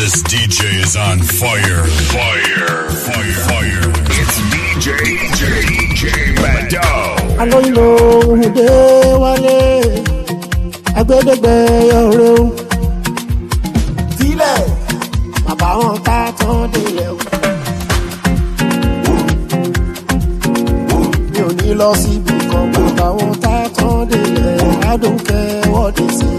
This DJ is on fire. Fire. Fire. Fire. It's DJ, DJ, DJ Mado. alóyinbo òhùndé wálé agbẹdẹgbẹ ọrẹ o sílẹ̀ bàbá wọn ká tán délẹ̀ o mi ò ní lọ síbi kan bàbá wọn ká tán délẹ̀ adókè wọ́ọ̀dì sí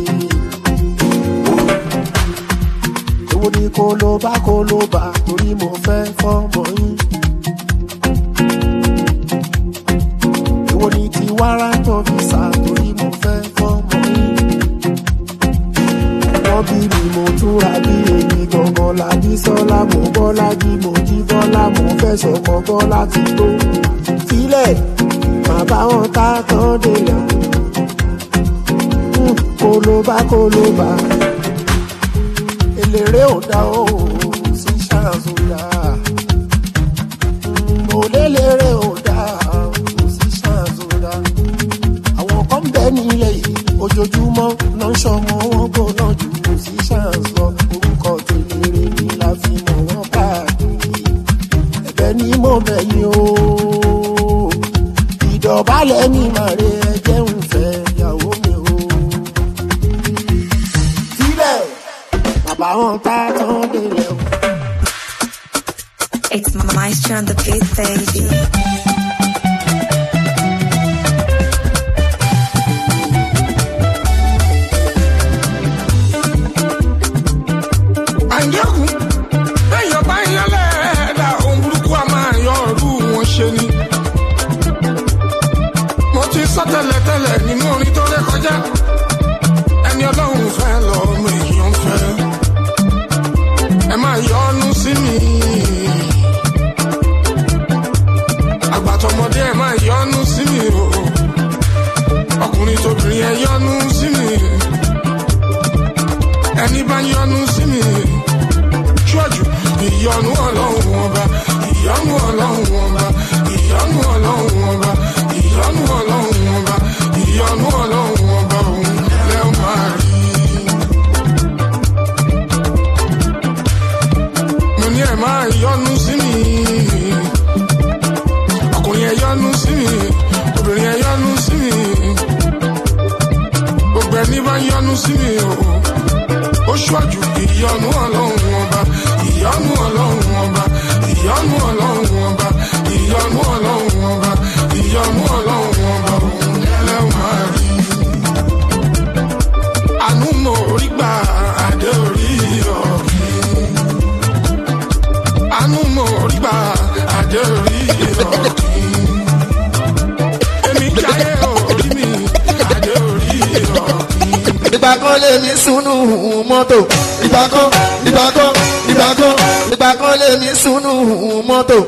i èwo ni kó ló bá kó ló bá torí mo fẹ́ fọ́mọ yín. èwo ni ti wàrà tó fi sá torí mo fẹ́ fọ́mọ yín. wọ́n bí mi mo túra bí èmi gangan lábí sọ́lá mo bọ́lá jí mo jí bọ́lá mo fẹ́ sọ̀kọ bọ́lá ti tó. sílẹ̀ bàbá wọn ká tán délẹ̀ Hmm, kó ló bá kó ló bá eléré ò dá o sí ṣáàzù dá mo lélẹ́rẹ́ ò dá o sí ṣáàzù dá àwọn kan bẹ nílẹ̀ yìí ojoojúmọ́ náà ń ṣọmọ wọn gbóná jù kò sí ṣáàzù lọ orúkọ tèlére ni la fi mọ̀ wọ́n káàkiri ẹ̀bẹ̀ ni mo bẹ̀ yín o ìdọ̀bálẹ̀ mi màre ẹ̀jẹ̀ ń fẹ́ ìyàwó mi o sílẹ̀ bàbá wọn ká tán délẹ̀ o. It's Maestro on the beat, baby. àyẹ̀kù èèyàn bá ń yálẹ̀ ẹ̀dá ohun burúkú a máa yọ ọ̀rú wọn ṣe ni. mo ti sọ tẹ́lẹ̀tẹ́lẹ̀ nínú orin tó ré kọjá ẹni ọlọ́run fẹ́ lọ́mọ èèyàn fẹ́ ẹ máa yọnu sí mi. àgbàtọ̀mọdé ẹ máa yọnu sí mi o ọkùnrin tóbìnrin ẹ yọnu sí mi ẹni bá yọnu sí mi ṣọ́ọ̀jù ìyọnu ọlọ́run ọba ìyọnu ọlọ́run ọba ìyọnu ọlọ́run ọba ìyọnu ọlọ́run ọba ìyọnu ọlọ́run ọba òun lẹ́ máa rí. mo ní ẹ máa yọnu sí mi ọkùnrin ẹ yọnu sí mi obìnrin ẹ yọnu sí mi gbogbo ẹni bá yọnu sí mi o ó ṣọ́jú ìyọnu ọlọ́run ọba ìyọnu ọlọ́run ọba ìyọnu ọlọ́run ọba ìyọnu ọlọ́run ọba ìyọnu ọlọ́run ọba òun lẹ́lẹ́wọ̀n máa rí. àánú mo rí gbà adé orí ọ̀gbìn. àánú mo rí gbà adé orí ọ̀gbìn. èmi jáde orí mi adé orí ọ̀gbìn. ìgbà kan lè ní sunu mọ́tò ìgbà kan ìgbà kan ìgbà kan ìgbà kan lè ní sunu mọ́tò.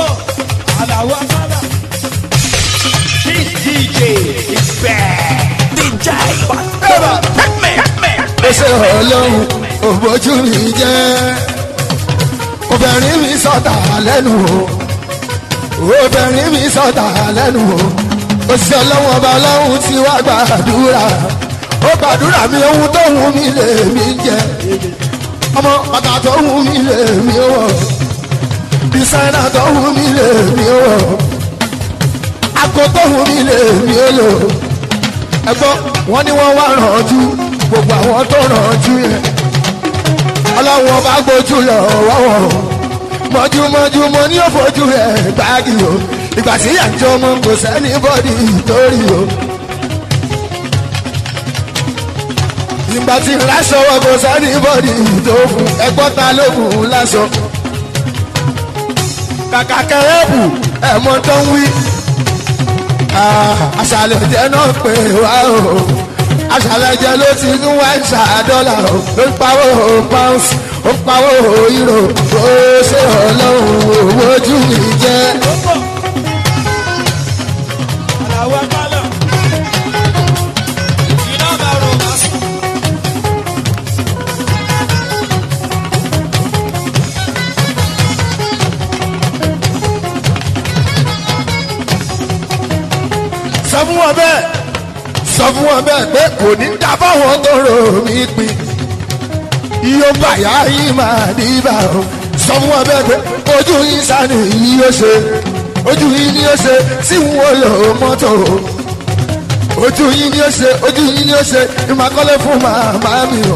ó ṣe ọlọ́run òbójú mi jẹ́ obìnrin mi sọ̀tà lẹ́nu o obìnrin mi sọ̀tà lẹ́nu o òṣìṣẹ́ ọlọ́run ọba ọlọ́run ti wá gbàdúrà ó gbàdúrà mi ohun tó wù mí lè mí jẹ ọmọ bàtà tó wù mí lè mí wọ dísáínà tó wù mí lè mí wọ àgọ́ tó wù mí lè mí lò ẹgbọ́n wọn ni wọ́n wá rànjú gbogbo àwọn tó rànjú yẹn ọlọ́run ọba gbójú lọ wọ́wọ́ mọ́júmọ́jú mo ní òfojú rẹ̀ gbági o ìgbà tí àjọ ọmọ kò sẹ́ni bọ́dì torí o. ìgbà tí lásọ wọ kò sẹ́ni bọ́dì tó fún ẹgbọ́n ta ló fún un lásọ. kàkà kẹrẹ́bù ẹ̀mọ́ tó ń wí. àṣàlẹ̀ jẹ́ náà pé wá o àṣàlẹ̀ jẹ́ ló ti ń wá ìṣà dọ́là o ló ń pawó pounds ó ń pawó euro ó ṣe ọlọ́run owó ojú mi jẹ́. sọ fún wọn bẹ́ẹ̀ sọ fún wọn bẹ́ẹ̀ pé kò ní dá fáwọn tó rò mí pin iye bàyà yìí máa dìbà o sọ fún wọn bẹ́ẹ̀ pé ojú yín sani yìí yóò ṣe ojú yín ni yóò ṣe tí wọn lò mọ́tò ojú yín ni yóò ṣe ojú yín ni yóò ṣe ìmàkọ́lé fún màmá mi o.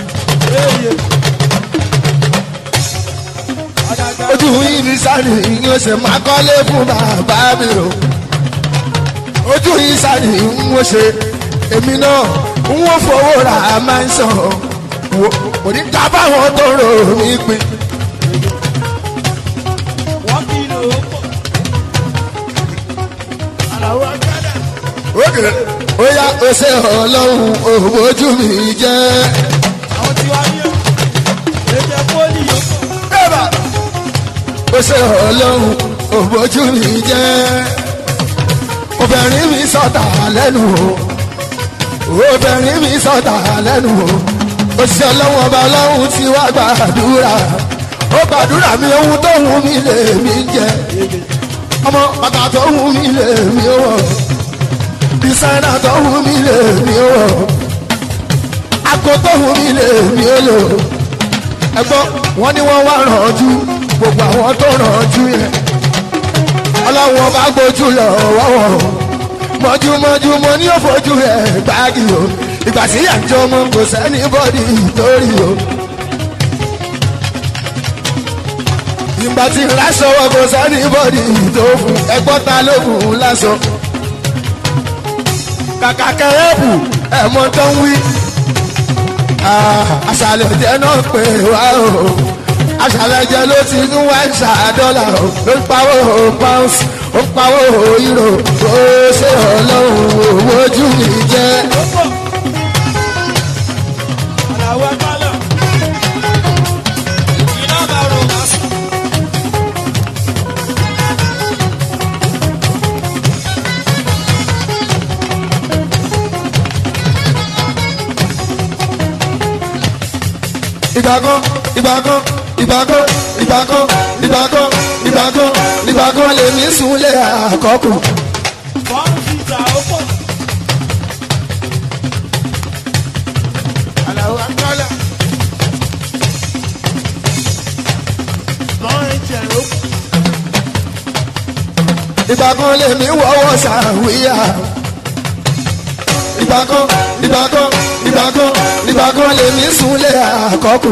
ojú yín ni sani yìí yóò ṣe màkọ́lé fún bàbá mi o. ojú yín sani ń wọ́n ṣe èmi náà ń wọ́n fowó ra máa ń sàn wò kò ní ká báwọn tó rò mí pin. Oge ó yá ó ṣe ọlọ́run òbójú mi jẹ́. Bẹ́ẹ̀ba ó ṣe ọlọ́run òbójú mi jẹ́. Obìnrin mi sọ̀tà lẹ́nu o. Obìnrin mi sọ̀tà lẹ́nu o. Òṣìṣẹ́ ọlọ́run ọba ọlọ́run ti wá gbàdúrà. Ó gbàdúrà mi ohun tó wù mí lè mí jẹ. Ọmọ bàtà tó wù mí lè mí wọ̀ bisáná tó wù mí lè mí o àgọ́ tó wù mí lè mí o lò ẹgbọ́n wọn ni wọ́n wá rànjú gbogbo àwọn tó rànjú yẹn ọlọ́wọ́n bá gbójú lọ wọ́wọ́ mọ́júmọ́jú mo ní òfojú rẹ̀ gbági o ìgbà tí yà ń jọ ọmọ kò sẹ́ni bọ́dì lórí o. ìgbà tí lásọ wọn kò sẹ́ni bọ́dì tó fún ẹgbọ́n ta ló fún lásọ kàkà kẹrẹ́bù ẹ̀mọ́ tó ń wí. àṣàlẹ̀ jẹ́ náà pé wá o àṣàlẹ̀ jẹ́ ló ti ń wá ìṣà dọ́là o ló ń pawó pounds ó ń pawó euro ó ṣe ọlọ́run owó ojú mi jẹ́. ìgbàkan ìgbàkan ìgbàkan ìgbàkan ìgbàkan ìgbàkan ìgbàkan lèmi súnlé àkọ́kù. ìgbàkan lèmi wọ́wọ́ sàwíyà. ìgbàkan ìgbàkan ìgbàkan ìgbàkan lèmi súnlé àkọ́kù.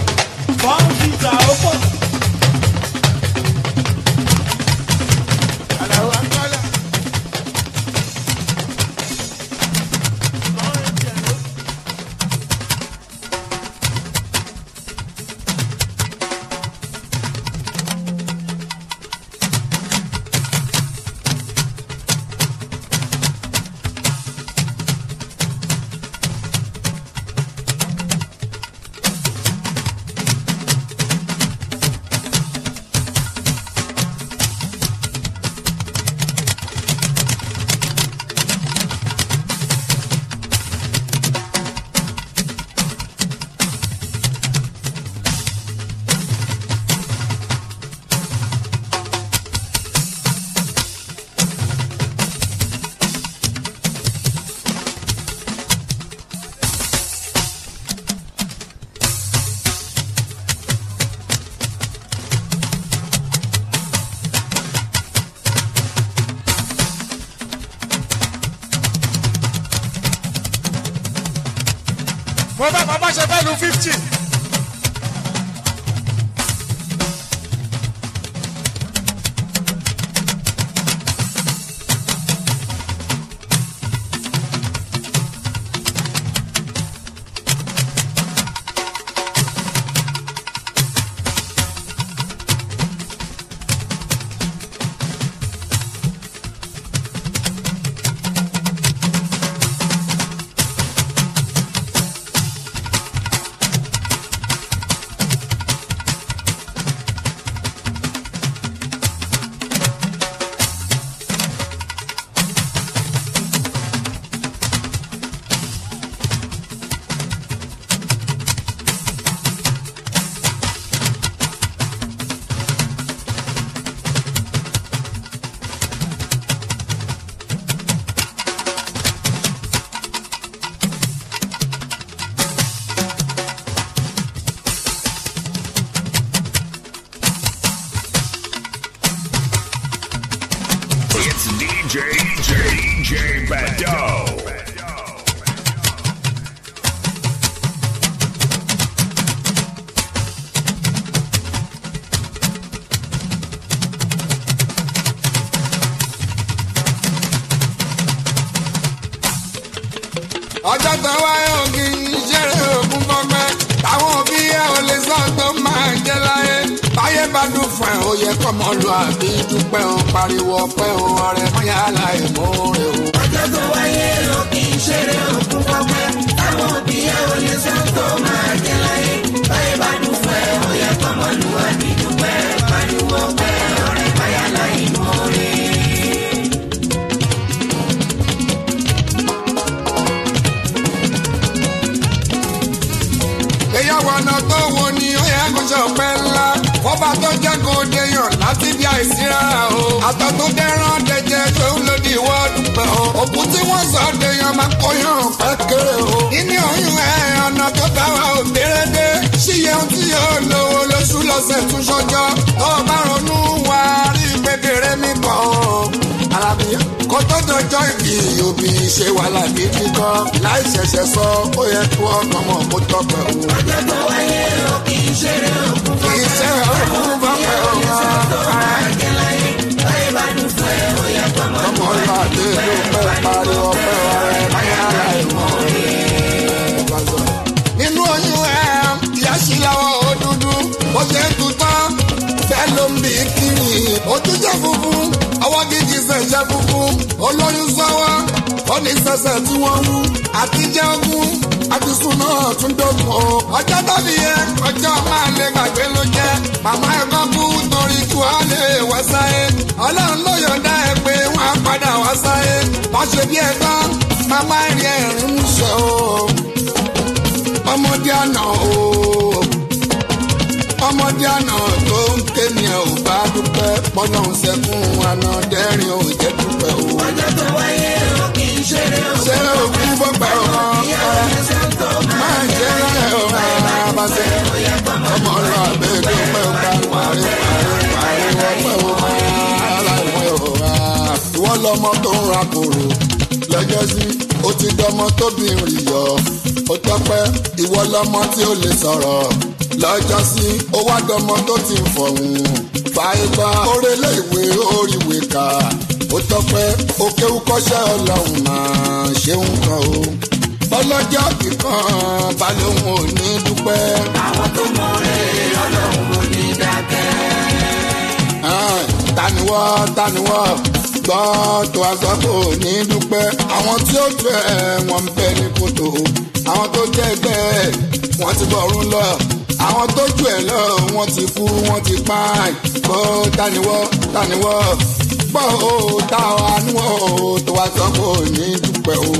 mo bá bàbá ṣe fẹ́ lu fifty. DJ Bado. ọjọ́ tó wáyé ògì ìṣeré ògùn fọgbẹ́ táwọn òbí ẹ ò lè sọ tó máa jẹ láyé báyé bá dùn fún ẹ ó yẹ kọ́mọ lu àbí dúpẹ́ o pariwo ọpẹ́ o ọ̀rẹ́ mọ́yá láì mọ́ rẹ o. ọjọ́ tó wáyé ògì ìṣeré ògùn fọgbẹ́ táwọn òbí ẹ ò lè sọ tó máa jẹ láyé báyé bá dùn fún ẹ ó yẹ kọ́mọ lu àbí dúpẹ́ pariwo ọpẹ́ ọ̀rẹ́ mọ́yá láì mọ́ rẹ. ìyàwó ọ̀nà tó wo ni ó yẹ kó ṣe ọ̀pẹ ńlá fọba tó jẹ́ kó deyàn láti bí àìsí rárá o àtọ̀ tó dẹ́rán dẹjẹ tó ń lòdì wọ́ọ̀dù pẹ̀ o òkú tí wọ́n sọ deyàn máa kó yàn pẹ́ kéré o nínú oyún ẹ̀ ọ̀nà tó bá wa ò dérédé ṣíyẹ ohun tí yóò lówó lóṣù lọ́sẹ̀ tún ṣọjọ́ tó o bá ronú wá rí gbẹdẹrẹ mi bọ̀ o alábíyá kó tó dọjọ́ ìbí òbí ṣe wàhálà gidi gan láì ṣẹ̀ṣẹ̀ sọ ó yẹ kó ọkàn mọ̀ kó tọpẹ́ o. ọjọ́ tó wáyé ògì ìṣeré ògùn fọgbẹ́ iṣẹ́ òkun bá pẹ́ o. máa jẹ láyé báyé bá dùn fún ẹ ó yẹ kọ́mọ lu ọmọ ìlú àti ìlú pẹ́ pariwo ọpẹ́ ọ̀rẹ́ máyà ìmọ̀ nínú oyún ẹ ìyá sí lọ́wọ́ ó dúdú ó ṣe ń tutọ́ bẹ́ẹ̀ ló ń bí kiri ojú jẹ́ funfun ọwọ́ gidi ṣẹ̀ṣẹ̀ funfun olóyún sọ́wọ́ ó ní sẹ̀sẹ̀ tí wọ́n wú àti jẹ́ ogún àti sùn náà tún dógún o ọjọ́ tàbí yẹ ọjọ́ máa lè gbàgbé ló jẹ́ màmá ẹ̀kọ́ kú torí kí wọ́n lè wá sáyé ọlọ́run ló yọ̀ǹda ẹ̀ pé wọ́n á padà wá sáyé wọ́n ṣe bí ẹ̀gbọ́n màmá ẹ̀rí ẹ̀rín mú ṣe o ọmọdé àná o ọmọdé àná tó ń ké ni ẹ ò bá dúpẹ́ pọ́nà ń sẹ́kún àná dẹ́rìn ò jẹ́ dúpẹ́ o. ọjọ́ tó wáyé ògì ìṣeré ṣé ògùn òkú bọ́pẹ́ o máa jẹ́ rẹ̀ o máa bá ṣe ọmọ ọlọ́ àbẹ́ dúpẹ́ o ká parí parí parí ọpẹ́ o máa láìpẹ́ o. ìwọ lọmọ tó ń ra kòrò lọ́jọ́ sí ó ti dọmọ tóbi rìn yọ ó tọpẹ́ ìwọ lọmọ tí ó lè sọ̀rọ̀ lọ́jọ́ sí ó wá dọmọ tó ti ń fọ̀hún fàìgbà orélé ìwé oríwèé kà ó tọpẹ́ òkèwú kọ́ṣẹ́ ọlọ́run máa ṣeun kan o ọlọ́jọ́ kíkan balóhùn ò ní dúpẹ́. àwọn tó mọ rere ọlọ́run ò ní dákẹ́. Ẹ́n, taniwọ́ taniwọ́ gbọ́ tó a sọ pé ò ní dúpẹ́. àwọn tí ó jẹ́ ẹ̀ wọ́n ń bẹ ní kòtò àwọn tó jẹ́ ẹgbẹ́ ẹ̀ wọ́n ti bọ̀rún lọ àwọn tó jù ẹ̀ lọ wọ́n ti kú wọ́n ti pààyàn gbọ́ taniwọ́ taniwọ́ gbọ́ ó tá a níwọ̀ ó tó a sọ pé ò ní dúpẹ́ o.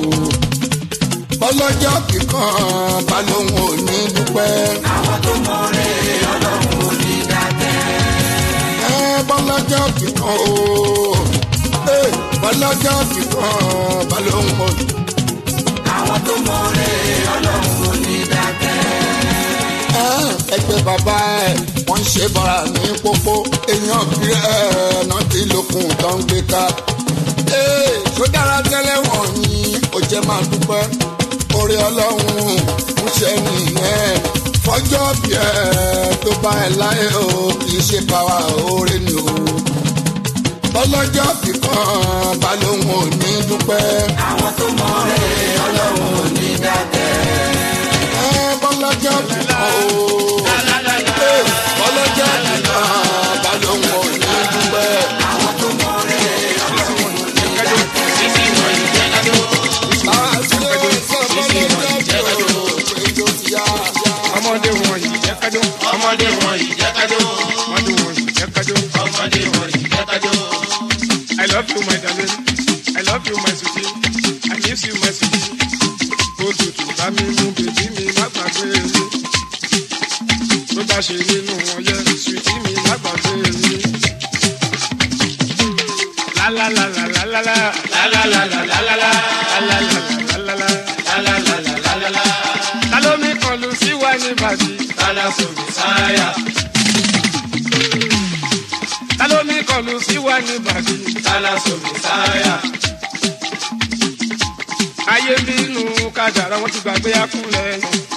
ọlọ́jọ́ kíkan balóhùn ò ní dúpẹ́. àwọn tó mọ rere ọlọ́run ò ní dákẹ́. ẹ bọ́lájà kíkan o ẹ bọ́lájà kíkan balóhùn o. àwọn tó mọ rere ọlọ́run ò ní dákẹ́. ẹ ẹgbẹ́ bàbá ẹ wọ́n ń ṣe bọ́ra ní pópó èèyàn bí ẹ náà ti lókun tó ń gbé ká. ee ṣó dára tẹ́lẹ̀ wọ̀nyí ó jẹ́ máa dúpẹ́ orí ọlọ́run ń ṣe nìyẹn fọjọ́ bí ẹ tó bá ẹ láyé o kì í ṣe báwa oore ni o ọlọ́jọ́ kíkan balóhùn ò ní dúpẹ́. àwọn tó mọ rere ọlọ́run ò ní dákẹ́. ẹ bọ́lájà kíkan o Ee, bọ́lájà kíkan balóhùn ò ní dúpẹ́. àwọn tó mọ rere ọlọ́run ò ní dákẹ́. ọmọdé wọn yìí jẹ́ kájọ́. ọmọdé wọn yìí jẹ́ kájọ́. ọmọdé wọn yìí jẹ́ kájọ́. ọmọdé wọn yìí jẹ́ kájọ́. I love you my darling. I love you my sweetie. I miss you my sweetie. Òtútù bá mi mú bèbí mi má gbàgbé mi. Tó bá ṣe nínú wọn yẹ sweetie mi má gbàgbé mi. Lálálálálálálá. Lálálálálálá. Lálálálálálá. Lálálálálálá. Ta ló mi kọlu sí wa ní bàbí? Tálá sòrò sáyà. Ta ló mi kọlu sí wa ní bàbí? Tálá sòrò sáyà. ayé ń bínú kádàrá wọn ti gbàgbé akúnlẹ̀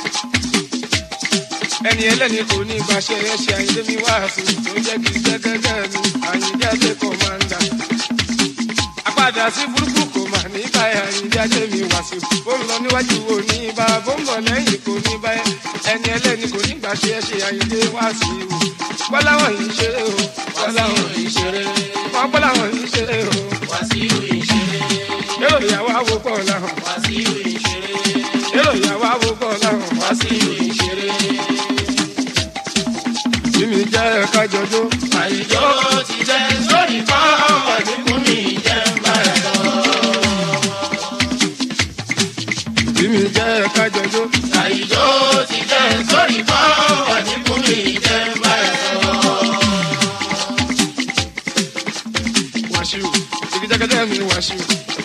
ẹni ẹlẹ́ni kò ní ìgbàṣẹ ẹṣẹ àyíndé mi wá sí tó jẹ́ kí gẹ́gẹ́gẹ́ mi àyíndé àti kọ̀mándà àpàdà sí burúkú kò mà ní báyà àyíndé àti mi wá sí bó ń lọ níwájú wo ní ibà bó ń bọ̀ lẹ́yìn kò ní báyà ẹni ẹlẹ́ni kò ní ìgbàṣẹ ẹṣẹ àyíndé wá sí o bọ́láwọ̀n yìí ṣeré o bọ́láwọ̀n yìí ṣeré wọ́n bọ́láwọ̀n yìí ṣeré o èrò ìyàwó àwò pọ̀ làwọn èrò ìyàwó àwò pọ̀ làwọn wá sí ìṣeré bí mi jẹ́ kájọjọ́. àìjọ ti jẹ́ sórí fáwọn àdínkù mi jẹ́ báyà lọ. bí mi jẹ́ kájọjọ́. àìjọ ti jẹ́ sórí fáwọn àdínkù mi jẹ́ báyà lọ. wàṣíù ìdíjẹ́kẹ́jẹ́ mi wàṣíù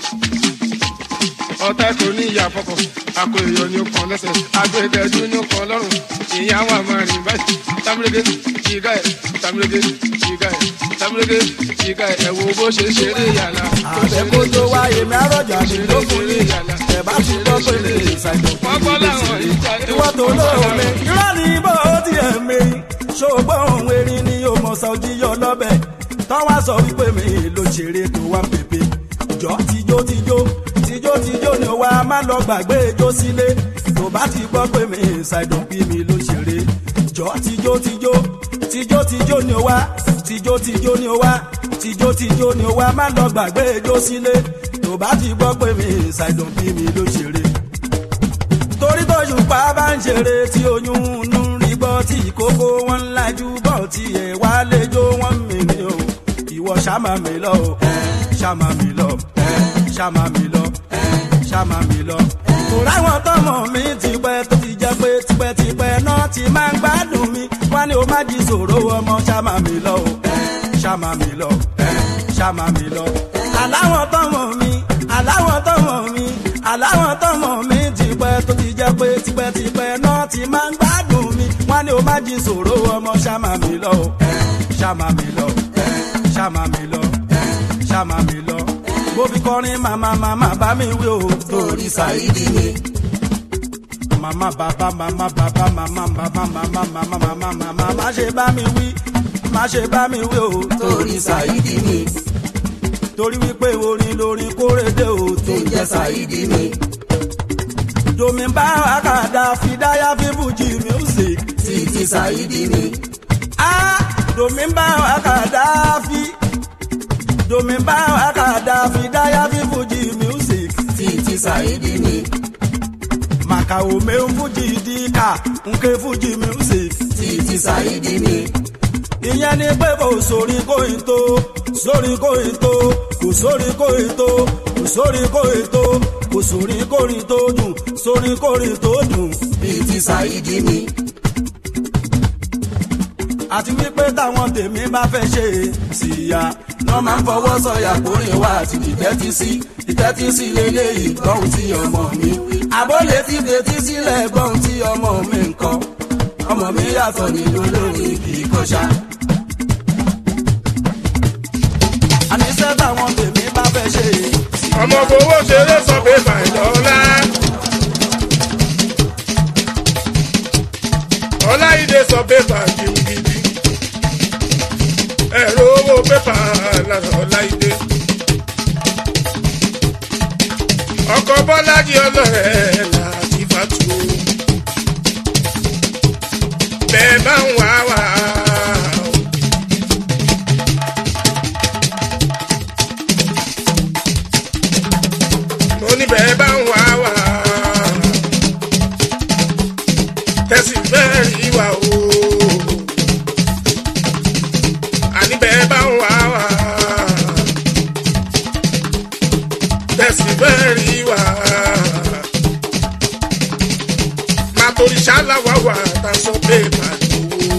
ọ̀tá kò ní ìyá fọkàn àpò èèyàn ní ọkàn lẹ́sẹ̀ agbẹ́dẹ́dú ní ọkàn lọ́rùn ìyá wa máa rìn báyìí tamurege jìgá ẹ̀ tamurege jìgá ẹ̀ tamurege jìgá ẹ̀ ẹ̀wò bó ṣe ṣeré yàrá. àbẹ̀kó tó wáyé mẹ́rọ̀jà mi ló fún ní ẹ̀ bá ti gbọ́ pé lè ṣàìdọ̀ wọ́n gbọ́ láwọn ìjà ìwọ́n tó lóore irọ́ ni bó ti ẹ̀ mẹ́rin ṣògbọ́n òun erin ni yóò mọ̀ sọ jíyọ lọ́bẹ̀ tọ́wọ́ sọ wípé mi ló ṣeré tó wá pépé jọ tijó tijó tijó tijó ni wa má lọ gbàgbé ijó sílé tó bá ti gbọ́ pé mi ṣàìdùn bí mi ló ṣeré jọ tijó tijó tijó tijó ni wa tijó tijó ni wa tijó tijó ni wa má lọ gbàgbé ijó sílé tó bá ti gbọ́ pé mi ṣàìdùn bí mi ló ṣeré torí tóṣù pa bá ń ṣeré tí oyún ń rí gbọ́ tí ìkókó wọn ń lajú bọ̀ tí ẹ̀ wá lẹ́jọ́ wọn mìíní o ìwọ ṣàmà mi lọ o ṣàmà mi lọ ṣàmà mi lọ ṣàmà mi lọ. kò ráwọn tọmọ mi ti pẹ́ tó ti jẹ́ pé tipẹ́tipẹ́ náà ti máa ń gbádùn mi wọ́n ní o má jí sòro ọmọ ṣàmà mi lọ o ṣàmà mi lọ ṣàmà mi lọ. aláwọ̀ tọmọ mi aláwọ̀ tọmọ mi aláwọ̀ tọmọ mi ti pẹ́ tó ti jẹ́ pé tipẹ́tipẹ́ náà ti máa ń gbádùn mi wọ́n ní o má jí sòro ọmọ ṣàmà mi lọ o ṣàmà mi lọ ṣàmà mi lọ ṣàmà mi lọ bó fi kọrin màmá màmá bá mi wí o torí ṣàìdí mi. màmá bàbá màmá bàbá màmá bàbá màmá màmá màmá màmá má ṣe bá mi wí má ṣe bá mi wí o torí ṣàìdí mi. torí wípé orin lórin kórèdè o tó jẹ́ ṣàìdí mi. domi bá àkàdá fìdáyà fífújì music títí ṣàìdí mi. ah domi bá àkàdá fi domi bá àkàdá fìdáyà fífújì music títí ṣàìdí mi. màkà òmè ń fújì díkà nke fújì music títí ṣàìdí mi. ìyẹn ni pé kò sórí kóyin tó sórí kóyin tó kò sórí kóyin tó kò sórí kóyin tó kò sórí kórin tó dùn sórí kórin tó dùn bíi ti ṣàìdí mi àti wípé táwọn tèmi bá fẹ́ ṣe síya náà máa ń fọwọ́ sọ̀yà kórìn wá àti ìtẹ́tí sí ìtẹ́tí sí lélẹ́yìí gbọ́hùn tí ọmọ mi àbólé ti fetí sílẹ̀ gbọ́hùn tí ọmọ mi ń kọ́ ọmọ mi yàtọ̀ nínú lórí kì í kọ́ṣá. àníṣe táwọn tèmi bá fẹ́ ṣe ọmọ fowó ṣeré sọ pé bàìlọ́lá. ọláìdè sọ pépà gidigidi ẹ̀rọ owó pépà lára ọláìdè. ọkọ̀ bọ́lájì ọlọ́rẹ̀ láti fàtú. bẹ́ẹ̀ bá ń wá wá. mo ní bẹ́ẹ̀ bá ń wá wá. tẹ̀sí bẹ́ẹ̀ rí wa o. àní bẹ́ẹ̀ bá ń wá wá. tẹ̀sí bẹ́ẹ̀ rí wa. má torí ṣáláwá wà tá a sọ pé màá tó.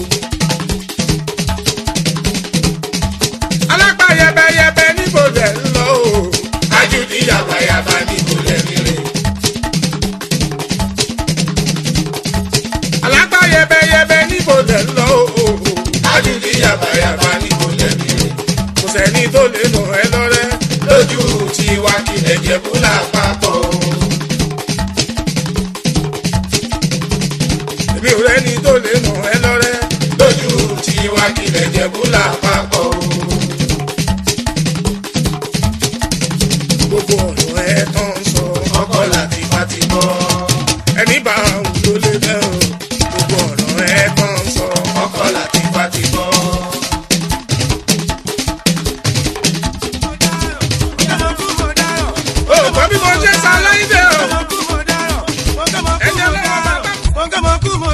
alápá yẹbẹyẹbẹ níbo lẹ ń lọ o. ajudi yabayaba níbo lẹ ń rìn. alápá yẹbẹyẹbẹ níbo lẹ ń lọ o. ajudi yabayaba níbo lẹ ń rìn. kò sẹ́ni tó lè nà ẹ́ lọ́rẹ́ lójú tiwa kí ẹ̀jẹ̀ kú lápapọ̀. lè nà ẹ lọ́rẹ́. lójú tiwa kílẹ̀ jẹ̀bú lápapọ̀ o. gbogbo ọ̀rọ̀ ẹ tán sọ ọkọ láti bá ti bọ́. ẹni bá wù ló lè bẹ́ o. gbogbo ọ̀rọ̀ ẹ tán sọ ọkọ láti bá ti bọ́. o gbọ́ bí mo ṣe sá láìdé o. ẹ̀jẹ̀ lọ́wọ́ bàbá.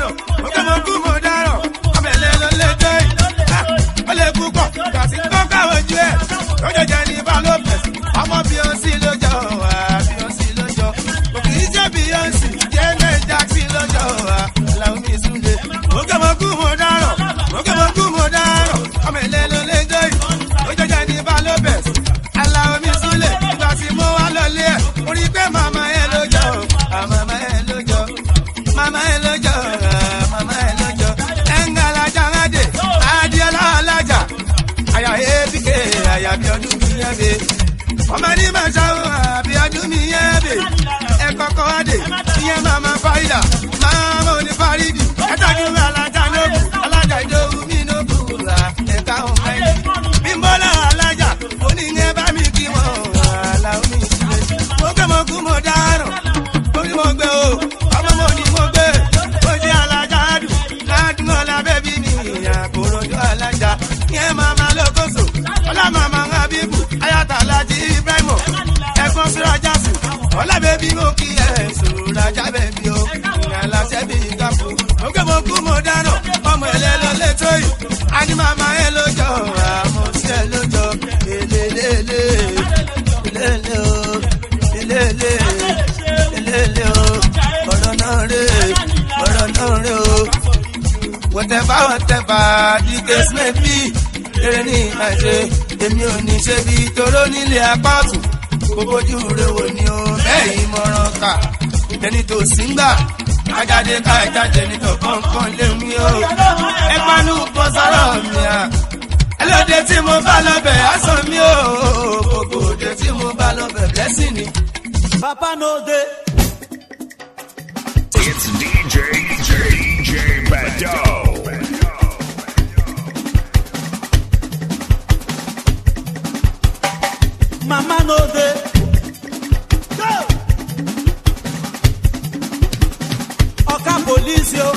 ọmọ beyonce lójó wa beyonce lójó kò kì í jẹ́ beyonce janet jackson lójó wa laomi sunde mọ̀kẹ́mọ̀kú mo dáràn mọ̀kẹ́mọ̀kú mo dáràn ọmọ ilé ló lé dé lójó jẹ́ ní balobes alaomi sunle ìgbà tí mo wá lọlé ẹ̀ mo rí pé màmá ẹ̀ lójó màmá ẹ̀ lójó màmá ẹ̀ lójó màmá ẹ̀ lójó ẹ̀ńgà alájà ńláde adìẹ alájà àyà apk àyà bí ọdún mi yẹn bẹ́ẹ̀ ọmọ ní máa ṣàwọn àbí ọdún mi yẹn bè ẹ kọkọ adé ìyẹn máa máa fáyidà máa mọ ní fárídì ẹtàjú alájà lóbu alájà ìdòwú mi lóbu ra ẹka ọmọ ẹni bímbọ́lá alájà oníyẹn bá mi kí wọn aláwọ̀ mi sílẹ̀ mo gbé mo kú mo dáràn mo ní mo gbé o ọmọ mo ní mo gbé mo ṣe alájà dùn ládùn ọ̀la bẹ́bí mi àkòròjọ alájà ìyẹn máa máa lókòso ọlá màmá habibu ayatollah ibrahimu ẹ̀gbọ́n sọ́jà sùn ọlá bẹ́bí mo kí ẹ̀ sòrajà bẹ́bí o ìrìnàlá sẹ́bí ìgbàfọ̀ mo gbé mo kú mo dáná ọmọ ẹ̀lẹ́ lọ létò yìí ani màmá ẹ̀ lójọ́ àmọ́ sí ẹ̀ lójọ́ elélélé elélé o elélé elélé o ọ̀rọ̀ náà rè ọ̀rọ̀ náà rè o whatever whatever the case may be eré ní ìmáṣe èmi ò ní ṣe bí toró nílé apá ọ̀tún kó bójú rẹ wò ni o bẹ́ẹ̀ ìmọ̀ràn kà ẹni tó sì ń gbà ajáde ká ìjáde nítọ̀ kọ̀ọ̀kan lé mi o ẹ panu bọ́ sọ́rọ̀ mi à ẹlòdì tí mo bá lọ́bẹ̀ aṣọ mi o gbogbo òde tí mo bá lọ́bẹ̀ blessing ni. Papa no dey. It's DJ DJ Bado. Mama no dey. Go! Oka police yo.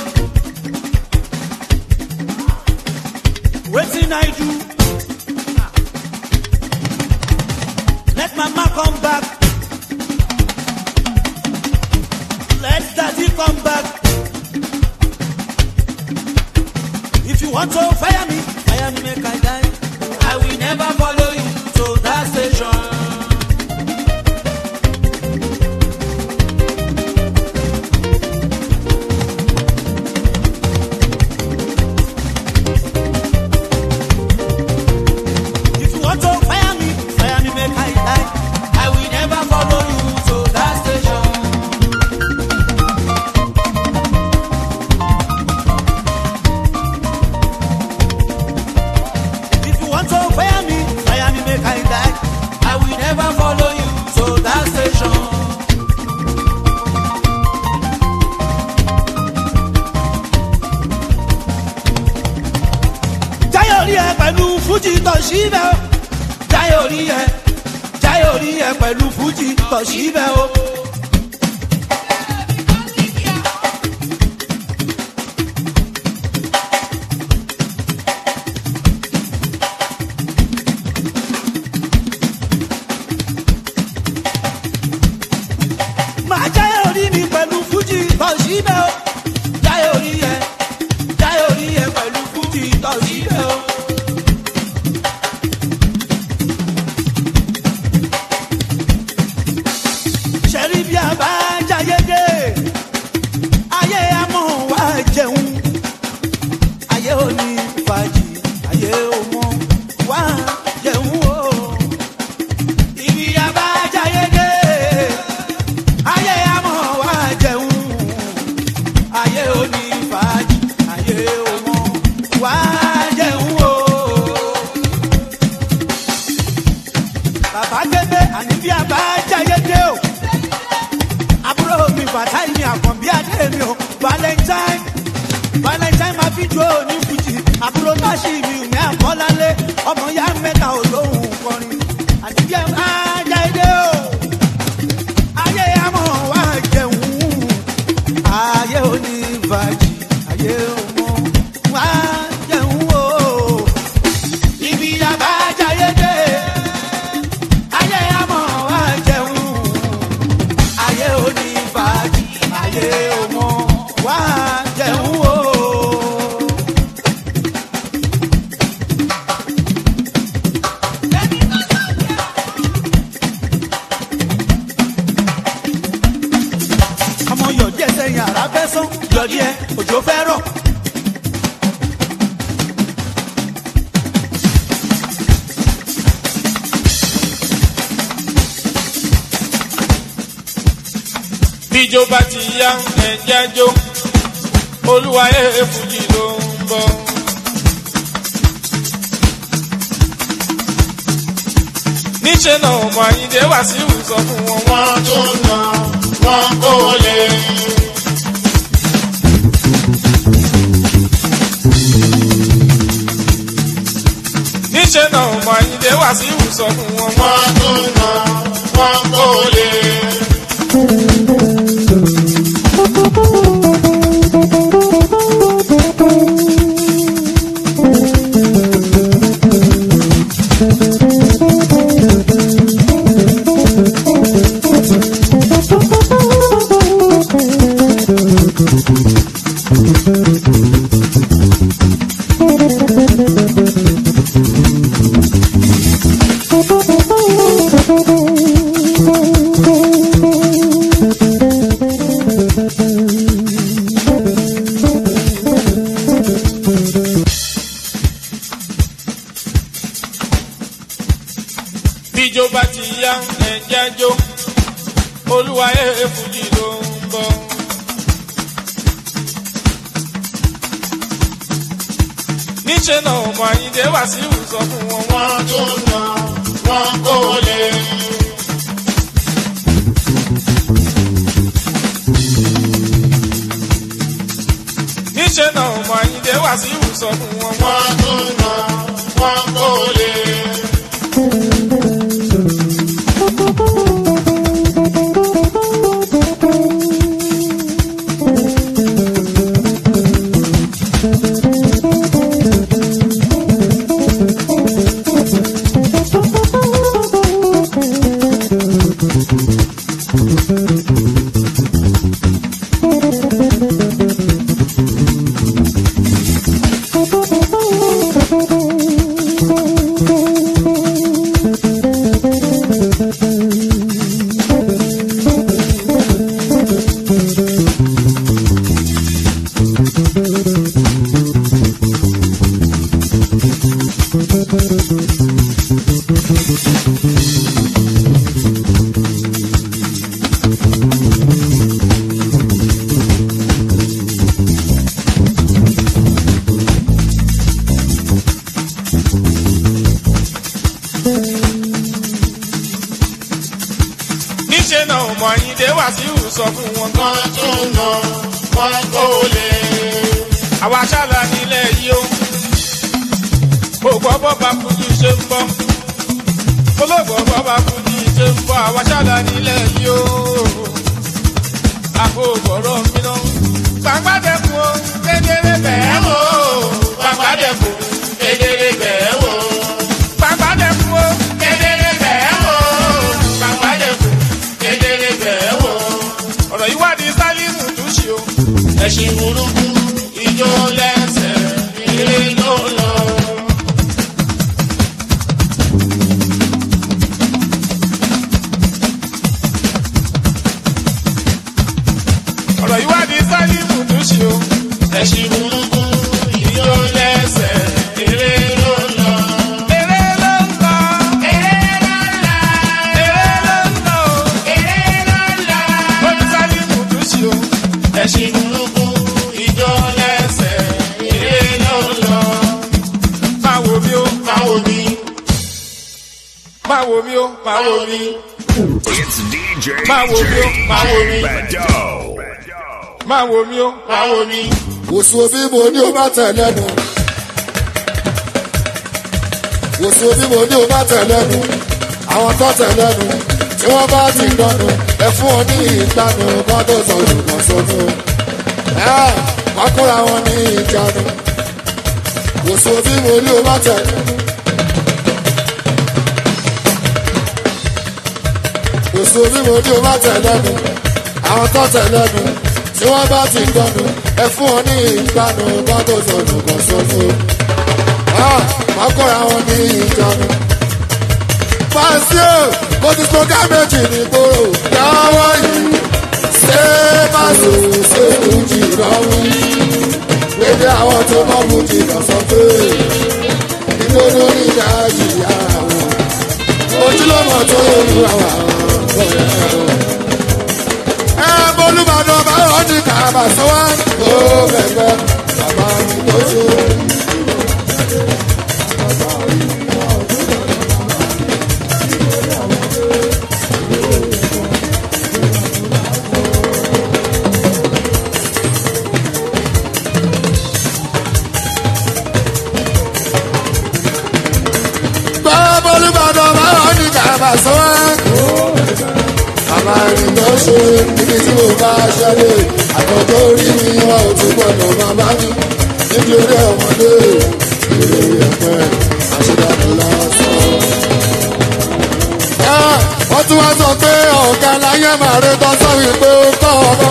Wetin I do? Let mama come back. Let daddy come back. If you want to fire me, fire me make I die. I will never follow you to that station. If you want to fire me, fire me make I die. I will never follow you to that station. If you want to fire me, fire me make I die. I will never follow you to that station. Jáyọ̀ rí ẹ pẹ̀lú Fújì tọ̀síbẹ̀ o. Jáyọ̀ rí ẹ, Jáyọ̀ rí ẹ pẹ̀lú Fújì tọ̀síbẹ̀ o. Màá jáyọ̀ rí mi pẹ̀lú Fújì tọ̀síbẹ̀ o. Jáyọ̀ rí ẹ, Jáyọ̀ rí ẹ pẹ̀lú Fújì tọ̀síbẹ̀ o. ṣẹ́rí valentine máa fi jó ní fújì àbúrò táṣì mi ò ní àkọ́lálé ọmọ ya mẹ́ta ò lóhùn kọrin àtijọ́ ajá ilé o ayé àmọ́ wá jẹun ayé onífàjì ayé ọmọ wá jẹun o ibi àbájáyé dé ayé àmọ́ wá jẹun ayé onífàjì ayé ọmọ wá jẹun o. ọmọ yọ̀dí ẹsẹ̀ yàrá fẹ́ sán yọ̀dí ẹ òjò fẹ́ rọ̀. bíjó bá ti yá ẹ̀jẹ̀ jó olúwayé fújì ló ń bọ̀. níṣẹ́ náà ọmọ àyíndé wá sí ìwòsàn fún wọn wọ́n tó nà wọ́n kó lè. níṣẹ́ náà ọmọ àyíndé wá sí ìwòsàn fún wọn wọ́n tó nà wọ́n kó lè. bíjó bá ti yá ẹ̀jẹ̀ jó olúwayé fújì ló ń bọ̀. níṣẹ́ náà ọmọ àyíndé wá sí ìwòsàn fún wọn wọ́n tó nà wọ́n kó lè. níṣẹ́ náà ọmọ àyíndé wá sí ìwòsàn fún wọn wọ́n tó nà wọ́n kó lè. níṣẹ́ náà ọmọ àyíndé wá sí ìwòsàn fún wọn kan tó nà wọ́n kó lè. àwa ṣáàlà nílẹ̀ yìí ó kò gbọ́ bọ́ba fújì ṣe ń bọ́ olóògbọ́ bọ́ba fújì ṣe ń bọ́ àwa ṣáàlà nílẹ̀ yìí ó àpò gbọ́rọ̀ mi náà. gbàgbádẹ́kun ó kedere bẹ́ẹ̀ wò ó gbàgbádẹ́kun kedere bẹ́ẹ̀ wò ó gbàgbádẹ́kun ó kedere bẹ́ẹ̀ wò ó gbàgbádẹ́kun kedere bẹ́ẹ̀ wò ó. ọ̀rọ̀ yìí wà ní sálímù tún ṣe o. ẹ̀sìn burúkú ijó lẹ́sẹ̀ ilé ló lọ. ọ̀rọ̀ yìí wà ní sálímù tún ṣe o. ẹ̀sìn burúkú ijó lẹ́sẹ̀ ilé ló lọ. Eré ló ń lọ. Eré ló ń lọ. Eré ló ń lọ. Eré ló ń lọ. Ó ní sálímù tún ṣe o. ẹ̀sìn burúkú ijó lẹ́sẹ̀ ilé ló lọ. máa wo mi ó máa wo mi. máa wo mi ó máa wo mi. It's DJ Máa wo mi ó máa wo mi. Bado. máa wo mi ó máa wo mi. wòsùn òbí mo ní o bá tẹ̀ lẹ́nu. wòsùn òbí mo ní o bá tẹ̀ lẹ́nu. àwọn tó tẹ̀ lẹ́nu tí wọ́n bá ti dọ́nu ẹ fún ọ ní ìgbàanu kó tó sọ̀rọ̀ kan sọ́tún. wọ́n kóra wọn ní ìjánu. wòsùn òbí mo ní o bá tẹ̀ lẹ́nu. wòsùn òbí mo ní o bá tẹ̀ lẹ́nu. àwọn tó tẹ̀ lẹ́nu tí wọ́n bá ti dọ́nu ẹ fún ọ ní ìgbàanu kó tó sọ̀rọ̀ kan sọ́tún. wọ́n kóra wọn ní ìjánu fàṣẹ mo ti sọ gámẹ́jì ní gbòòrò yàwó yìí ṣé fàṣẹ ṣe fújì lọ́rùn lédè àwọn tó mọ̀ fújì lọ sọ pé ìgbóná ní ìdájì yàrá wọn ojúlọ́mọ tó lóru àwọn ọ̀rẹ́ wọn. ẹ bolúbàdàn báwọn ní kàbà sọ́wọ́ ó bẹ̀rẹ̀ bàbá mi tó ṣe. olùbàdàn báwọn ní kàbà sọ́wọ́. Bàbá mi lọ ṣe ibi tí mo bá ṣẹlẹ̀. Àtọ̀jọ́ orí mi wọn ò tún gbọ́dọ̀ bàbá mi. Nítorí ọmọdé ìrè ẹ̀pẹ́ àṣedàdàn lásán. Wọ́n tún wá sọ pé ọ̀gá láyé màá rí tán sọ wípé ó kọ́ ọmọ.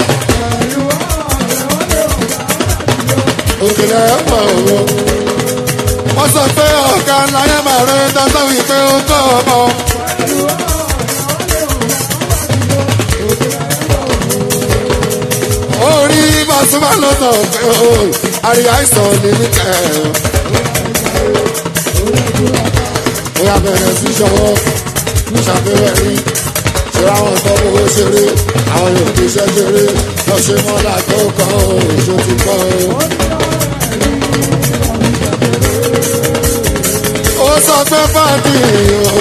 Òkèlè ẹ̀pọ̀ òwò wọ́n sọ pé ọ̀gá láyé máa rẹ dáńtọ́ wípé ó kọ́ ọmọ. orí bàtúmá ló sọ pé ó àríyá àìsàn ní níkẹ́ ó yà bẹ̀rẹ̀ sí ṣọwọ́ ṣàfihàn rí ṣe àwọn tó owó ṣeré àwọn yóò fi ṣẹ́ ṣeré lọ ṣe mọ́lá tó kọ́ òṣò ti kọ́ ó sọ pé fàdí o.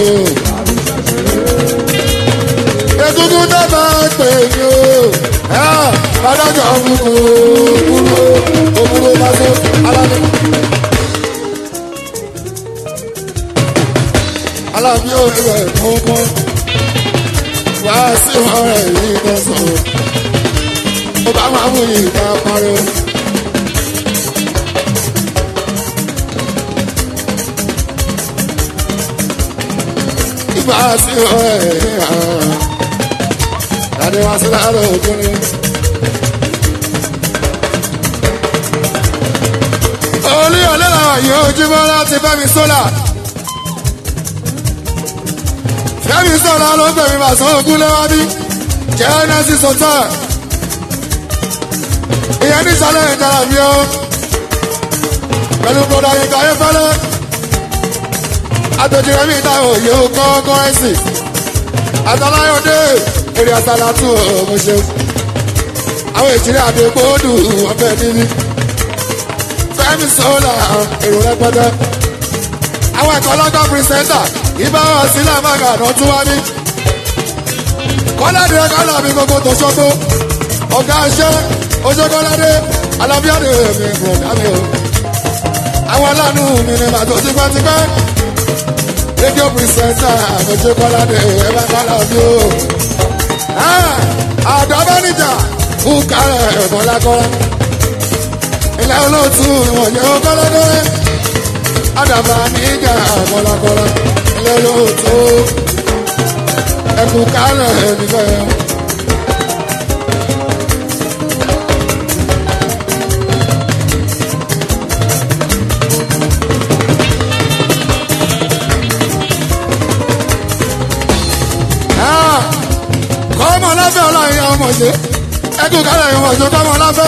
egungun tó bá pè mí o. adájọ́ kúkú kúrò òkúrò bá tó alábí. alábí ò rí ẹ̀ kọ́kọ́ wá sí ọ̀rẹ́ yìí kan sọ̀rọ̀. ó bá máa mú ìta pariwo. bá sí ọ̀rẹ́ láti wá sí láàárọ̀ òkúni. olú ọ̀lẹ́la yìí ojúmọ́ láti fẹ́mi sólà. fẹ́mi sólà ló gbẹ̀mí màsán ogún lẹ́wàbí genesis hotel. ìyẹn ní sálẹ̀ ìdára mi ó pẹ̀lú bọ́dà yìí káyé fẹ́lẹ́ àtòjìrẹ́ mi ta òye kọ́ kọ́rẹ́sì àtàláyọ̀dé èrè àtàlátù ọmọ ṣe àwọn ìjìnlẹ̀ àdégbòdù ọbẹ̀ níbí fẹ́mi sọ́là èrò rẹpẹtẹ àwọn ẹ̀kọ́ lọ́gbà pírísẹ́ńtà ìbá wọn sílẹ̀ mága àná tún wá ní kọ́ládé kọ́lá mi gbogbo tó ṣọ́gbó ọ̀gá iṣẹ́ oṣù kọ́ládé alábíàdé mi bùrọ̀dá mi o àwọn aláàánú mi ni màtó tipẹ́tipẹ́ rédíò pírísẹ́ńtà àmọ́jọ́ kọ́ládé ẹ bá kọ́lá bí o. àdọ́bánijà fún kárẹ̀ ẹ̀fọ́lákọ́lá ilẹ̀ olóòtú ìwọ̀nyẹ́ kọ́ládé àdàbà níjà kọ́lákọ́lá ilẹ̀ olóòtú ẹkú kárẹ̀ ẹ̀nìfẹ́. kọ́mọ lábẹ́ ọlọ́run yẹn ọmọ ṣe ẹkú kálẹ̀ yẹn ọmọ ṣe kọ́mọ lábẹ́.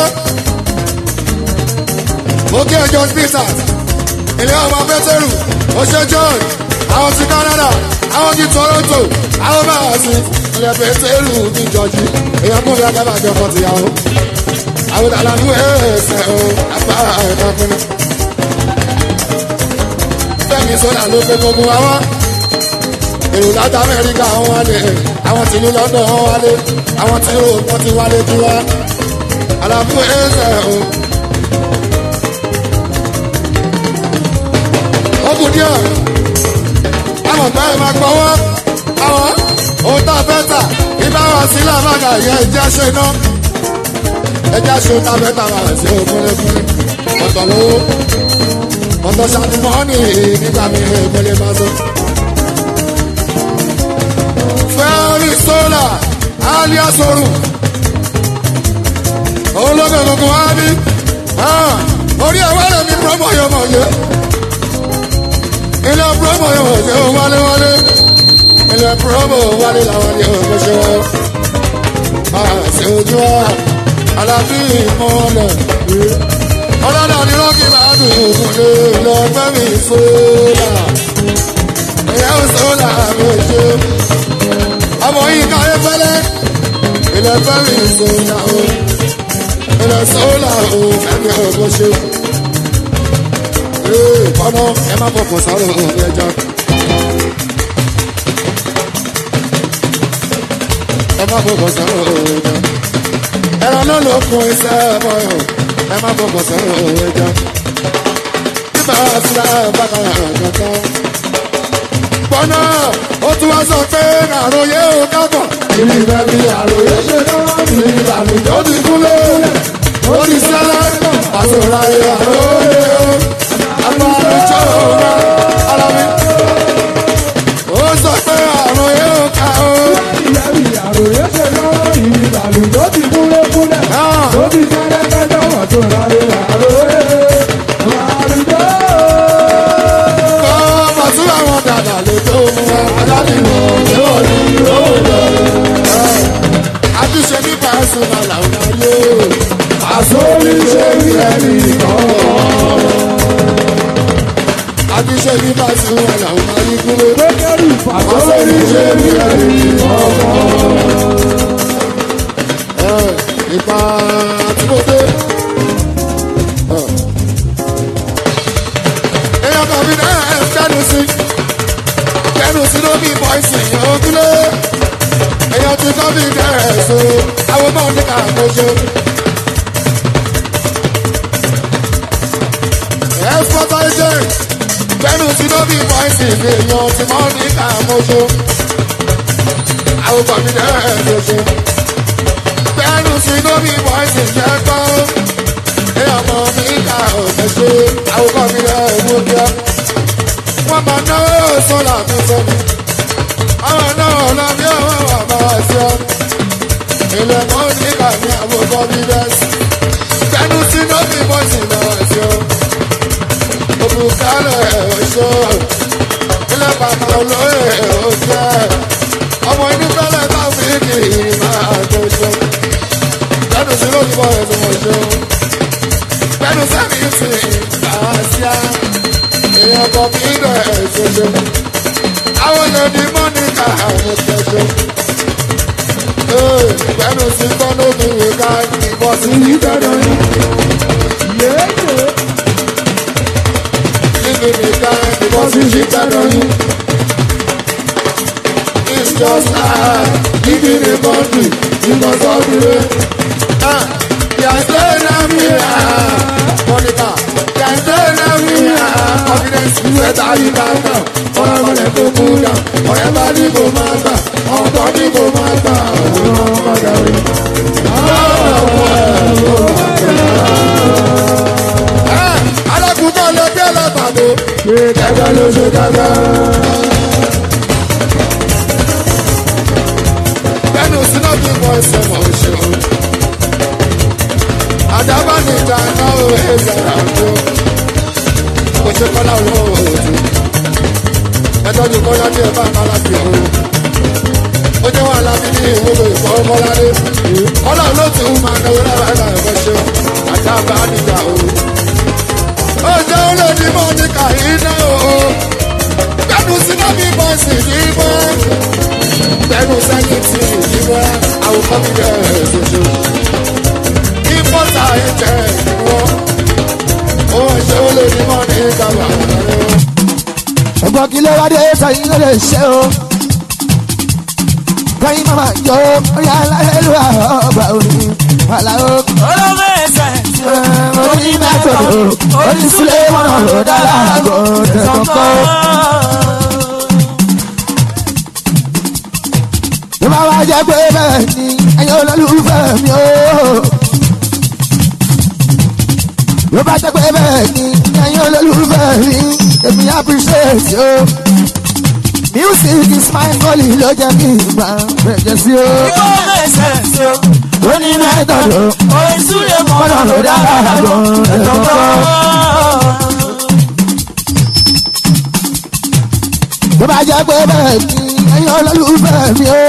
òkè john peters ilé ọmọ pétérù oṣù john àwọn ti canada àwọn ti toronto àwọn báwa sí ilé pétérù ní jọjú èèyàn kún fún akábà jọ fọ́ tìyàwó. àwọn àlànà ẹ̀ẹ́sẹ̀ o apá ẹ̀ka fúnni. fẹ́mi sọ́dà ló pé gbogbo wa wá èrò láti amẹ́ríkà wọn wálé àwọn tìlú london wọn wálé àwọn tí yóò wọ́n ti wálé jù wá àlàfo ẹsẹ̀ o. ó kù díẹ̀ àwọn ọ̀gá ẹ̀ máa gbọ́wọ́ àwọn ohun tá a fẹ́ tà ibà wà sílẹ̀ àmàgà yẹn ẹ̀jẹ̀ ṣe iná ẹ̀jẹ̀ ṣe tá a fẹ́ tà wà sí òkúlẹ̀kúlẹ̀ ọ̀tọ̀ lówó ọ̀tọ̀ ṣàtìmọ́ọ́nì nígbà mi ìmọ̀lẹ́ máa tó. fẹ́ẹ́rì sólà alias oru olóògbé gbogbo wa bí orí ẹ̀wọ́ rẹ̀ mi promo yóò mọ̀ yé ilé promo yóò mọ̀ yé wálé wálé ilé promo wálé làwọn ní òkè ṣe wọ́n àṣẹ ojú wa alábí ìmọ̀lẹ̀ ọlọ́dọ̀ ni rọ́ọ̀kì máa dùn òkúlé lọ́gbẹ́ mi sólà ìyá sólà mi ṣe ọmọ yìí káyé fẹ́lẹ́ ilẹ̀ fẹ́mi sólà o ilẹ̀ sólà o fẹ́mi ọgbọ́n ṣe. ee kọ́nà ẹ má fọkàn sáré òun ẹja. ẹ má fọkàn sáré òun ẹja. ẹran náà ló kún iṣẹ́ bọ́yọ̀ ẹ má fọkàn sáré òun ẹja. bíbá sílẹ̀ bákan kankan. gbọ́nà ó tún wá sọ pé àròyé ò kábọ̀. ìlú ìfẹ́ bí àròyé ṣe náà ní ìlànà ó ti kúlé ó ti sẹ́lẹ̀ àsọ̀rọ̀ ayé àròyé o. àpàlùjọ́ ọ̀gá ara mi. ó sọ pé àròyé ò ká o. àròyé ṣe náà ìlànà tó ti kúlé kúlẹ̀ ó ti sẹ́lẹ̀ kẹjọ́ wọ́n tó rárí àròyé àrùjọ́. kọ́ bàtúrà wọn dàda lè tó mú wa aládìmọ̀ yóò ní ìrọ̀lẹ́. àtúnṣe nípa ẹ̀sùn náà làwọn ayé o. àsórí ṣe rí ẹni kọ̀ọ̀kan. àtúnṣe nípa ẹ̀sùn náà làwọn ayé kúrò. pékérì àsórí ṣe rí ẹni kọ̀ọ̀kan. ìpa àtúbọ̀dé. èèyàn kan fi náà ẹ̀ kẹ́nu sí kẹ́nu sí lómi bọ́ìsì ògúnlé èèyàn ti kọ́ bí dẹ́rẹ̀ so àwọn ọmọ ní ká kojú. ẹ̀fọ́tà ẹ̀jẹ̀ kẹ́nu sí lómi bọ́ìsì èèyàn ti mọ́ ní ká kojú. àwọn ọmọ mi dẹ́rẹ̀ kojú. kẹ́nu sí lómi bọ́ìsì jẹ́ kọ́ èèyàn mọ́ ní ká kojú. àwọn ọmọ mi dẹ́rẹ̀ kojú. wọ́n máa náwó sọ́là mi sọ́ni àwọn náà lọ bí ọwọ́ wà bá wá sí ọ. ilẹ̀ mọ́ nígbà ní àwọn confidence. tẹnu sí lóbi bọ́sì bá wá sí ọ. òbúkálẹ̀ ẹ̀rọ ṣó. ilẹ̀ bàbá olóyè ẹ̀rọ jẹ́. ọmọ inú fẹ́lẹ̀ bá fi kì í máa tó ṣó. tẹnu sí lóbi bọ́sì mọ̀ ṣó. tẹnu sẹ́mi sì bá wá sí á. èèyàn kan kì í dọ̀ ẹ̀ ṣoṣo àwọn lèdi mọ́nìkà àwọn tẹ̀sán. Bẹ́ẹ̀ni sí tọ́lú mi wò ká ìbọn sí ní dandan yìí. Níbi nìkan ìbọn sí ní dandan yìí. It's just like living in a country because of the rain. Yàtọ̀ náà mi rà Mọ́nìkà. Yàtọ̀ náà mi rà confidence ìwé tàbí kàkà ọ̀rẹ́ balẹ̀ tó kú dà ọ̀rẹ́ bá ní kò máa gbà ọ̀tọ̀ ní kò máa gbà ọ̀rọ̀ padà rí. alákùnkọ́ lè bí ẹlẹ́gbàdo ṣe kẹ́kẹ́ ló ṣe kẹ́kẹ́. bẹ́ẹ̀ni òsínà bí mo ṣe mọ̀ ṣe o. àdábànìjà náà ó ẹ̀ṣẹ̀ àjò kò ṣe kọ́lá owó òòtú ẹtọ́jú kọ́lá tí ẹ bá bá láti ọ̀run. ó jẹ́ wàhálà mi ní ìwúlò ìfọwọ́kọ́ládé. kọ́lá ló ti ń máa náwó lára ẹ̀ka ẹ̀kọ́ ṣe àti àbá níjà o. ó jẹ́ ó lè ní mọ́ ní kàyínà o. gbẹ́nu sínú bí bọ́ọ̀sì ní bọ́. gbẹ́nu sẹ́yìn tí ní bọ́. àwòkọ́ mi rẹ̀ ṣoṣo. kí bọ́sà ẹ̀ jẹ́ ìwọ́. ó ṣe ó lè ní mọ́ ní kàwá rẹ̀ ọgbọ́n kí ló wá dé sẹ́yìn ló lè ṣe o. kẹ́yìn máma jọ orí aláìlú ọgbà òní àlàó. olóògbé orí mẹ́tòdò orí sílé wọn ló dára àgọ́ tẹ̀kọ́kọ́. tó bá wá jẹ́ pé bẹ́ẹ̀ ni ẹ̀yin olólùfẹ́ mi o. tó bá jẹ́ pé bẹ́ẹ̀ ni ẹ̀yin olólùfẹ́ mi èmi appreciate o. music is my calling ló jẹ́ kí n gbà bẹ̀jẹ̀ sí o. Ìgbó mẹ́sẹ̀ sí o. orí mẹ́tòdò Orin súlẹ̀ mọ́nà ló dára àgọ́ tẹ̀kọ́kọ́. tó bá jẹ́ pé bẹ́ẹ̀ ni ẹ̀yin olólùfẹ́ mi o.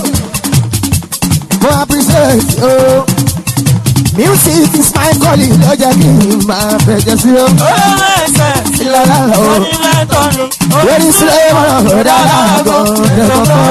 mo appreciate o. music is my calling ló jẹ́ kí n máa bẹ̀jẹ̀ sí o. Ìgbó mẹ́sẹ̀ sí o. ìlànà o. Orin mẹ́tọ́ni. lórí sílẹ̀ wọn ló dára àgọ́ tẹ̀kọ́kọ́.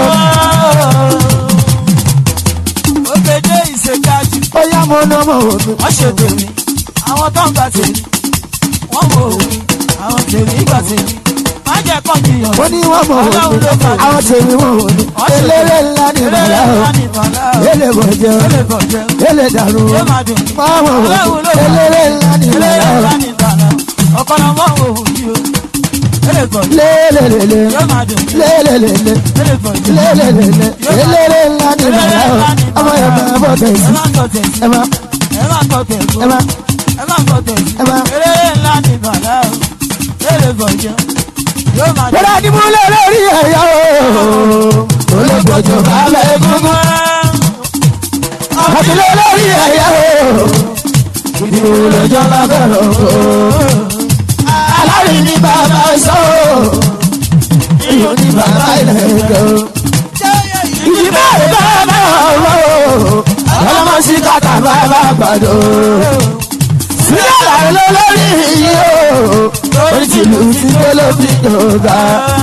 Òkèdè ìṣèkájú. ó yá mo ná mo wò mí. Wọ́n ṣe tèmi. Àwọn tó ń gbà tèmi. Wọ́n wò ó. Àwọn tèmi gbà tèmi. Má jẹ́ kọ́ mi yàn. ó ní wọ́n mọ̀ wò Ọlọ́run mí. ló fà mí. àwọn tèmi wọ́n wò mí. eléré ńlá ni bàlá o. ele bọ̀ jẹ́ o. Ele bọ̀ jẹ́. ele dàrú o. Yóò máa dùn. wọ́n mọ̀ wò Ọlọ́run ló mí. fà mí. eléré ńlá ni bàlá Eléré o. ńlá ni bàlá. Ọ̀pọ̀lọpọ̀ mọ̀ wò ó yìí o. Ele bọ̀ jẹ́. lélelele. Yóò máa dùn. lélelele. Ele bọ̀ jẹ́. lélelele. eléré ńlá ni bàlá o. ọmọ yẹn máa bọ̀ tẹ̀sí. Ẹ má tọ̀ tẹ̀sí. ẹ máa Ẹ má tọ̀ tẹ̀sí. ẹ máa. Ẹ má tọ̀ tẹ̀sí. Ẹ má. Eléré ńlá ni bàlá o. Ele bọ̀ jẹ́. Yóò máa dùn. Bọ́lá ni mo lé lórí ẹ̀yà o. Olóògbòjò bàbá egungun. Àti lé lórí ẹ̀yà o. Ìdìbò lọ́jọ́ bàbá rọ̀ o. Alárin ní bàbá sọ o. Iyọ̀ ní bàbá ilẹ̀ ẹ̀jẹ̀ o. Ìdìbò rẹ̀ bàbá ọ̀rọ̀ o. Ọlọ́mọ sí kàtà bàbá àgbàdo. Sílẹ̀ làwọn lórí yìí o. Orí tìlù ti gbé ló fi jọba.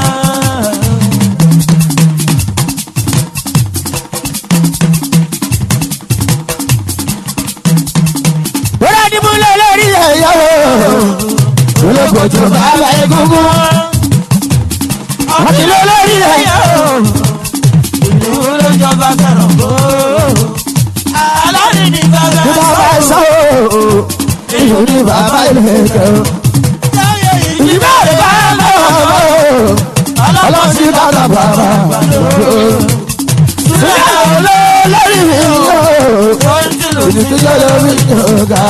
Bọ́lá ni mo lé lórí ẹ̀yà o. Olóògbòjò bàbá egungun. Àti lé lórí ẹ̀yà o. Ìlú ló jọba fẹ́ràn kó. Alárin ní bàbá Ní bàbá sọ o. Iyọ̀ ní bàbá ilẹ̀ ẹ̀jẹ̀ o. Ìdìbò rẹ̀ bàbá ọ̀rọ̀ o. Ọlọ́sìn bàbá bàbá o. Sílẹ̀ olórí mi o. Ìdí tó yọ lórí ìjọba.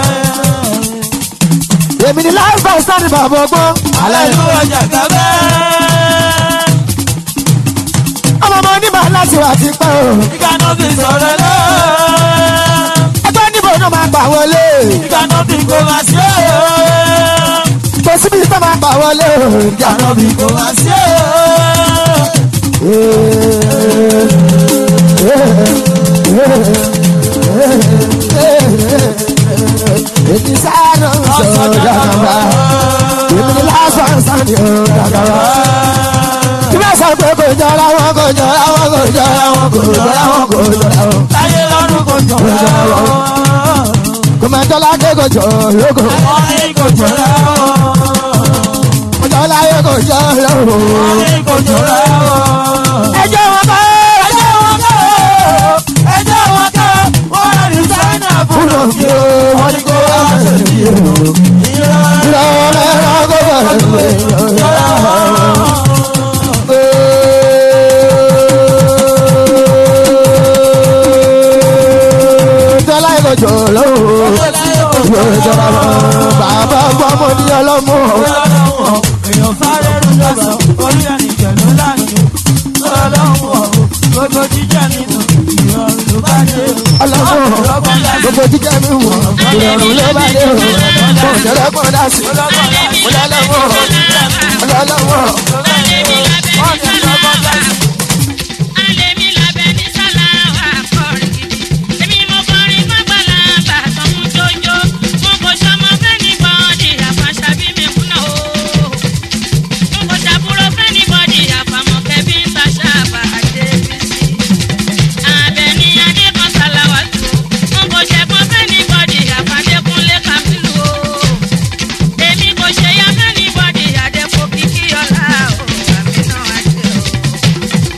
Èmi ni láì bá sáré bàbá ọgbọ́n. Alẹ́ Ìlú ọjà kábẹ́. ọmọ ọmọ onímọ̀ láti wà ti pẹ́ o. Ìkànnà fi sọ̀rọ̀ lọ. Ẹgbẹ́ níbo náà máa gbà wọlé. Ìkànnà fi kò máa ṣe o. Kò síbi tó máa gbà wọlé o. Ìkànnà fi kò máa ṣe o. Èmi sáré ọ̀sọ̀ dàgbà. Èmi ni lásán sáni ọ̀ dàgbà. Kí bá sọ pé kò jọra wọn kò jọra wọn kò jọra wọn kò jọra wọn kò jọra wọn. Táyé lọ́rùn kò jọra o. Kò máa tọ́lá dé kò jọ lóko. Wọ́n ní kò jọra o. Kò jọ láyé kò jọ lóko. Wọ́n ní kò jọra o. Ẹjọ́ wọn kọ́ Ẹjọ́ wọn kọ́ o. Ẹjọ́ wọn kọ́ o. Wọ́n rẹ̀ ní Sáínà fún fúnà fi o. Wọ́n ní kó wá ṣe bí o. Ìrọ̀lẹ́ ẹ̀rọ kó bẹ̀rẹ̀ pé Tọ́lá ìkọjọ lọ́wọ́ yóò jọra lọ. Bàbá ọmọ ní ọlọ́mọ. Èèyàn fárẹ́ rú lọ́sàn, orí ẹnìjẹ̀ ló láàyè. Ọlọ́run ọ̀hún, gbogbo jíjẹ́ nínú ìrọ̀rùn ló bá dé. Ọlọ́mọ gbogbo jíjẹ́ mi wọ̀. Ìrọ̀rùn ló bá dé o. Mo jẹ́rẹ́ pọ̀ dá sí. Mo lọ́lọ́mọ. Mo lọ́lọ́mọ. Èmi kò ṣe yá fẹ́ni bọ́dì àdẹ́kọ̀ kíkí ọ̀la o, àmì náà á ṣe o.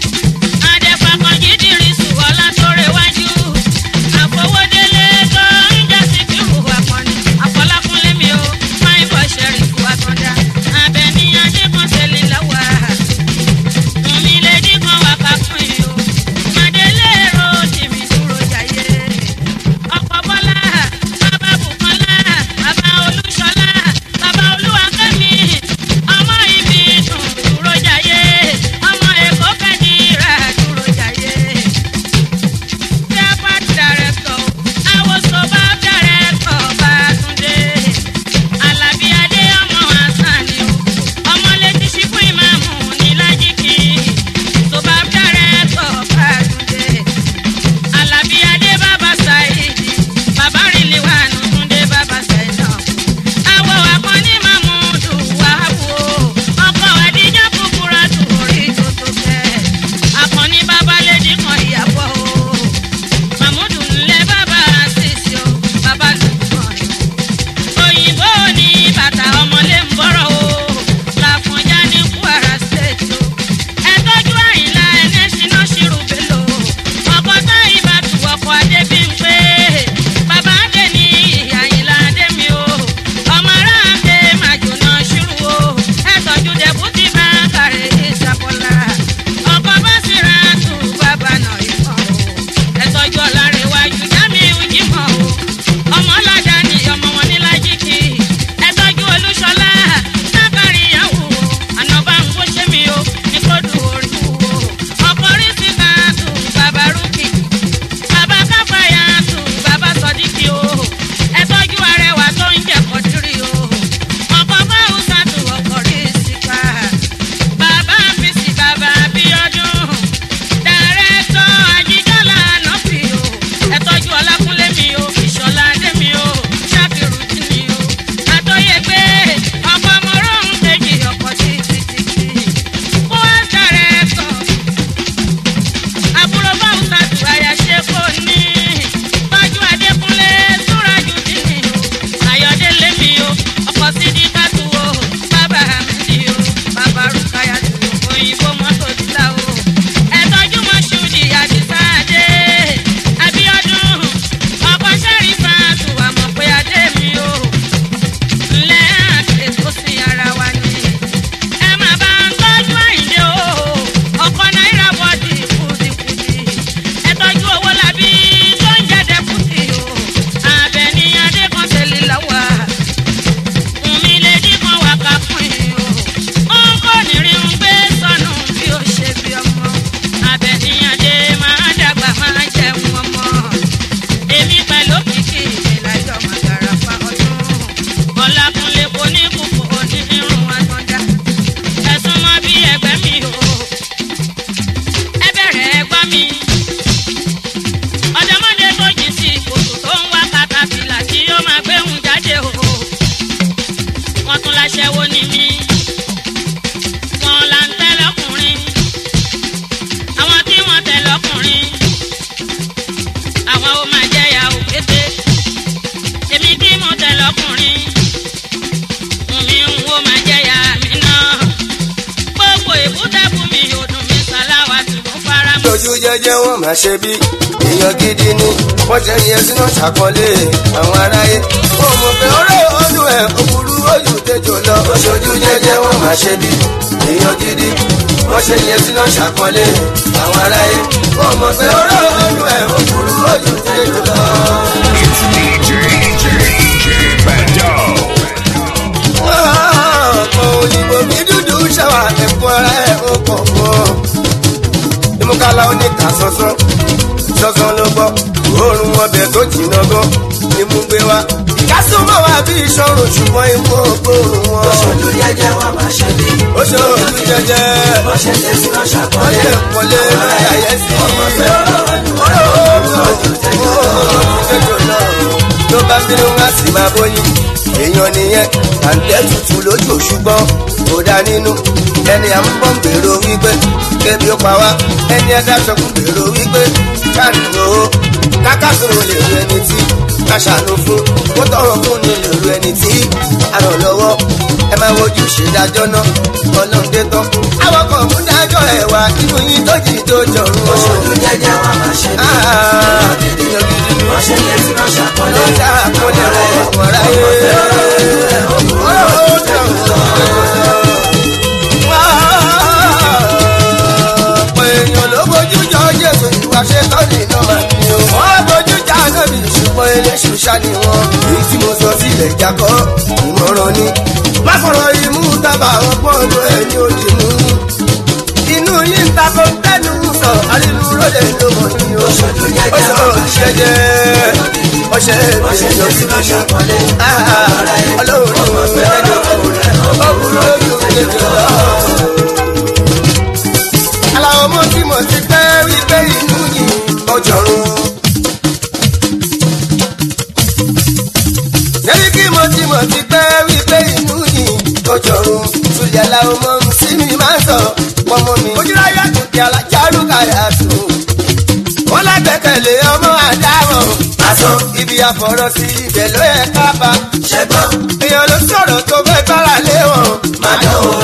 ọkọ̀ sídìí kátó o bàbá mi o bàbá rúkàyà tó òyìnbó mọ́tò dídá o ẹ̀tọ́jú mọ́ṣúdì àdìsáàdé abiodun ọkọ̀ sẹ́rífà tó wà mọ̀ pé adé mi o ńlẹ́ àti tó sin ara wa ni ẹ má bá ń tọ́jú àyìnlé o ọkọ̀ náírà bọ́dì kùtìkùtì ẹ tọ́jú owó làbí tó ń jẹ́dẹ̀ kùtì o àbẹ̀ní adékọ̀ọ́sẹ̀lẹ̀ lọ́wọ́ Wùnmí lè dín kan wà ká fún yín o. Ó ń kó nírin ń gbé sọnù bí ó ṣe bí ọmọ. Àbẹ̀níyànjẹ máa dàgbà máa jẹun ọmọ. Èmi pẹ̀lú kìkì ìlàjọ màgàrà pa ọdún. Ọlákúnlé kò ní kúkú òní irun àtọ́já. Ẹ̀sùn mọ́ bí ẹgbẹ́ mi o. Ẹ bẹ̀rẹ̀ ẹgbọ́n mi. Ọ̀dọ́mọdé tó jìn sí kòtò tó ń wá katapìlà tí ó máa gbéhùn jáde o wọ́n tún láṣẹ́wó ní mí. wọ́n là ń tẹ́ lọ́kùnrin. àwọn tí wọ́n tẹ̀ lọ́kùnrin. àwọn ó máa jẹ́ ìyá òkété. èmi tí mo tẹ̀ lọ́kùnrin. mi ń wo máa jẹ́ ìyá mi náà. gbogbo ìbúdẹ́kù mi ò dùn mí sàláwà tí mo fara mọ́. lójú jẹjẹ wọn máa ṣe bí èèyàn gidi ni wọn jẹ yẹn sínú ṣàkọlé àwọn aráyé wọn mọ pé ọrẹ ọdún ẹ òkúrú ojú tẹjọ lọ oṣooju jẹjẹ wọn máa ṣe bí èèyàn gidi wọn ṣe yẹn sínú ṣàkọlé àwọn aráyé wọn mọ pé ọrẹ ọdún ẹ òkúrú ojú tẹjọ lọ. It's DJ, DJ, DJ Bando. ọ̀pọ̀ òyìnbó mi dúdú ṣàwà ẹ̀kọ́ ara ẹ̀ ó pọ̀ pọ̀. ìmúkálá oníkà sọ́sọ́ sọ́sọ́ ló gbọ́ òórùn ọbẹ̀ tó jìnnà gan ni mú gbé wá. ìkásùnmọ́ wa bí ìṣòro ṣùgbọ́n imú ògbóòrùn wọn. Oṣooju jẹjẹ wọn máa ṣe bí. ó ṣe ojú jẹjẹ Wọ́n ṣe lè sí lọ́ṣà wọ́n kọ́lé. lè kọ́lé lórí àyẹ́sí. tó bá bínú wá sí máa bóyin èèyàn nìyẹn àǹtẹ̀ tutù lójú ṣùgbọ́n kò dá nínú ẹni à ń bọ̀ ń gbèrò wípé kébi ó pa wá ẹni ẹ̀dáṣọ kún gbèrò wípé káàdì owó kákàkùn lè ru ẹni tí ká ṣàánú fún kó tọrọ fún ni lè ru ẹni tí a ràn lọ́wọ́ ẹ máa wojú ṣèdájọ́ náà ọlọ́run dé tán àwọn kan mú dájọ́ ẹ̀ wá inú yín tó jì tó jọ̀rùn o. Oṣooju jẹjẹ wọn máa ṣe bí. Wọ́n ṣe lè sí lọ́ṣà kọ́lé. lọ́jà àkọlẹ̀ ọ̀rọ̀ ráyé. ọ̀pọ̀ èèyàn ló bójú jọ jésù ìwà ṣe tọ́ni iná máa ní o. wọ́n bójú já lórí ṣùgbọ́n eléṣù ṣá ni wọ́n. èyí tí mo sọ sílẹ̀ jákọ́ ìmọ̀ràn ni. má fọ̀rọ̀ imú tábà ọgbọ́n ọdún ẹ̀ ní òdì mú. inú yín ta ko tẹnu sọ àrínú ròde ló mọ̀ ní o. Oṣooju jẹjẹ ọṣọ wọn máa ṣe bí. òṣìṣẹ́ ọṣẹ Wọ́n ṣe lè sí lọ́ṣà kọ́lé. ọlọ́run ẹ̀ẹ́dọ̀ ọkùnrin ojú kejì lọ. aláwọ̀ mọ́ tí mo ti pẹ́ wípé inú yìí ọjọ́rùn. Yẹ́rí kí mo ti mọ̀ ti pẹ́ wípé inú yìí ọjọ́rùn. Tulẹ̀ aláwọ̀ mọ́ sí mi máa ń sọ pọ́nmọ mi. Ojúláyà tó di alájárú kàyà tó. Wọ́n lágbẹ́kẹ̀lé ọmọ àdámọ̀. Àsọ ibi àfọ̀rọ̀ sí ibẹ̀ ló yẹ ká bá. Ṣẹ́gbọ́n Èèyàn ló sọ̀rọ̀ tó fẹ́ gbára lé wọn. máa dán o.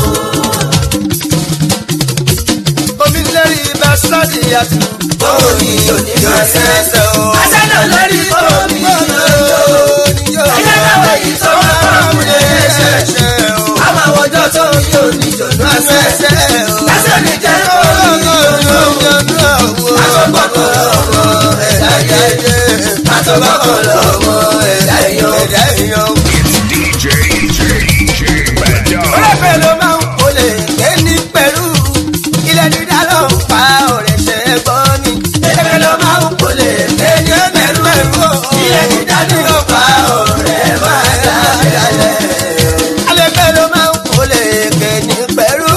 Omi lérí ibà sọ́ọ̀dì àtù. Bóò ni oníjọ ẹsẹ̀ o. Aṣáájú lórí bóò ni oníjọ. Ẹyẹ káwé yìí tó wá fọ́ọ̀mù lè ṣe. Àwọn àwọ̀jọ́ tó ń yí oníjọ ní ẹsẹ̀. Lásán ní jẹ́ oníjọ. Àtọ̀gbọ́kọ̀ lọ́mọ ẹ̀dá yẹn. Àtọ̀gbọ́kọ̀ lọ́mọ ẹ̀dá yẹn. It's DJ, DJ Bando. Ọlọ́pẹ̀ ló máa ń kólé ké ní pẹ̀lú. Ilẹ̀ dídá ló ń pa ọ̀rẹ́ ṣe é gbọ́ ni. Ẹgbẹ́ ló máa ń kólé ké ní pẹ̀lú. Ilẹ̀ dídá ló ń pa ọ̀rẹ́ máa dá dalẹ̀. Alẹ́pẹ̀ ló máa ń kólé ké ní pẹ̀lú.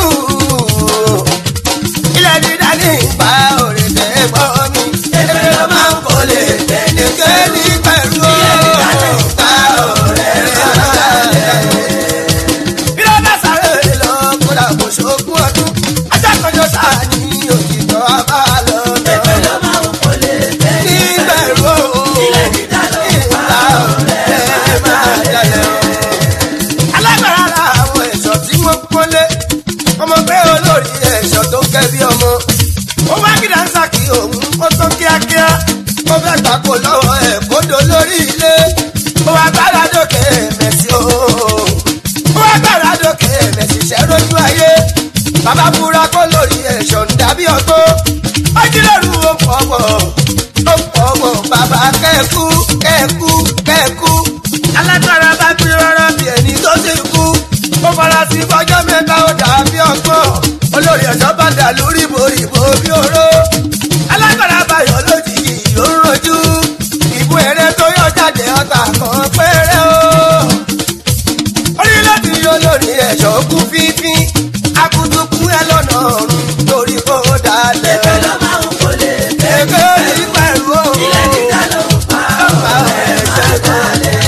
Ilẹ̀ dídá ní pa ọ̀rẹ́ ṣe é gbọ́ ni. Ẹgbẹ́ ló máa ń kólé ké ní pẹ̀lú. Ilẹ̀ dídá ní pa ọ̀rẹ́ gbàgbó lọ́wọ́ ẹ̀ kódó lórí ilé ó wá gbára dókè mẹ́sì o ó wá gbára dókè mẹ́sì ṣẹ́ lójú ayé bàbá búra kó lórí ẹ̀ṣọ́ ń dàbí ọgbó ó jíròrò ó pọ̀ wọ̀ ó pọ̀ wọ̀ bàbá kẹ́ẹ̀kú kẹ́ẹ̀kú kẹ́ẹ̀kú alágbára bá gbé rárá bí ẹni tó ti kú ó fara sí fọjọ́ mẹ́ta ó dàbí ọgbọ́n olórí ẹ̀ṣọ́ bá dà lórí boríbo bí oró alágbára báyọ̀ lójijì ló ń rojú ìbú eré tó yọ jáde ọta kan péré o orílẹ̀-èdè olórí ẹ̀ṣọ́ kú fífín akutuku ẹ lọ́nà ọ̀run lórí kó dalẹ̀. Èpè ló máa ń kólé. èké yìí pẹ̀lú o. Ilé dídá ló ń pa ọ̀pá ẹ̀ṣẹ̀ dalẹ̀.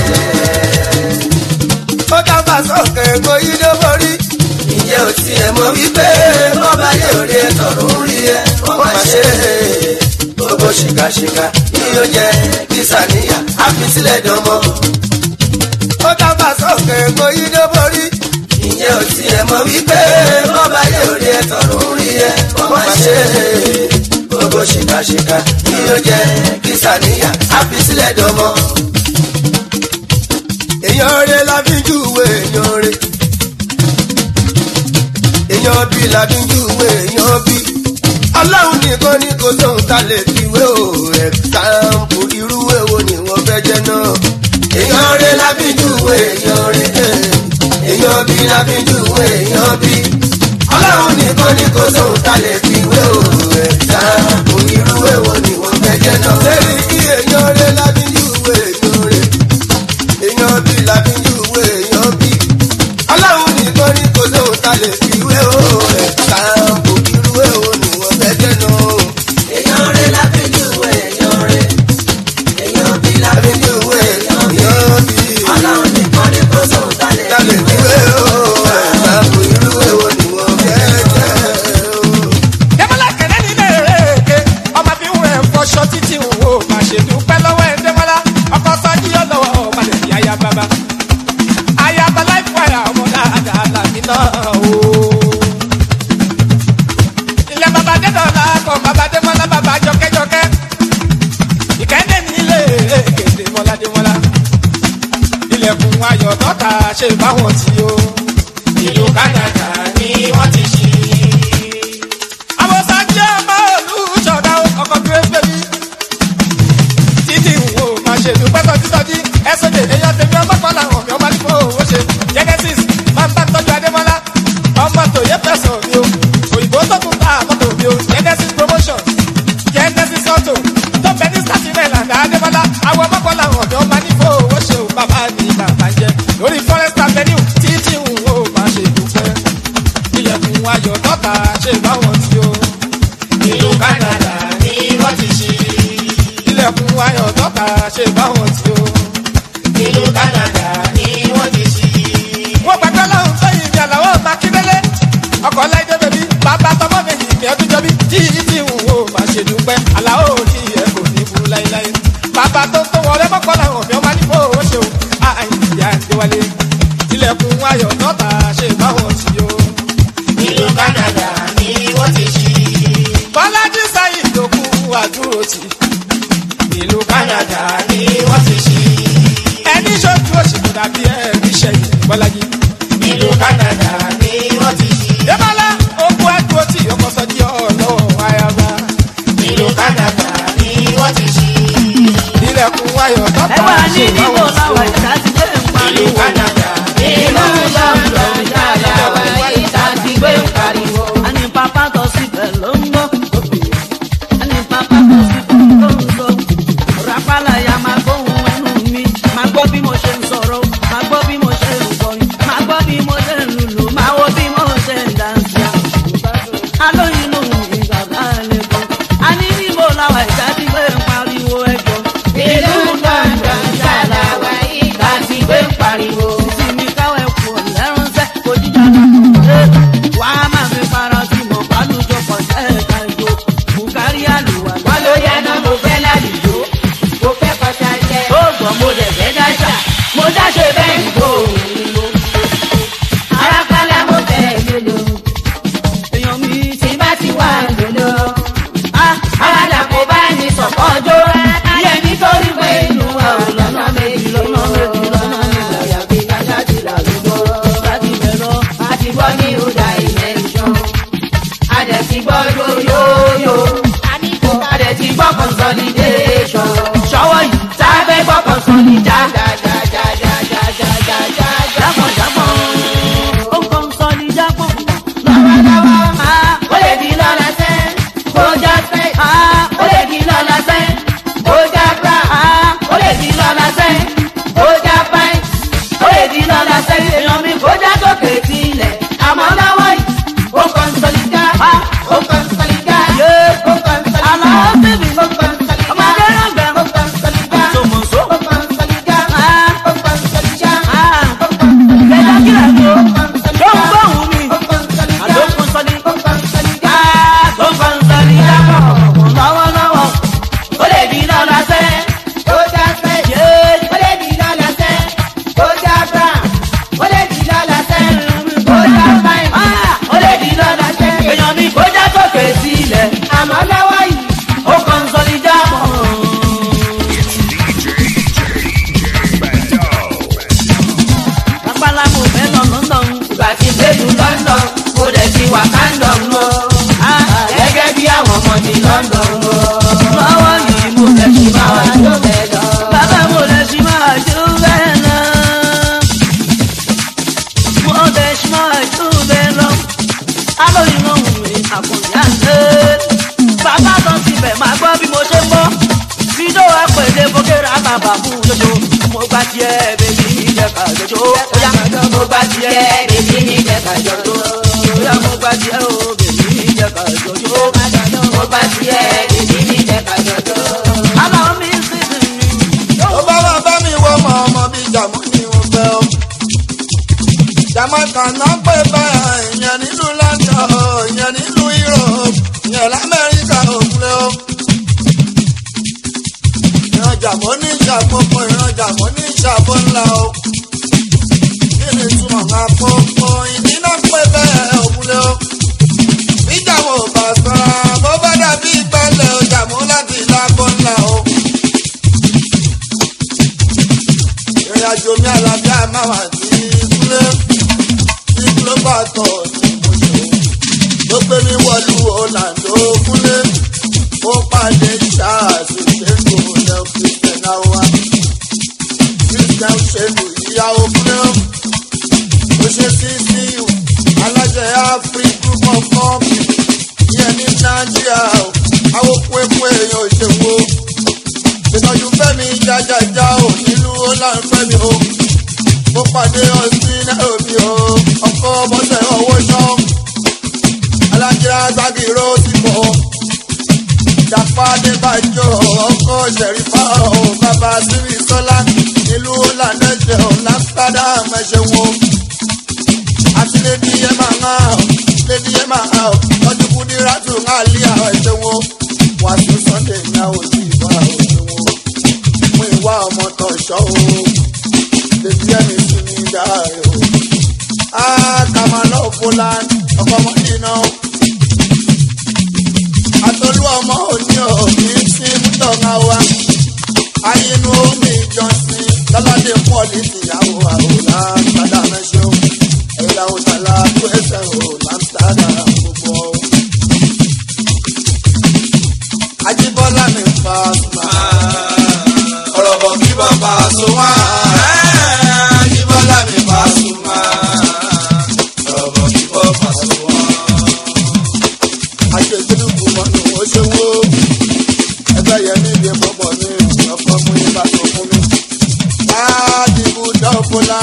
ó dábàá sọ̀kè gbóyí ló borí. ìyẹn ò tiẹ̀ mọ̀ wípé bọ́bá yóò rí ẹ tọ̀rọ̀ ń rí ẹ wọ́n máa ṣe é. gbogbo ṣìkàṣìkà yíyó jẹ kìsàníyà àfisílẹ̀ dánmọ́. ó dábàá sọ̀kè gbóyí ló borí. ìyẹn ò tiẹ̀ mọ̀ wípé bọ́bá yóò rí ẹ tọ̀rọ̀ ń rí ẹ wọ́n máa ṣe é. gbogbo ṣìkàṣìkà yíyó jẹ kìsàníyà àfisílẹ̀ dánmọ́ èèyàn rẹ la fi júwe èèyàn rẹ èèyàn bí la fi júwe èèyàn bí ọlọ́run nìkan ní kò tóun ta lè fiwé o ẹ̀sáǹpù irú èwo ni wọ́n fẹ́ jẹ́ náà èèyàn rẹ la fi júwe èèyàn rẹ èèyàn bí la fi júwe èèyàn bí ọlọ́run nìkan ní kò tóun ta lè fiwé o ẹ̀sáǹpù irú èwo ni wọ́n fẹ́ jẹ́ náà. sẹ́yìn kí èèyàn rẹ la fi júwe èèyàn rẹ èèyàn bí làbíjú ìwé èèyàn bí. ọlọ́run nìkan ní kò lóhùn ta lè fi ìwé o ẹ̀ka òkìrú èwo ni wọ́n fẹ́ jẹ́ nù. èèyàn rẹ̀ lábẹ́jú èèyàn rẹ̀ èèyàn bí làbíjú ìwé èèyàn bí. ọlọ́run nìkan ní kò sóhun tá lè ta lè fi ìwé o ẹ̀ka òkìrú èwo ni wọ́n fẹ́ jẹ́ o. Dẹ́mọ́lá kẹ̀lẹ́ ní bẹ̀rẹ̀ èké ọmọ fi ń wẹ̀ fọṣọ títí ń wò má ṣe dúpẹ́ lọ́wọ́ ẹ̀ Dẹ́mọ́lá ọkọ̀ sọ́jí yọ lọ́wọ́ ọmọ lè fi aya bàbá. Aya bàbá ìfọ̀yà ọmọ dáadáa làmì náà o. Ilé bàbá Dẹ́dọ̀lá kọ̀ bàbá Dẹ́mọ́lá bàbá jọkẹ́jọkẹ́. Ìkẹ́ndé nílé èké Dẹ́mọ́lá Dẹ́mọ́lá. Ilẹ̀kùn ayọ̀ tọ́ka ṣe báwọn tí o. Ìlú Kánádà ni wọ́n ti ṣí àwọn sáńjẹ́ ọmọ olùṣọ́dá ọkọ̀ tó ń bẹ̀bí. títí wo máa ṣe dùpẹ́ sọjísọjí ẹ̀sọ́dẹ̀ èèyàn tèmi ọmọ kan làwọn mi ọmọ nípò owó ṣe genesis máa ń bá tọ́jú adémọ́lá ọmọ tòye fẹ̀sọ̀ mi o òyìnbó tó tún ta mọ́tò mi o genesis promotion genesis auto tó bẹ ní staten island adémọ́lá àwọn ọmọ kan làwọn mi ọmọ nípò owó ṣe o bàbá mi bàbá jẹ lórí forest avenue títí wo máa ṣe dùpẹ́ ilẹ̀kùn ayọ̀ tọ́ta ṣe báwọn tí o ìlú canada ni wọ́n ti ṣí. ilẹ̀kùn ayọ̀ tọ́ka ṣe báwọn tí o. ìlú canada ni wọ́n ti ṣí. wọ́n gbàgbé lọ́hùn sẹ́yìn ní àlàó makíndélé. ọkọ̀ láìdé bèbí bàbá tọmọ méjì ní ọdún jọbí tí tí ń wò má ṣe dúpẹ́. àlàó ní ẹ̀ kò ní burú láéláé. bàbá tó tó wọlé mọ́kọ́ làwọn òfin ọmọ nípò owó ṣe o. àìyá ìdíwálé. ilẹ̀kùn ayọ̀ tọ́ka ṣe báwọn tí o. ìlú canada ni wọ́n ti ṣí bọ́lájí sáyìn ló kú àdúró tì. ìlú canada ni wọ́n ti ṣí. ẹni ṣojú òṣèlú dàbí ẹ̀rí ṣẹ̀yìn bọ́lájí. ìlú canada ni wọ́n ti ṣí. débọ́lá okú àdúró tì ọkọ̀ sọ́jí ọlọ́wọ́ ayaba. ìlú canada ni wọ́n ti ṣí. ilẹ̀kùn ayọ̀ tọ́ta ẹ wà ní ṣe ìdìbò báwọn làwọn sí ìta ti gbé ń pariwo. ìlú canada ni ìlú lọ́dọ̀ ìjàlá ìta ti gbé ń pariwo. a ní pápá tó síbẹ̀ ló ń gbọ́. a ní pápá tó síbẹ̀ ló ń gbọ́. rápálá ya máa gbóhùn ẹnu mi. máa gbọ́ bí mo ṣe ń sọ̀rọ̀ máa gbọ́ bí mo ṣe ń kọrin máa gbọ́ bí mo ṣe ń lùlù. di lọ́la sẹ́yìn èèyàn mi kó já sókè sílẹ̀ àmọ́ lọ́wọ́ yìí ó kàn sọ̀lìkà ó kàn sọ̀lìkà ó kàn sọ̀lìkà àlọ́ bèbí ó kàn sọ̀lìkà ọmọdé náà gbẹ ó kàn sọ̀lìkà tòmọ̀só ó kàn sọ̀lìkà ó kàn sọ̀lìkà gbẹdọ kílẹ̀ tó ó kàn sọ̀lìkà ló ń gbóhùn mi ó kàn sọ̀lìkà àdókùn sọ́ni ó kàn sọ̀lìkà tó kàn sọ́ni dábọ̀ lọ́wọ́lọ́wọ́ ó lè di lọ́la sẹ́ ó já sẹ́ ó lè di lọ́la sẹ́ ó já brown ó lè di lọ́la sẹ́ ó já fine ó lè di lọ́la sẹ́ èèyàn mi kó já sókè sílẹ̀ àmọ́ lọ́wọ́ yìí ó kàn sọ́ni dábọ̀. Rápálá mo fẹ́ lọ London. ìgbà tí gbèlú london mo dẹ̀ ti wà kandom lọ gẹ́gẹ́ bí àwọn ọmọ ti london lọ Lọ́wọ́ yìí mo fẹ́ ṣì máa wá jó bẹ́ẹ̀ lọ. Bàbá mo lè ṣì máa jó bẹ́ẹ̀ lọ. Mo lè ṣì máa jó bẹ́ẹ̀ lọ. Alóyún ohun mi àkùnrin àṣẹ. Bàbá kan síbẹ̀ máa gbọ́ bí mo ṣe ń bọ́. Fídó àpèlé bókèrè àbàbà fún lójó. Mo gbà tiẹ̀ bèbí mi jẹ́ ká lójó. Óyá mo gbà tiẹ̀ bèbí mi jẹ́ ká jọjó. Óyá mo gbà tiẹ̀ o bèbí mi jẹ́ ká jọjó. mo bá tiẹ̀ bèbí mi jẹ́ ká jọjọ́. Àlọ́ mi sì sì mi. ó bá wà bá mi wọ ọmọ ọmọ bíi jàmọ́ ni mo fẹ́ o. jamaica náà pè báyà ìyẹn nílùú london o, ìyẹn nílùú europe ìyẹn lamẹ́ríkà òkúlẹ̀ o. ìran jàmọ́ ní ìṣàkóso ìran jàmọ́ ní ìṣàbọ̀ ńlá o. kí ni túmọ̀ máa pọ́npọ́ ìdí náà pè bẹ́ẹ̀ òkúlẹ̀ o. ìjàmọ̀ ò bá sọ̀rọ̀ bó bá dàbí ìgbàlẹ̀ o jàmọ́ láti lágbó ńlá o. ìrìn àjò mi àlàáfíà máa wà sí kúlé tí global tour ní mọ̀ṣọ́ ló gbé mi wọlú orlando kúlé ó pàdé ṣáàṣì ṣẹ́ńgò lẹ́ christian awa christian ṣẹ́ńgò ìyàwó kúlé ó ṣe sí sí alájẹ afri group of company yẹn ní nàìjíríà àwọn pépé èèyàn òṣèwò ìtọ́jú fẹ́mi jájájá ò nílùú ọláńfẹ́mi o mo pàdé ọtí nairobi o ọkọ bọ́sẹ̀ owó ṣọ́ alájírá gbàgìrò ti bọ̀ ìjàpá adébàjọ́ ọkọ ṣẹ̀rífà o bàbá sírí sọ́lá nílùú ọláńdẹ́jẹ̀ o lámsterdam ẹ̀ṣẹ̀ wo àti lady emma hàn lady emma hàn ọdún kúndínlá tún hàn lé àwọn ẹ̀ṣẹ̀ wo wàásù sunday ní àwọn òsì ìbá òṣèwò fún ìwà ọmọ tó ṣọ́ o bèbí ẹni sí ní dáre o. a kà máa lọ fúlàn ọkọ ọmọ nínú. àtolú ọmọ òní ò kì í sí mútọ̀ọ̀gá wa. ayinú omi ìjọsìn lọ́ládé pọ́ọ̀lì tìyàwó àwòrán padà mẹ́ṣẹ́ o. ẹ̀yà òtàlá tó ẹsẹ̀ o lámsádà gbogbo o. ajíbọ́lá mi fa máa ọ̀rọ̀ bọ̀ kí bàbá so wá. Jíbọ́lá mi bá so wá. ọ̀rọ̀ bọ̀ kí bàbá so wá. Àṣejúdú kù mọ́ ni wọ́n ṣe wó. Ẹgbẹ́ yẹn ní ibi pọ̀pọ̀ mi, ọkọ̀ mú ibà tó fún mi. Láàdìbò dọ́fọ́lá.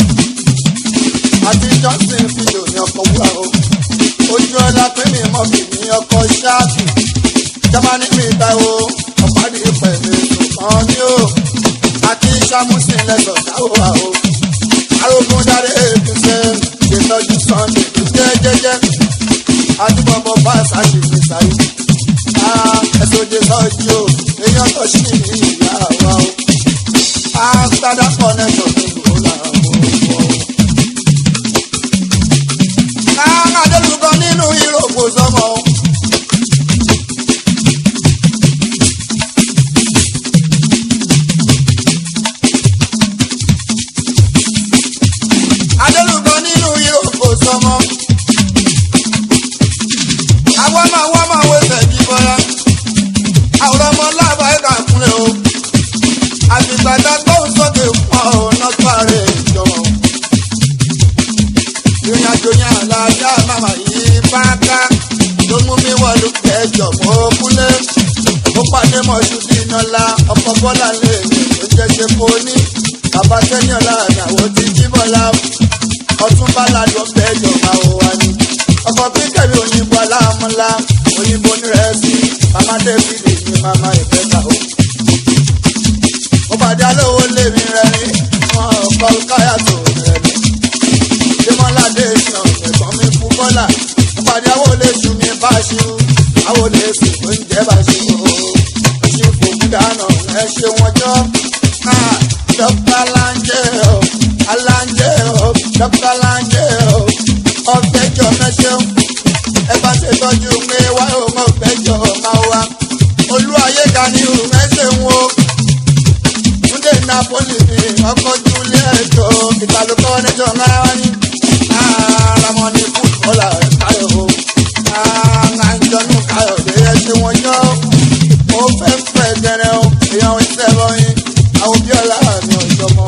Àti Johnson fìdò ní ọkọ̀ wúrà o. Ojú ọlá pé mi mọ̀ mi ní ọkọ̀ ṣáàpì. Jámánì mi ta o, ọ̀pá-dì pẹ̀lú kan ní o àti sàmúsìn lẹ́sọ̀ dáwọ́ wa o. arógún dáre ètò ṣe ṣètọ́jú sunday jẹ́ jẹ́jẹ́ adúbọ̀bọ̀ bá ṣáṣì ní sáyé. ẹ̀sọ́jẹ́ sọ́jú o èèyàn tó ṣì ní ìyá wa o. àgbàdà connection ní ìlú làwọn ọmọ. káwọn adélùkọ nínú ìròkò sọmọ o. adélùkọ nínú ìròkò sọmọ. àwọn máa wọ́n máa wé fẹ̀jú bọ́lá. àwòrán ọmọ láàbà ẹ̀ka kúnlẹ̀ o. àtìgbàdá gbóhùn sókè pọ̀ ọ̀nà tó ààrẹ ìjọba. ìrìn àjò yẹn àlàáfíà màmá yìí bá ká. ló mú mi wọlé kẹjọ mọ́ kúnlẹ̀. ó pàdé mọ̀ṣú dínà la ọkọ̀ bọ́lá lè mi ló jẹ́ ṣe kó ní. bàbá sẹ́yìn ọ̀la àtàwọn ti jí bọ́lá ọtún bá ládùn ọbẹ̀ ìjọba òwa ni ọkọ̀ kíkẹ́mi òyìnbó aláàmúlá òyìnbó nírẹ̀ẹ́sì mama david ní mama ìfẹ́ta o. mo pàdé alówó lèmi rẹ̀ ní wọn kọ́ káyà tó rẹ̀ ní. démọ́ládé ìsàn ẹ̀gbọ́n mi fún bọ́là mo pàdé àwọn olóṣù mi bá ṣu àwọn olóṣù tó ń jẹ́ bá ṣu o. ṣé fòkú dáná ẹ ṣe wọn jọ. dókítà láńjẹ o aláńjẹ o dókítà láńjẹ o ọ̀gbẹ́jọ mẹ́ṣẹ́ ẹ bá ṣe tọ́jú pé wá ò mọ̀ fẹ́jọ máa wá olú ayé ga ní ìhùn ẹsẹ̀ ń wo túndé napoli ní ọkọ̀ júlẹ̀ ẹ̀jọ̀ ìtàlùkọ́ nẹ́jọ́ náà wá ní àràmọ́ ní fútbọ́là káyọ̀ o àjọnú káyọ̀ lè yẹ ṣe wọ́n yọ ó fẹ́ fẹ́ gẹ̀rẹ́ o èèyàn ìṣẹ́ lọ́yìn àwọn bí ọ̀la mi ò jọmọ́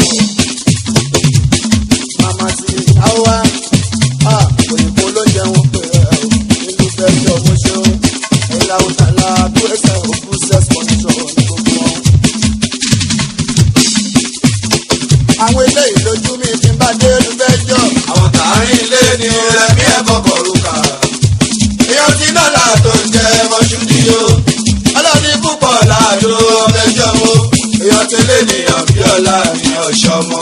màmá sí àwa òyìnbó ló jẹun pé nínú bẹ́ẹ̀ ọmọ ṣeun ẹ̀la òtàlà tó ẹsẹ̀ òkú sẹ́spọ̀nìṣọ̀ ní gbogbo wọn. àwọn ilé ìlójú mi ti ń bá dé ìlú bẹ́jọ́. àwọn tààrin ilé ni rẹmi ẹ̀ kọ̀kọ̀ rúkà. èèyàn ti dọ́là tó ń jẹ mọ́ṣúdì o. ọlọ́ni púpọ̀ láàdó ọmọẹjọ́ o. èèyàn tẹ́lẹ̀ nìyàn bí ọ̀la mi ọ̀ṣọ́mọ.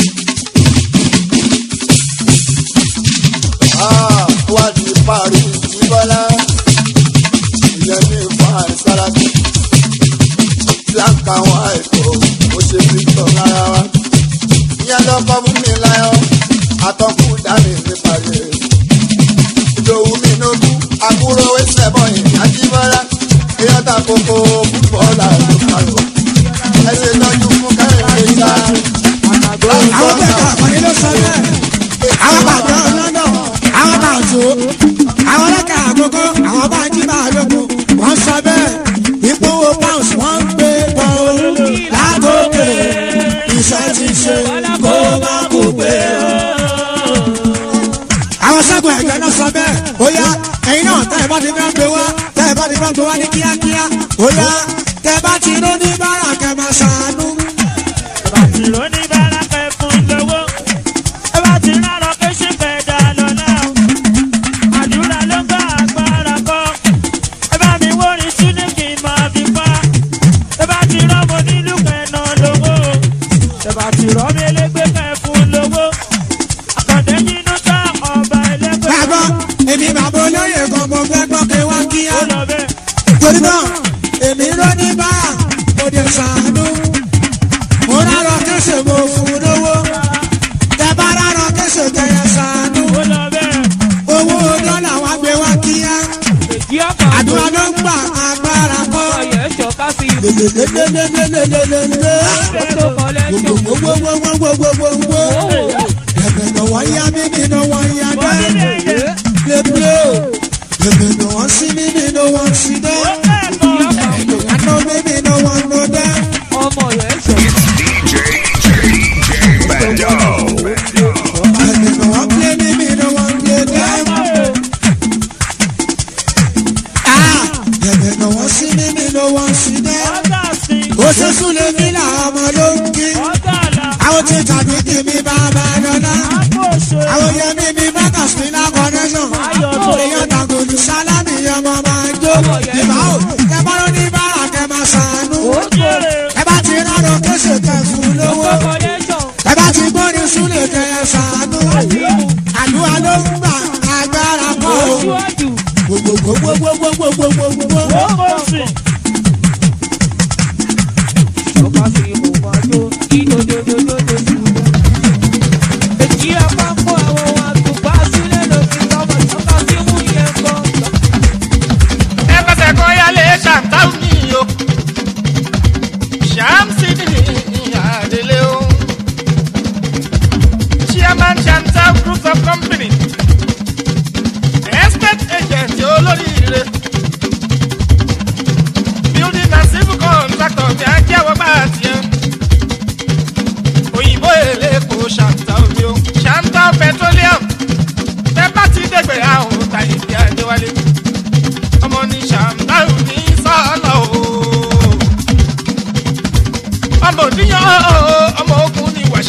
wá di parí ti bọ́lá ìyẹn ní ìfọ̀ àìsáràtì blanca wọn àìkò ó ṣe victor rárá wa ìyẹn lọ́kọ́ mú mi láyọ̀ àtọ́kù dání nípa rẹ̀ ìdòwú mi nógún àbúrò wẹ́sẹ̀ bọ́yìn àti bọ́lá èèyàn ta kókó fútbọ́ọ̀lù àlùkàrò ẹsẹ̀ tọ́jú fún kẹrìndé sá. àwọn bẹ́ẹ̀ kà àkọ́ni ló sọ bẹ́ẹ̀ àwọn bàbá ọlọ́nà àwọn bá tó àwọn ọlọ́kà àkókò àwọn bá jí bá lóko wọ́n sọ bẹ́ẹ̀ ìpowó pounds wọ́n ń gbé bọ́ látòkè iṣẹ́ ti ṣe kó má kó gbé o. àwọn sẹ́gun ẹ̀jẹ̀ náà sọ bẹ́ẹ̀ ó yá ẹ̀yin náà tẹ́ ẹ bá ti fẹ́ gbé wá tẹ́ ẹ bá ti fẹ́ gbé wá ní kíákíá ó yá tẹ́ ẹ bá ti ró ní bára kẹ́ máa ṣàánú. ìró ní bára fẹ́ fún lówó ẹ bá ti rárọ pé ṣe fẹ́ dá lọ́la àdúrà ló ń bá agbára kọ́ ẹ bá mi wórin sílé kí n máa fi pa ẹ bá ti rọ́mọ nílùú kẹ́nà lówó ẹ bá ti rọ́mọ elégbé kẹ́ fún lówó àkàndé yínú tá ọba elégbé. bàbá èmi bàbá olóyè kan mo fẹ́ gbọ́ pé wá kíá torí náà èmi rọ́ ní báyà mo dé sàánú mo rárọ kéṣe mo fún un lówó tẹ bá rárọ kéṣe tẹyẹ sàánú owó dọ́là wá gbé wá kíá àdúrà ló ń gbà agbára kọ́ gbogbogbogbogbogbogbogbogbò ẹ̀bẹ̀ náà wọ́n yá mímí náà wọ́n yá dẹ́ lébúlé ẹ̀bẹ̀ náà wọ́n sí mímí náà wọ́n sí dẹ́ àná mímí náà wọ́n nọ dẹ́. ẹ̀bẹ̀ náà wọ́n pé mímí náà wọ́n pé dẹ́. ẹ̀bẹ̀ náà wọ́n sí mímí náà wọ́n sí dẹ́. ó ṣe súnlé mi làwọn ọmọ ló ń kí. àwọn tí tàbí kí mi bá bá dọ́là. àwọn yẹn mi mi bá kà sí ní connection. èèyàn tàgòlù sálámì ọmọ máa jó. ìbá ò kẹ bá ló ní bára kẹ máa ṣàánú. ẹ bá ti rárọ kéṣe kẹ fún lówó. ẹ bá ti gbóni súnlé kẹ ẹ ṣàánú. àdúrà ló ń gbà agbára kọ́ o. gbogbogbogbogbogbogbogbogbò. ẹ fẹsẹ̀ kọ́ yálé ṣàǹtàù ní o ṣàǹsì ní àdélé o chairman ṣàǹtàù group of company estate agent olóríire building and civil contractor ní ajẹ́wọ́ bá tiẹ̀ òyìnbó èlé kò ṣàǹtàù ní o ṣàǹtàù petroleum tẹ́ bá ti dẹ̀gbẹ̀ àwọn tàyè ní àjẹwálé ọmọ ní ṣàǹtàù ní sọ́ọ̀lọ́ o. ọmọ òdìyàn o ọmọ ogun ní wàṣẹ.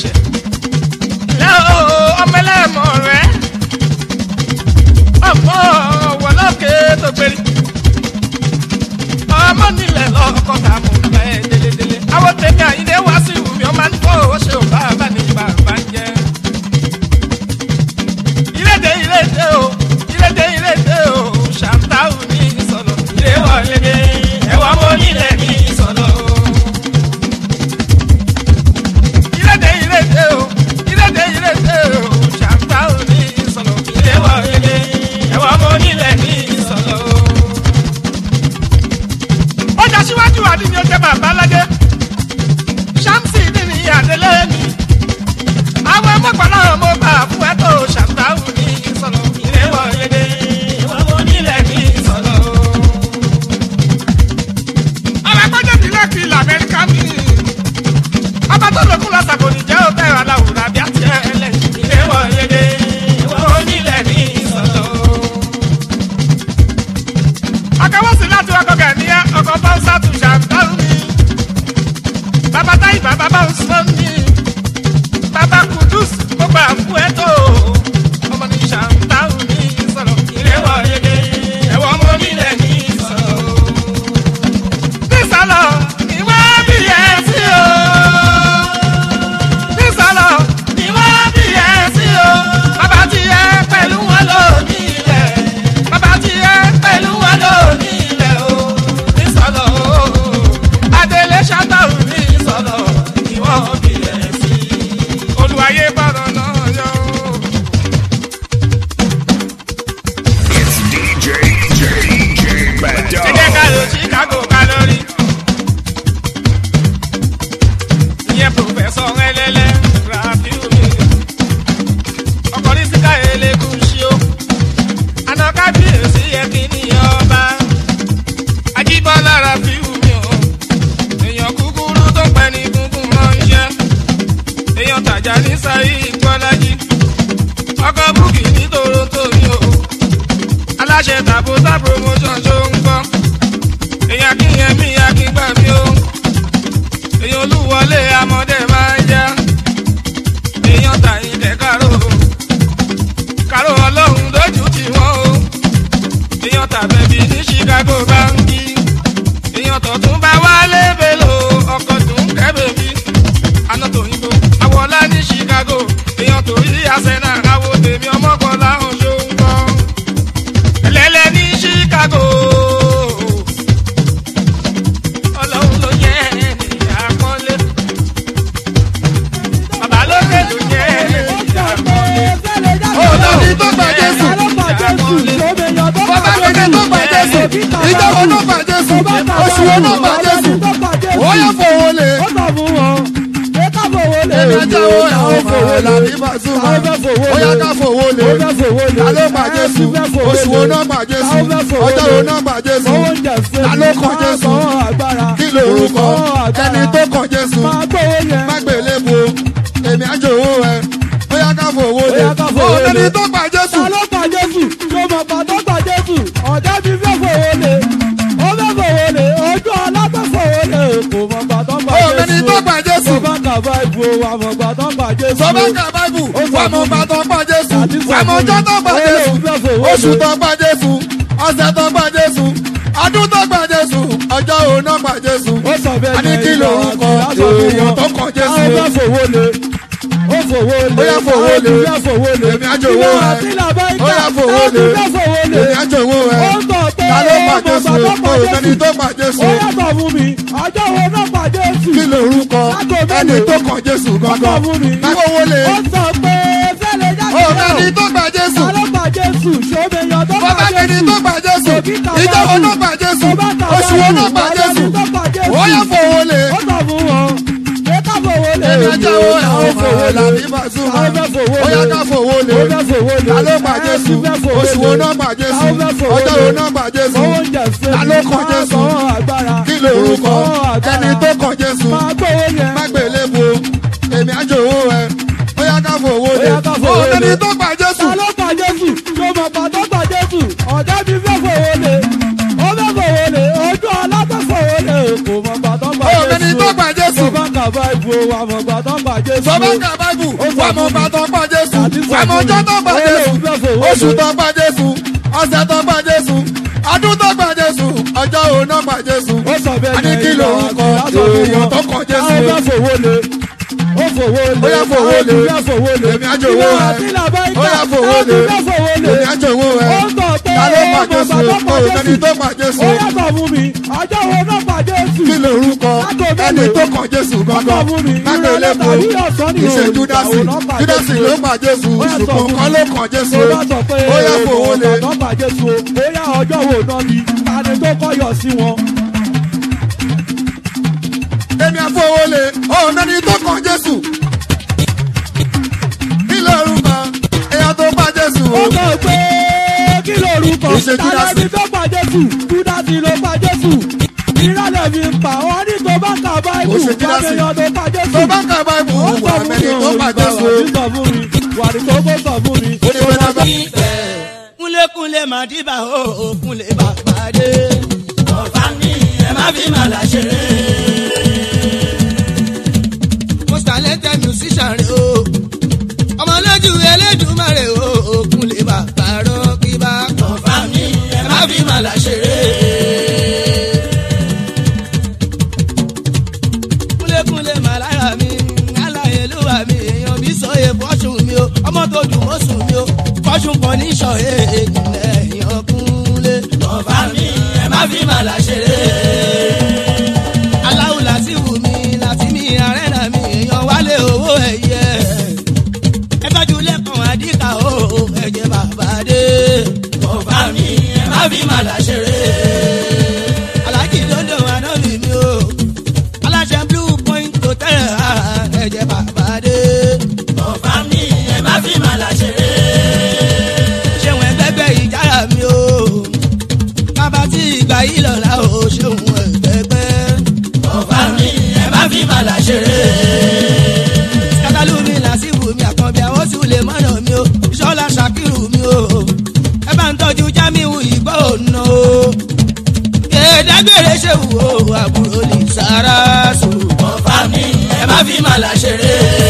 aláṣẹ tàbótà promotion ṣó ń gbọ́ èèyàn kíyẹn mí akíngbà mí o èèyàn olúwọlé amọ̀dé máa ń yá èèyàn tàyín dẹ̀ kárò kárò ọlọ́run lójú tì wọ́n o èèyàn tàbẹ̀bí ní chicago báńkì èèyàn tọ̀tún bá wálé belò ọkọ̀ tó ń kẹ́ bèbí àná tòyìnbó àwọlá ní chicago èèyàn tó yí àṣẹnà àwo tèmi ọmọkọ láhùn ṣó ń kọ́ ẹlẹ́lẹ́ ní chicago ọlọ́run ló yẹ ẹni àpọ́nlé bàbá lókè ló yẹ ẹni àpọ́nlé. Olórí tó gba Jésù. Bàbá kéde tó gba Jésù. Ìjọba tó gba Jésù. Oṣù wo tó gba Jésù. Ó yẹ fowó lé. Èmi ajá wo àwọn fowó lé. Ó yẹ ká fowó lé. Ta ló gba Jésù? Oṣù wo náà gba Jésù? Ọjọ́ wo náà gba Jésù? Ta ló kàn Jésù? Kí lorúkọ? Ẹni tó kàn Jésù. Má gbélé bo. Èmi ajá owó ẹ. Ó yẹ ká fowó lé. Olórí tó gba Jésù. Ta ló gba Jésù? Ṣé o mọ̀ pa tó gba Jésù? Ọ̀gá mi fẹ́ fowó lé. Ó fẹ́ fowó lé. Ojú ọlá fẹ́ fowó lé. Kò mọ̀ pa tó gba Jésù. Olórí tó gba Jésù. Sọ bá kà báìbù o, wà mọ̀ pa tó gba Jésù. Sọ bá kà báìbù. Wà mọ̀ gbà tó gba Jésù. Wà mọ̀ ọjọ́ tó gba Jésù. Oṣù tó gba Jésù. Ọ̀sẹ̀ tó gba Jésù. Ọdún tó gba Jésù. Ọjọ́ òun náà gba Jésù. Ó sọ bẹ́ẹ̀ A ní kí lorúkọ èèyàn tó kàn Jésù. Ó fẹ́ fowó lé. Ó fowó lé. Ó yá fowó lé. Ó yá fowó lé. Èmi á jòwó Ìwọ ẹ. àti làbáyíká. Ó yá fowó lé. Ó fẹ́ fowó lé. Èmi á jòwó ẹ. Ó ń tọ̀ pé Ta ló ó gba mọ̀ Jésù? pa tó gba Ó Jésù. sẹ́ni tó gba Jésù. Ó yàtọ̀ fún mi. Ọjọ́ wo náà gba Jésù? Kí lorúkọ ẹni tó kàn Jésù gangan? Má fowó lé. Ó sọ pé fẹ́lẹ̀ jáde Ó sẹ́ni tó gba Jésù. Ta ló gba Jésù? Ṣòmèyàn tó gba Bàbá kẹ́ni Jésù. tó gba Jésù. Ìjọ wo náà gba Jésù? Oṣù wo náà gba Jésù? Ó yẹ fowó lé. Ó sọ fún wọn. Ṣé ká fowó lé? Èmi ajá wo àwọn fowó lé. Àbí Bàṣúmà. Ó yẹ ká fowó lé. Ta ló gba Jésù? Oṣù wo náà gba Jésù? Ọjọ́ wo náà gba Jésù? Ta ló kàn Jésù? Kí lorúkọ ẹni tó kàn Jésù? Má gbélé bo. Èmi ajá owó ẹ. Ó yẹ ká fowó lé. Ó ẹni tó gba Jésù. Ta ló gba Jésù? Ṣé mọ̀ pa tó gba Jésù? Ọ̀gá mi fẹ́ fowó lé. Ó fẹ́ fowó lé. Ojú ọlá fẹ́ fowó lé. Kò mọ̀ pa tó gba Ó Jésù. ẹni tó gba Jésù. Sọ bá kà báìbù o, wà mọ̀ pa tó gba Jésù. Sọ bá kà báìbù. Wà mọ̀ bá tó gba Jésù. Wà mọ̀ ọjọ́ tó gba Jésù. Oṣù tó gba Jésù. Ọ̀sẹ̀ tó gba Jésù. Ọdún tó gba Jésù. Ọjọ́ òun náà gba Jésù. Ó sọ bẹ́ẹ̀ A ní kí lorúkọ èèyàn tó kàn Jésù. Ó fẹ́ fowó lé. Ó fowó lé. Ó yá fowó lé. Ó yá fowó lé. Èmi á jòwó Ìwọ ẹ. àti làbáyíká. Ó yá fowó lé. Ó fowó lé. Èmi á jòwó ẹ. Ó ń tọ̀ pé Ta ló gba ó mọ̀ Jésù? pa tó gba Ó Jésù. ẹni tó gba Jésù. Ó yàtọ̀ fún mi. Ọjọ́ wo náà gba Jésù? Kí lorúkọ ẹni tó kàn Jésù gangan? Má gbélé bo. Ìṣe Júdásì. Júdásì ló gba Jésù. Ṣùgbọ́n kan ló kàn Jésù. Ó bá sọ pé Ó yá fowó lé. ọ̀gá gba Jésù o. Ó yá ọjọ́ wo náà ni? Tani tó kọ́yọ̀ sí wọn? Èmi àfọwọ́lé ọ̀nà ni tó kàn Jésù. Kí lorúkọ èèyàn tó gba Jésù? Ó sọ pé kí lorúkọ? Ìṣe Júdásì. Tani tó gba Jésù? Júdásì ló gba Jésù. Ìrọ̀lẹ́ mi ń pa wọ́n ní tó bá ka báìbù. Ó ṣe Júdásì. Wàmíyàn tó gba Jésù. Tó bá ka báìbù, Ó sọ wà fún mẹ́ni mi tó ò gba ìgbà Jésù. wà ní sọ fún mi. Wà ní kókó sọ fún mi. Ó ní wọ́n dábàá. kúnlékúnlé màdìbà ó kúnlé bàbá dé. ọ̀fà mi ẹ má fi màlà ṣeré. mo ṣàlẹ́tẹ̀ musician rẹ̀ o. ọmọlójú elédùnmarè o kúnlé bàbá rọ́kìbá. ọ̀fà mi ẹ má fi màlà ṣeré. kúnlékúnlé màlára mi aláyélúwà mi èèyàn bí sọyè fọ́ṣùn mi o ọmọ tó dùn mọ́ sùn mi o fọ́ṣùn kan ní sọ̀yè ìjìnlẹ̀ èèyàn kúnlé. ọ̀fà mi ẹ má fi màlà ṣeré. aláwù láti wù mí láti mi àrẹ́nà mi èèyàn wálé owó ẹ̀yẹ. ẹ tọ́jú lẹ́kàn àdìkà o ẹ̀jẹ̀ bàbá dé. ọ̀fà mi ẹ má fi màlà ṣeré. alájì dọ́dọ̀ ànábì mi o aláṣẹ blue point hotel ẹ̀jẹ̀ bàbá dé. ọ̀fà mi ẹ má fi màlà ṣeré. ṣéun ẹgbẹ́gbẹ́ ìjára mi o bàbá tí ìgbà yìí lọ́la o ṣéun ẹgbẹ́gbẹ́. ọ̀fà mi ẹ má fi màlà ṣeré. kátàlú mi làásìwò mi àkànbí àwọn sì lè mọ̀nà mi o ìṣọ́lá ṣàkírù mi o ẹ bá ń tọ́jú jámíwù ìgbà. dágbére ṣe wò ó àbúrò lè sára sùn. ọ̀fà mi ẹ má fi màlà ṣeré.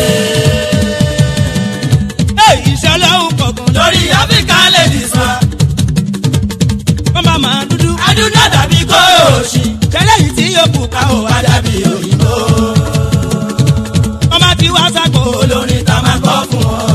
ìṣẹ̀lẹ̀ òun kọ̀ọ̀kan lórí áfíríkà lè dì sá. wọ́n máa máa dúdú. adúdú àdàbí kó òṣì. kẹlẹ́ yìí tí yóò kú ká ò wá dàbí òyìnbó. wọ́n máa ti wá sáko olórin tá a máa kọ́ fún wọn.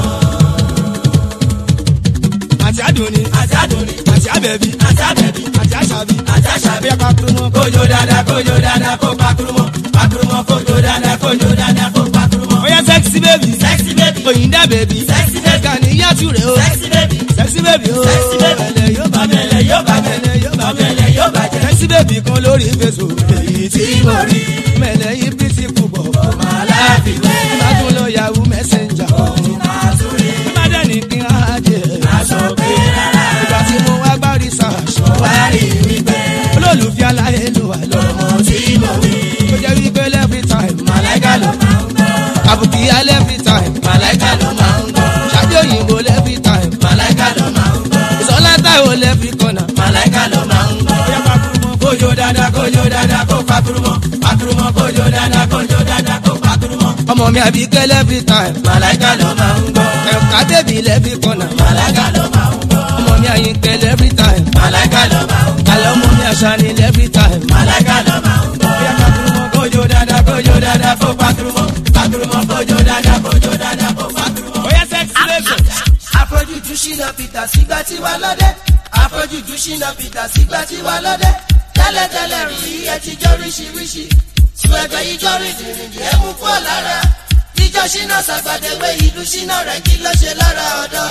àti àdùnní. àti àdùnní. àti àbẹ̀bí. àti àbẹ̀bí. àti àṣàbí. àti àṣàbí. ẹ pakurumọ. kójó dáadáa kójó dáadáa kó pakurumọ. pakurumọ kójó dáadáa kójó dáadáa kó pakurumọ. ó yẹ sẹ́ksì bèbí. sẹ́ksì bèbí. òyìnbá bèbí. sẹ́ksì bèbí. gani yàtú rẹ̀ o. sẹ́ksì bèbí. sẹ́ksì bèbí o. sẹ́ksì bèbí. bẹ̀lẹ̀ yóò bá bẹ̀lẹ̀ yóò bá bẹ̀lẹ̀ yóò bá bẹ̀lẹ̀ yóò bá jẹ́. sẹ́ksì bèbí kan lórí fèsò. èyí tí mo rí. mẹ̀lẹ̀ yìí bí ti kú bọ̀. ọmọ aláàbí wẹ́. ìbádùn lọ yahoo messenger. òun máa tún rí. ìbádẹ́ ní kí n á jẹ. aṣọ pé rárá. ìgbà tí mo wá gbárí sàṣọ. wá rí wípé. olólùfẹ́ aláyé ló wà lọ́mọ tí mo wí. ó jẹ́ wípé every time. màláìka ló máa ń gbọ́. àbùkí alẹ́ every time. màláìka ló máa ń gbọ́. ṣáájú òyìnbó every time. màláìka ló máa ń gbọ́. ìsọlá táwọn every corner. màláìka ló máa ń gbọ́. bóyá pakurumọ kójó dáadáa kójó dáadáa kó pakurumọ. pakurumọ kójó dáadáa kójó dáadáa kó pakurumọ. ọmọ mi àbí kẹ́lẹ́ every time. màláìka ló máa ń gbọ́. ẹ̀ka bèbí every corner. màláìka ló máa ń gbọ́. ọmọ mi àyìn kẹ́lẹ́ every time. màláìka ló máa ń gbọ́. àlọ́ ọmọ mi àṣà ni every time. màláìka ló máa ń gbọ́. bóyá pakurumọ kójó dáadáa kójó dáadáa kó pakurumọ. pakurumọ kójó dáadáa kójó dáadáa kó pakurumọ. bóyá sẹ́ksì lẹ́sọ̀. àfojújú ṣìnà peter sígbà tí wà lọ́dẹ àfojújú ṣìnà peter sígbà tí wà lọ́dẹ tẹ́lẹ̀tẹ́lẹ̀ rí ẹ ti jọ ríṣiríṣi sùn ẹgbẹ́ yìí jọ rìn dìrìndì ẹ mú kú lára jíjọ ṣìnà sàgbàdéwé ìlú ṣìnà rẹ kí ló ṣe lára ọ̀dọ́.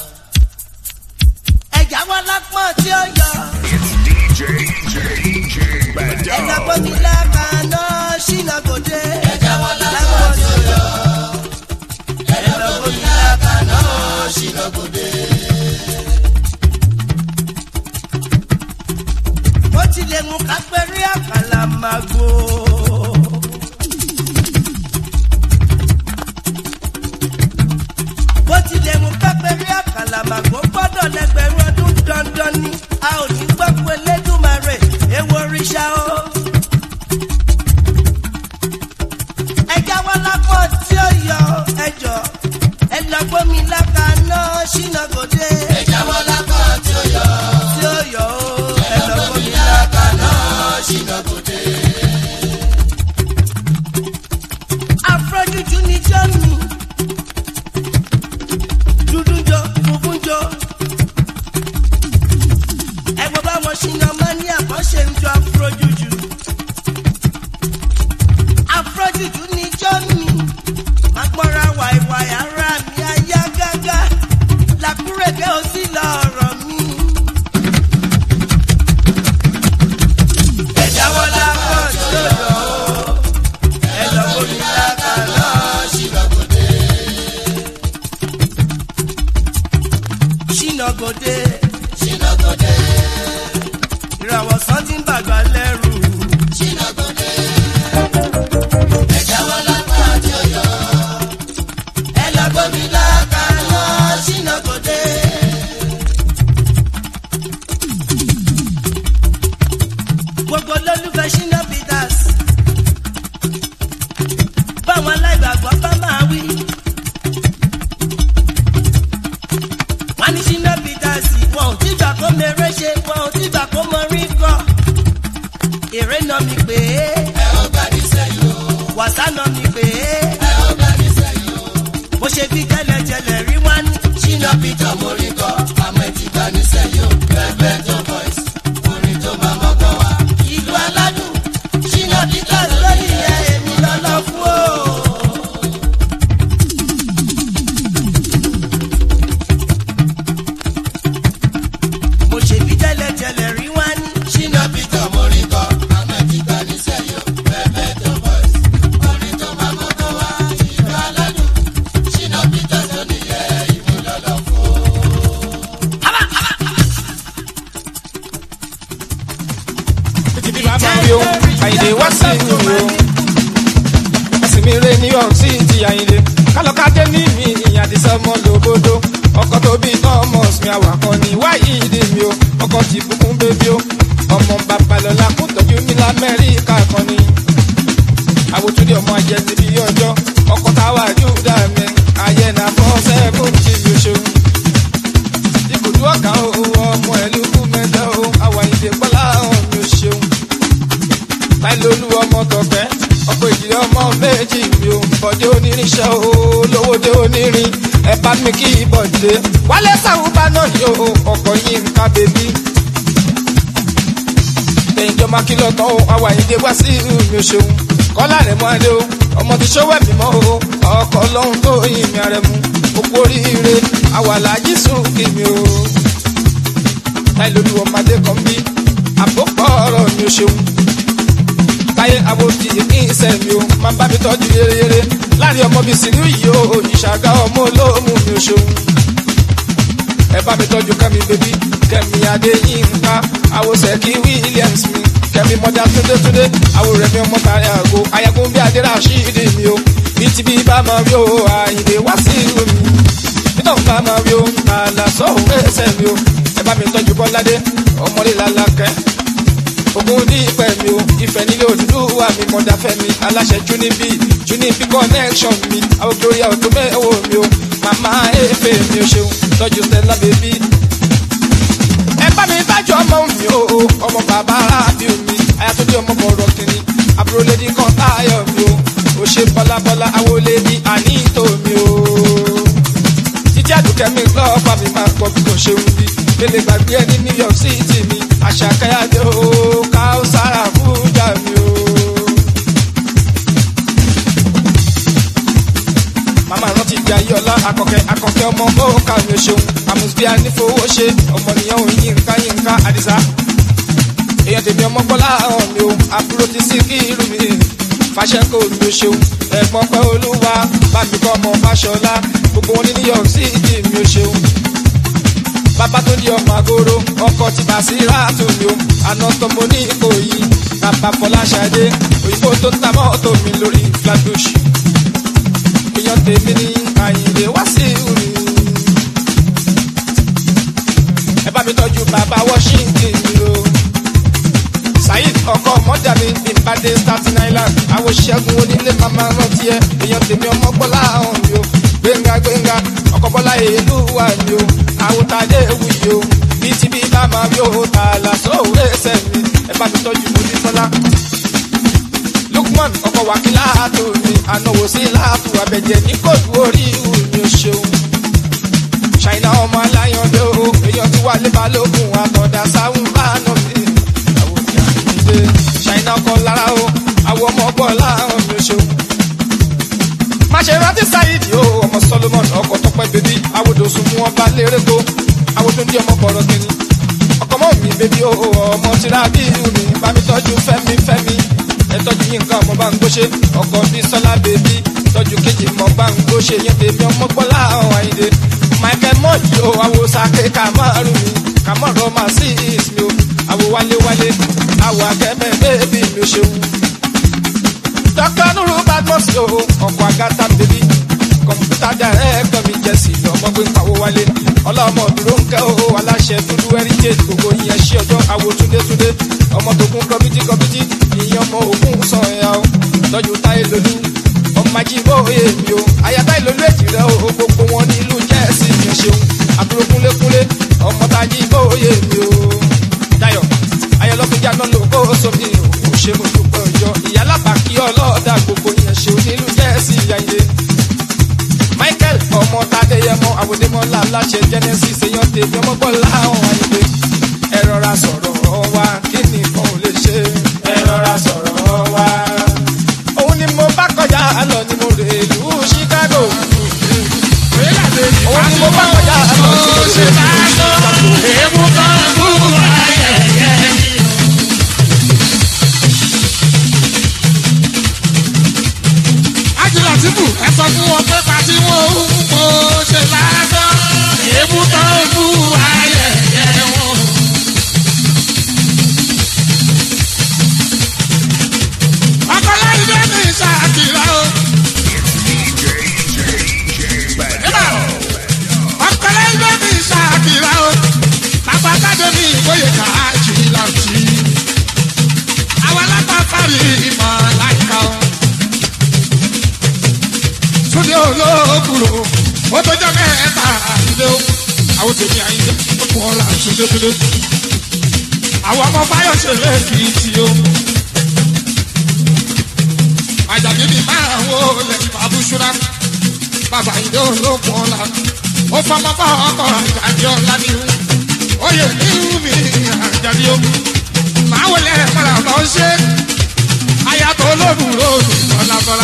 ẹ̀já wọn lápọ̀n tí ó yọ. ẹ̀já gbọ́dọ̀ lákàánná ṣìnà gòdè. ẹ̀já wọn lápọ̀n tí ó yọ. ẹ̀já gbọ́dọ̀ lákàánná ṣìnà gòdè. bó tilẹ̀ mú kápẹ́rí àkàlà máa gbó. bó tilẹ̀ mú kápẹ́rí àkàlà máa gbó gbọ́dọ̀ lẹ́gbẹ̀rún ọdún dandan ni a ò ní gbọ́ pé lẹ́dùnmarè ewu oríṣà o. ẹja wọn lápọ̀ tí ó yọ ẹjọ́ ẹ lọ gbómi lákàánná ṣínà gòdè. ẹja wọn lápọ̀ tí ó yọ tí ó yọ o ẹ lọ gbómi lákàánná ṣínà gòdè. afrojuju ni jọ́mi dúdú jọ funfun jọ ẹgbẹ́ báwọn ṣínà máa ní àbọ̀ṣe ń jọ afrojuju afrojuju ni jọ́mi máa gbọ́ra wàìwàì ara mi ayá gágá làkúrẹ́kẹ́ ó sì lọ ọ̀rọ̀ mi. ẹ̀dá wọn lápọ̀ tí ó yọ ó ẹ lọ bómi láta lọ ṣìnàgòdè. ṣìnàgòdè. ṣìnàgòdè. ìràwọ̀ sàn ti ń bàgbà lẹ́rù. ṣìnàgòdè. ẹ̀dá wọn lápọ̀ tí ó yọ ẹ lọ bómi láta lọ ṣìnàgòdè. gbogbo lólùfẹ́ ṣínà peters báwọn aláìgbàgbọ́ bá máa wí. wọ́n ní ṣínà peters wọn ò tígbà kó mèrè ṣe wọn ò tígbà kó mọ rí kọ́. èrè nà mí pé ẹ ó gbà ní sẹ́yìn o. wàsá nà mí pé ẹ ó gbà ní sẹ́yìn o. bó ṣe bí tẹ́lẹ̀tẹ́lẹ̀ rí wá ní. ṣínà peter mo rí kọ́ àmọ́ ẹ ti gbà ní sẹ́yìn o. bẹ́ẹ̀ tó boys orin tó máa mọ́gbọ́n wá. ìlú aládùn ṣínà peters lórí ẹ̀ èmi lọ́lọ́ fún o. mo ṣe bí tẹ́lẹ̀tẹ́lẹ̀ rí wá ní. ṣínà peter mo rí kọ́ àmọ́ ẹ ti gbà ní sẹ́yìn o. bẹ́ẹ̀ tó boys orin tó máa mọ́gbọ́n wá. ìlú aládùn ṣínà peters lórí ẹ̀ èmi lọ́lọ́ fún o. Títí bàbá mi o, Àyìndé wá sí ìlú mi o. Ẹ̀sìn mi rè New York City Àyìndé. Kálọ̀kadé ní mi ìyá ti sọ́mọ́ lóbodò. Ọkọ̀ tó bí Thomas mi àwàkọ́ ni wáyé ìdè mi o. Ọkọ̀ ti bùkún bébí o. Ọmọ Babalọ́lá kún tọ́jú àwòtúndì ọmọ ajẹ ti bí ọjọ́ ọkọ̀ táwa júdà mi ayé nà fọ́ sẹ́kùn tí mi ò ṣeun. ibùdó ọ̀gá o ọmọ ẹ̀lú kú mẹ́jọ o àwọn ìdè pọ́lá ọ̀hún mi ò ṣeun. láìlólú ọmọ tọ̀fẹ́ ọkọ̀ ìdílé ọmọ méjì mi ò bọ̀dé onírinṣẹ́ o lówódé onírin ẹ bá mi kí bọ̀dé wálé sàwùbá náà yóò ọkọ̀ yìí ń ká bèbí ẹ̀yin jọ máa kìlọ̀ tán o àwọn àyíndé wá sí mi ò ṣeun kọ́lá rẹ̀ mọ́ adé o ọmọ ti ṣọ́wọ́ ẹ̀mí mọ́ o ọkọ̀ lọ́hún tó yin mi rẹ̀ mu òkú oríire àwàlájì sùn kì mí o táyé lórí ọmọdé kan bí àpòpọ̀ ọ̀rọ̀ mi ò ṣeun táyé àbòtí kí n sẹ́ mi o máa bá mi tọ́jú yéreyére láàrin ọmọ bíi sinú yìí o ìṣàgá ọmọ olóòmù mi ò ṣeun ẹ bá mi tọ́jú kẹ́mi bébí kẹ́mi adéyínká àwòsẹ̀ kí williams mi kẹ́mi mọ́jà túndétúndé àwò rẹ̀ mi ọmọ tàrí àgbo ayagun bí adéra ṣídìí mi o bí ti bí bá máa rí o àyìnlé wá sí ìlú mi nítorí bá máa rí o àlà sọ́hùn ẹsẹ̀ mi o ẹ bá mi tọ́jú bọ́ládé ọmọdé làlákẹ́ ogun ní ìpẹ́ mi o ìfẹ́ nílé òdúdúwà mi mọ̀dá fẹ́ mi aláṣẹ junibi junibi connection mi àwọn gloria ọ̀tún mẹ́wọ̀ mi o màmá efe mi o ṣeun tọ́jú stella baby. ẹ bá mi bájú ọmọ mi o ọmọ bàbá rábì mi ayatollah ọmọ bọ̀rọ̀ kìnní àbúrò lady kan táyọ̀ mi o ò ṣe bọ́lábọ́lá àwọn lady àníìtò mi o. títí àdùkẹ́ mi gbọ́ ọba mi máa gbọ́ bí kò ṣeun bí lele gbàgbé ẹni new york city mi àṣàkáyàdé o káwùsára fújà mi o. màmá rántí ìgbé ayé ọlá akọkẹ akọkẹ ọmọ bóòkà mi ò ṣeun àmùsùbí anífowó ṣe ọmọnìyàn ò yínká yínká àdìsá èèyàn tèmi ọmọ gbọ́lá ọ̀hún mi o àbúrò ti sí kí irú mi fàṣẹkọ mi ò ṣeun ẹ̀gbọ́n pẹ́ olúwa bàbí kọ́ ọmọ fàṣọlá gbogbo wọn ní new york city mi ò ṣeun bàbá tó di ọmọ àgóró ọkọ ti bà sí ráàtò mi o àná tọmọ ní ìkòyí bàbá fọláṣadé òyìnbó tó ń ta mọ́tò mi lórí flatbush èèyàn tèmi ní àyìnlé wá sí ìrì. ẹ bá mi tọ́jú bàbá washington mi o saheed ọkọ mọ́jà mi bí n bá dé staten island àwọn ṣẹ́gun onílé màmá rántí ẹ èèyàn tèmi ọmọ gbọ́lá ọ̀hún mi o gbẹ̀ngà gbẹ̀ngà ọkọ̀ bọ́lá èlú wà mí o àwòtádé ewu yìí o bí ti bí bá máa rí o tààlà sóòwò ẹsẹ̀ mi ẹ bá mi tọ́jú mojú sọ́lá. lukman ọkọ̀ wákìlá tó mi ànáwó sí láàtú abẹ́jẹ́ ní kóòtù orí ìhù mi ò ṣeun. ṣàìnà ọmọ aláyọ̀dé o èèyàn ti wà lébà lókun àtọ̀dá sáwọn bá nà mí. àwọn ìyá mi dé ṣàìnà ọkọ̀ lára o àwọn ọmọ ọgbọ́n láàrún mi ò ṣeun máṣe rántí sáyidi o ọmọ solomon ọkọ tọpẹ bèbí awodòsùn mú ọba lérèkó awodòndí ọmọ bọrọ kìíní ọkọ mọ mi bèbí o ọmọ tìrà bí mi bá mi tọjú fẹmi fẹmi ẹ tọjú yín nǹkan ọmọ bá ń gbóṣe ọkọ bí sọlá bèbí tọjú kejì mọ bá ń gbóṣe yẹn tèmi ọmọ gbọlá ọhún àyíndé michael mọyì o awo sake kamaru mi kamaru ọmọ sí ismi o awo wálé wálé awo akẹmẹ bèbí mi ò ṣeun dr nuru badmus o ọkọ agata bèbí kọmpútà dàrẹ́kítọ̀ mi jẹ́sì lọ́mọ gbé pawó wálé ọlọ́mọ dúró ń kẹ́ o aláṣẹ dúdú heritage gbogbo yẹn ṣí ọjọ́ àwo túndétúndé ọmọ tó kún kọ́mítì kọ́mítì ìyẹn ọmọ òkun sàn ẹ̀yà o tọ́jú táyé lolú ọmọ ajíbó oyè mi o àyà táyé lolú èjì rẹ o gbogbo wọn ní ìlú jẹ́ẹ̀sì yẹn ṣeun àbúrò kúnlékúnlé ọmọ tajíbó oyè mi o dayo ayọ̀lọ́kùnjà náà ló kó sómi o ṣe mo dúpẹ́ ọjọ́ ìyálàbà kí ọlọ́ọ̀dà gbogbo yẹn ṣe onílù jẹ́ẹ̀sì yàyẹ. michael ọmọ tadeyẹmọ àwòdémọlá aláṣẹ genesis èèyàn tèmi ọmọ bọ́lá ọ̀hún ayẹyẹ. ẹ rọra sọ̀rọ̀ wa kí nìkan ò lè ṣe. ẹ rọra sọ̀rọ̀ wa. òun ni mo bá kọjá lọ ni mo rè lù chicago. òun ni mo bá kọjá lọ ni mo rè lù chicago. èèmù kan kú ayẹyẹ. ajílàtìbù ẹ sọ fún wọn pé pàtí wọn ò kó ṣe lásán èébú tán ń bú ayẹyẹ wọn. ọkọlá ilé ní ìṣàkìlá o. ọkọlá ilé ní ìṣàkìlá o. bàbá jáde ní ìwòye ká àjìlá òtí. àwọn alápá parí ìmọ̀ láìka o. àwọn tèmi àyíké ó kún ọ̀la túndétúndé. àwọn ọmọ báyọ̀ ṣe lẹ́ẹ̀kì tí ó. àjàbí mi máa ń wo lẹ̀ abúṣúra bàbá ìdè olókun ọ̀la ó fọmọ bá ọkọ̀ àjàdí ọ̀la ní ìhù oyè ní ìhù mi àjàdí ó. màá wọlé mọ́ra bá ó ṣe ayatò olóbùrò mi bọ́lábọ́lá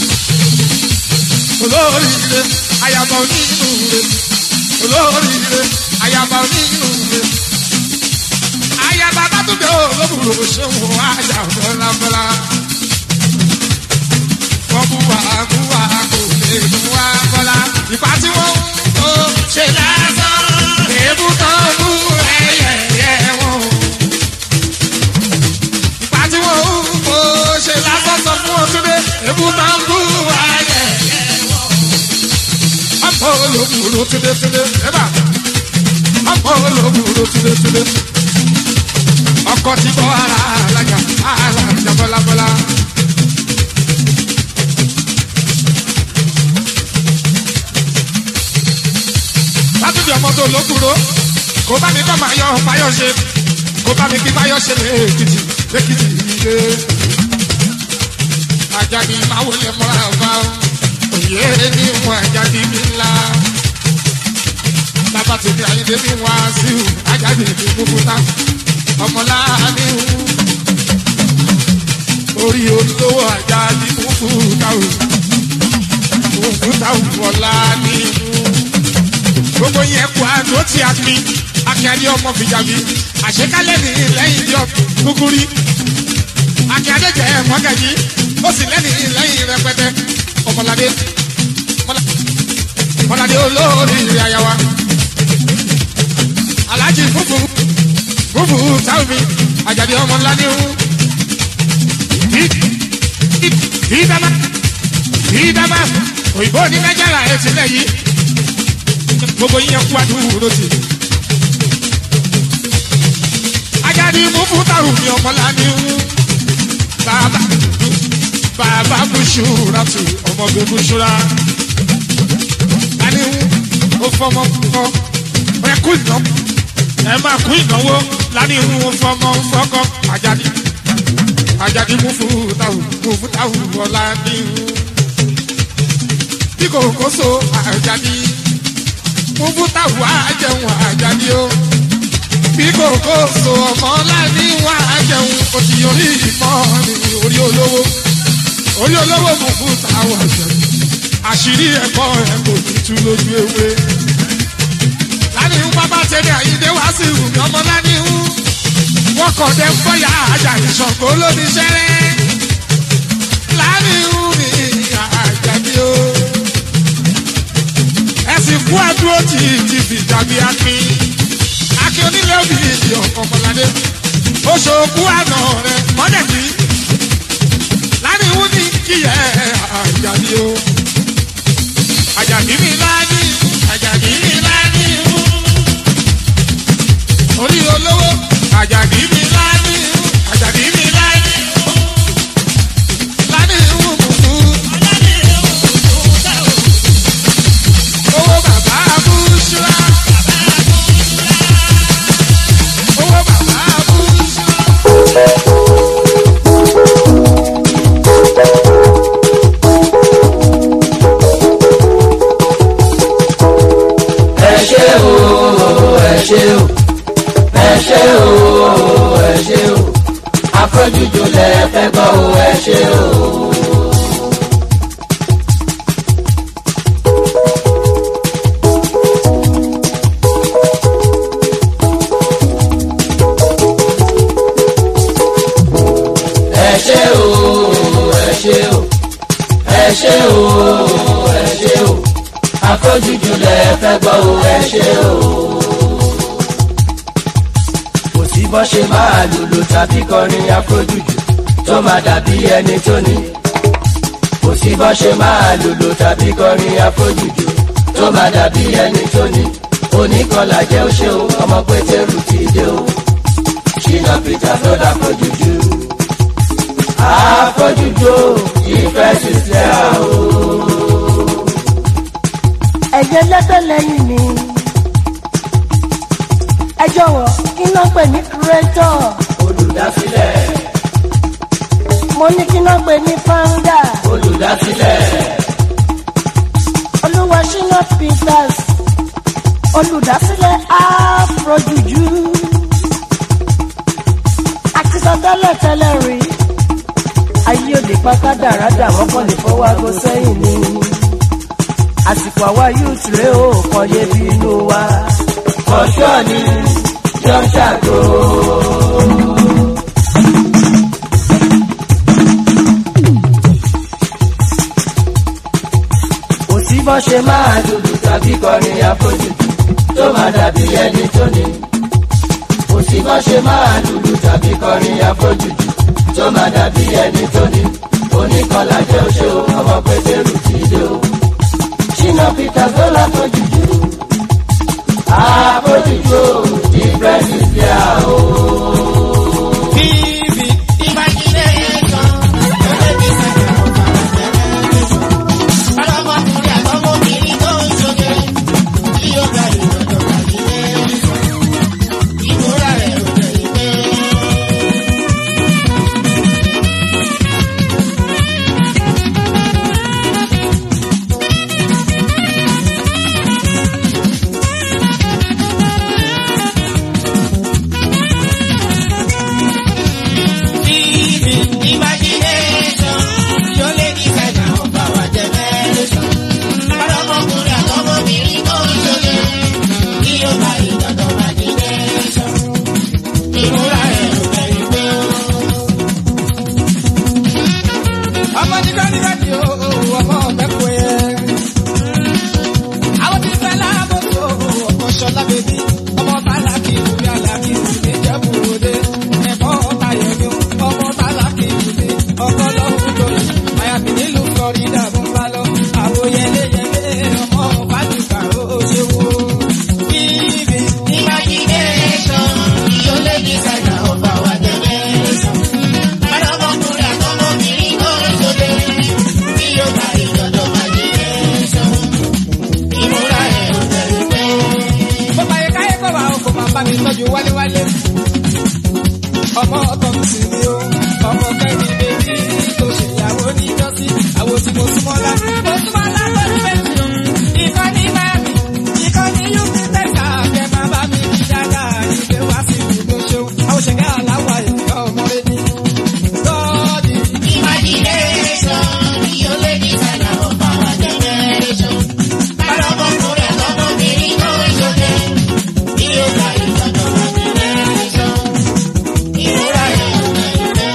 olóríire ayaba onínúure olóríire ayaba onínúure ayaba bàtúndé olóbùrò ṣéwò àjà bọ́lábọ́lá wọ́n mú wa mú wa kò lè mú wa bọ́lá ìpá tí wọ́n ń tó ṣe lásán èébú tán mú ẹyẹ wọn ìpá tí wọ́n ń tó ṣe lásán sọ fún ọtúndé èébú tán mú ẹyẹ ọmọ olóbùrò túndétúndé ẹ̀bà ọmọ olóbùrò túndétúndé ọkọ tí bọ́ ara alájà alájà bọ́lábọ́lá. látúndì ọmọ tó lókùrò kò bá mi kọ́ máa yọ fáyọ̀ ṣe kò bá mi kí fáyọ̀ ṣe lẹ́ẹ̀kìtì lẹ́kìtì ilé. àjàdì máa wọlé mọ́ra ọba òye ní wọn àjàdì mi ńlá. bàbá tèmi àyíndé mi wá sí i àjàdì mi kúkúta ọmọlá ní orí olówó àjàdì kúkúta o kúkúta ọ̀la ní gbogbo yẹn kú àdó tí a pin akínyàdé ọmọ fìjàbí àṣekálẹ̀ ní lẹ́yìn ìjọ kúkúrí akínyàdé jẹ́ mọ́gàjì ó sì lẹ́ni lẹ́yìn rẹpẹtẹ ọmọládé ọmọládé olórí ìrìn àyàwá alájì fúfú fúfú táwùmí àjàdé ọmọládé ń ìdámá ìdámá òyìnbó ní nàìjíríà ẹ̀ ti lẹ̀ yìí gbogbo yín kú àdúró tì. Ajadi mú fútàrù ní ọmọláni wú. Bàbá bàbá Bùsùrà tù ọmọge Bùsùrà. Láni wú ó fọmọ kọ ẹ kú ìná ẹ máa kú ìnáwó láni wú ó fọmọ fọkọ Ajadi. Ajadi mú fútàrù mú fútàrù ọ̀làní wú. Bí kò kó so Ajadi fúnfún táwọn àjẹun àjàdí o bí kòkó so ọmọ láti wá àjẹun kò sì yọrí ìmọ̀ ní orí olówó orí olówó fúnfún táwọn àjẹun àṣírí ẹ̀kọ́ ẹ̀ kò ní tú lójú ewé láti ń pápá tẹ̀lé àyíndé wá sí ìrùmí ọmọ láti ń wọ́n kọ̀ dé fọ́yà àjà ìṣọ̀kó lóní sẹ́rẹ́ láti ń ní àjàdí o ẹsìn kú àdúró tí ti fi dàbí akin akin onílé òbí ìdí ọkọ ọmọládé oṣooku àná rẹ mọdẹkì láníwú ní kíyẹ àjàdí o àjàdí mi láàdí àjàdí mi láàdí orí olówó àjàdí mi láàdí àjàdí mi láàdí láníwú mùkú. owó bàbá abúṣúra. owó bàbá abúṣúra. ẹ ṣe o ẹ ṣe o ẹ ṣe o ẹ ṣe o afrojuju lẹ fẹ gbọ o ẹ ṣe o. ẹ ṣe o ẹ ṣe o ẹ ṣe o ẹ ṣe o afrojuju lẹ fẹ gbọ o ẹ ṣe o. kò sí bọ́ ṣe máa lùlù tàbí kọrin afrojuju tó máa dàbí ẹni tó ní. kò sí bọ́ ṣe máa lùlù tàbí kọrin afrojuju tó máa dàbí ẹni tó ní. oníkọlà jẹ́ ó ṣe o ọmọ pétérù ti dé o. ṣìnà peter tó dà afrojuju. afrojuju ìfẹ́ sísẹ́ o. ẹ̀jẹ̀ lẹ́tọ̀ lẹ́yìn mi jọ̀wọ́ kí náà pè ní creator. olùdásílẹ̀. mo ní kí náà pè ní founder. olùdásílẹ̀. olúwa ṣínà peters olùdásílẹ̀ afrojuju. àti sọ tẹ́lẹ̀ tẹ́lẹ̀ rí ayé òde pátá dáradà wọ́pọ̀ lè fọwọ́ aago sẹ́yìn ni àsìkò àwa youth rèé o kàn yé bí inú wa. ọ̀ṣọ́ ni yọ ṣàgó. kò sí bọ́ ṣe máa dúdú tàbí kọrin àfojúdù tó máa dàbí ẹni tó ní. kò sí bọ́ ṣe máa dúdú tàbí kọrin àfojúdù tó máa dàbí ẹni tó ní. oníkọlá jẹ́ oṣó ọmọ pétérù ti dé o. ṣínà peter tó láfojúdù. àfojúdù o different is there o. ọmọ nígbà nígbà tí o ọmọ ọbẹ̀ kú ẹ. àwọn tí fẹ́ lábòsó ọkọ̀ ṣọlá bèbí ọmọ tálákì ìlúbi alákì ìlúbi jẹ́bù òde ẹ̀fọ́ tayẹ̀mí ọmọ tálákì ìlúbi ọkọ̀ lọ́hùn lórí àyàfi nílùú florida fún balọ̀ àwọ̀ yẹlẹyẹlẹ ọmọ fàdùkà ó ṣe wo. bíbí imagination yóò lé ní sẹ́gà ọba wa generation. Ọlọ́mọkùnrin àtọmọbìnrin tó ń sọdẹ bí yóò bá ìjọdọ̀ imagination. Ìmúra ẹ̀ ò tẹ̀lé pé. Bó bá yẹ káyé kọ́ wa o kò máa bá mi tọ́jú wálewálé. Ọmọ ọ̀tọ̀ mi sì ni o, ọmọ kẹ́mi bèbí tó ṣèyàwó níjọ́sí, àwo tí mo súnmọ́ lá. Mo súnmọ́ lá lórí méjì o, ìkànnì Miami, ìkànnì Yuki Tẹ́sà, kẹ́ máa bá mi kí dáadáa, ìgbé wá sí ìlú ṣeun. Àwọn ṣẹ̀gẹ́ aláwọ̀ ìgbà ọmọ rẹ̀ ní. Gọ́ọ̀dì. Imagination, yóò lé ní sẹ́nà ọba wa generation. Ọlọ́mọkùnrin àtọmọbìnrin tó ń ṣoge, bí yóò bá ìjọba wa generation. Ìrora ẹ̀ ò tẹ̀lé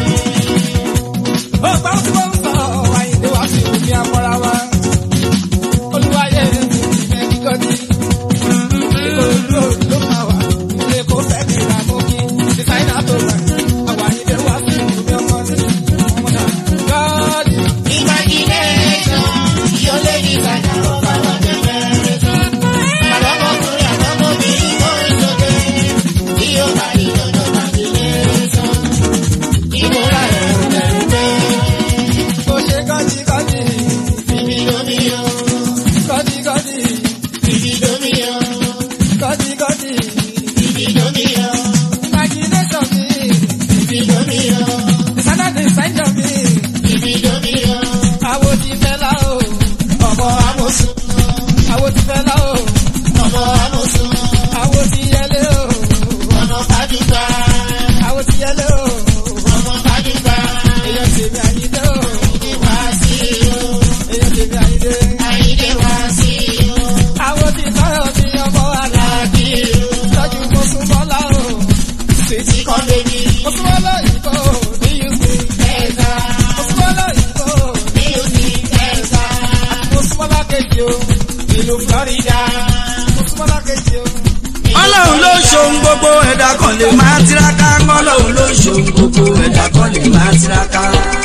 ó gbà tí wọ́n ń sọ àyìnlé wá sí òfin amọ́ra wa. olùwàyè ìfẹ́ kíkọ́jú. ìkòròdú ló máa wà ilé kó fẹ́ kí ra mú kí. dísáínà tó gbà àwọn àyìnlé wá sí òfin ọmọ ní ọmọdé. gọ́ọ̀dì. imagination yóò lé ní ìtajà ọba wa generation. àlọ́mọkùnrin àtọmọbìnrin tó ń ṣoge bí yóò bá ìjọba imagination. ìmúra ẹ̀ ò lẹ́rù pé kò ṣe kọ́díkọ́dí. Bíbí lómi o. Kọ́díkọ́dí. Bíbí lómi o. Kọ́díkọ́dí. Bíbí lómi o. Imagination mi. Bíbí lómi o. Saturday sẹ́jọ̀ mi. Bíbí lómi o. Àwo ti fẹ́ la o. Ọmọ Amosun. Àwo ti fẹ́ la o. Ọmọ Amosun. Àwo ti yẹlé o. Ọmọ Fàdúgbà. Àwo ti yẹlé o. Ọmọ Fàdúgbà. Èèyàn tèmi àyídé o. Wá sí o. Èèyàn tèmi àyídé. Àyídé wá sí o. Àwo ti sọ̀rọ̀ sí ọmọ aláàbí o. Tọ́jú mo sún bọ́lá o. Sèjì kan bèbí. Mo sún bọ́lá ìbò ní Houston. Ẹ̀ka. Mo sún bọ́lá ìbò ní Houston. Ẹ̀ka. Mo sún bọ́lá kejì o. Ìlú Florida. Mo sún bọ́lá kejì o. ọlọ́run ló ṣohun gbogbo ẹ̀dá kan lè máa tiraka ọlọ́run ló ṣohun gbogbo ẹ̀dá kan lè máa tiraka.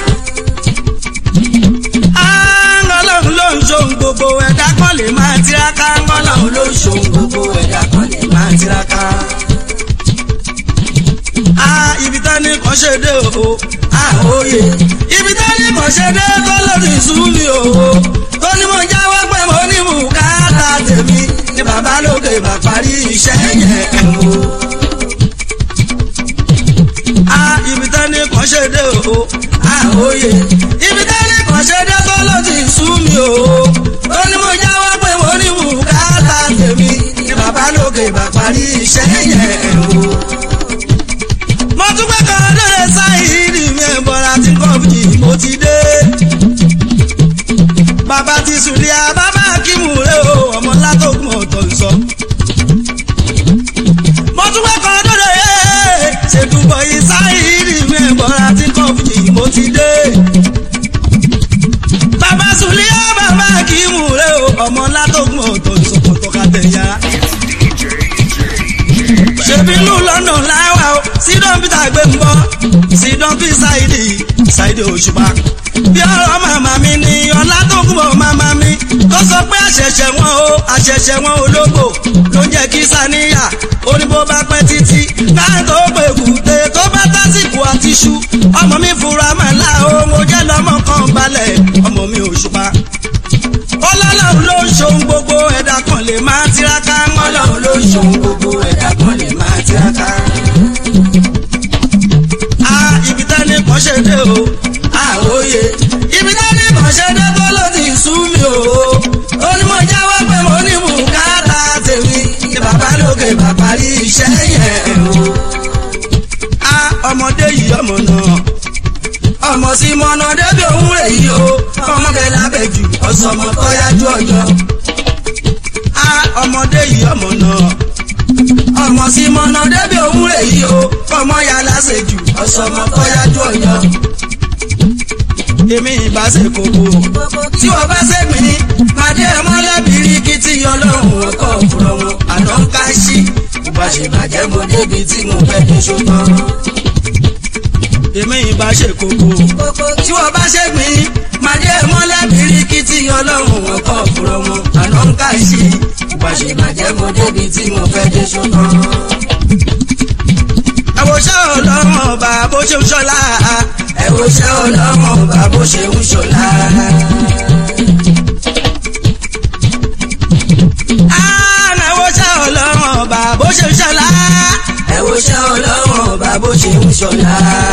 Ah, ọlọ́run ló ń ṣohun gbogbo ẹ̀dá kan lè máa tiraka ọlọ́run ló ṣohun gbogbo ẹ̀dá kan lè máa tiraka. Ah, ibi tá ní kan ṣe dé o ah, òye ibi tá ní kan ṣe dé tó lòdì sùn mi o tó ní mo jáwọ́ pé mo ní bùkátà tèmi ni bàbá lókè bá parí iṣẹ́ yẹn o. a ibi tán ní kàn ṣe dé o àwòye ibi tán ní kàn ṣe dé tó ló ti sú mi o. ó ní mo jáwọ́ pé mo ní bùkátà tèmi ni bàbá lókè bá parí iṣẹ́ yẹn o. mo tún pẹ́ kan lóore sáyìírì mi ẹ̀ bọ́ra tí kọ́ọ̀bù mo ti dé bàbá ti sùlẹ̀ àbábá kímù rẹ̀ o ọmọ látòkùn ọ̀tọ̀ ń sọ. mo tún wá kan dọ́dọ̀ yé ṣètùbọ̀ yìí sáyìírì mi ẹ̀bọ̀ra tí kọ́ọ̀fù mo ti dé. bàbá sùlẹ̀ àbábá kímù rẹ̀ o ọmọ látòkùn ọ̀tọ̀ ń sọ kọ̀tọ̀ ká tẹ̀yà. ṣèbí inú london láwà o sídọ̀n peter gbé ń bọ́ sídọ̀n fi ṣáìdì ṣáìdì òṣùpá bí ọ̀rọ̀ màmá mi ni ọlá tó kún bọ̀ màmá mi tó sọ pé àṣẹ̀ṣẹ̀ wọn o àṣẹ̀ṣẹ̀ wọn ológbò ló ń jẹ́ kí sàníyà oníbó bá pẹ́ títí náà tó pé kùté tó bá tásìkò àti ṣu ọmọ mi fura màlá o mo jẹ́ lọ́mọ kan balẹ̀ ọmọ mi ò ṣùpá. ọlọ́lọ́run ló ń ṣohun gbogbo ẹ̀dá kan lè máa tiraka ọlọ́run ló ń ṣohun gbogbo ẹ̀dá kan lè máa tiraka. a ibi tẹ́ni kan ṣe dé o àwòye ibi tẹ́ni kan ṣe dé tó ló ti sú mi o ó ní mo jáwọ́ pé mo ní bùkátà tèmi ní bàbá lókè bàbá rí iṣẹ́ yẹn o. a ọmọdé yìí ọmọ náà ọmọ sí mọ́nà débi òun rè yìí o ọmọ bẹ́ẹ̀ lábẹ́ jù ọ̀sọ̀mọ tó yájú ọjọ́. a ọmọdé yìí ọmọ náà ọmọ sí mọ́nà débi òun rè yìí o ọmọ yà lásèjù ọ̀sọ̀mọ tó yájú ọjọ́ èmi ìbá ṣe kókó. tí wọ́n bá ṣe mí pàdé mọ́lẹ́bìrì kí tí ọlọ́run ọkọ̀ òfurọ̀ wọn àná ń ká sí. ìbá ṣe bàjẹ́ mo débi tí mo fẹ́ dé ṣùgbọ́n. èmi ìbá ṣe kókó. tí wọ́n bá ṣe mí pàdé mọ́lẹ́bìrì kí tí ọlọ́run ọkọ̀ òfurọ̀ wọn àná ń ká sí. ìbá ṣe bàjẹ́ mo débi tí mo fẹ́ dé ṣùgbọ́n. àwòṣe ọlọ́run ọba bó ṣe ń ṣọlá ẹ̀wòṣẹ́ ọlọ́mọ bá bó ṣe ń ṣọlá. ẹ̀wòṣẹ́ ọlọ́mọ bá bó ṣe ń ṣọlá. ẹ̀wòṣẹ́ ọlọ́mọ bá bó ṣe ń ṣọlá.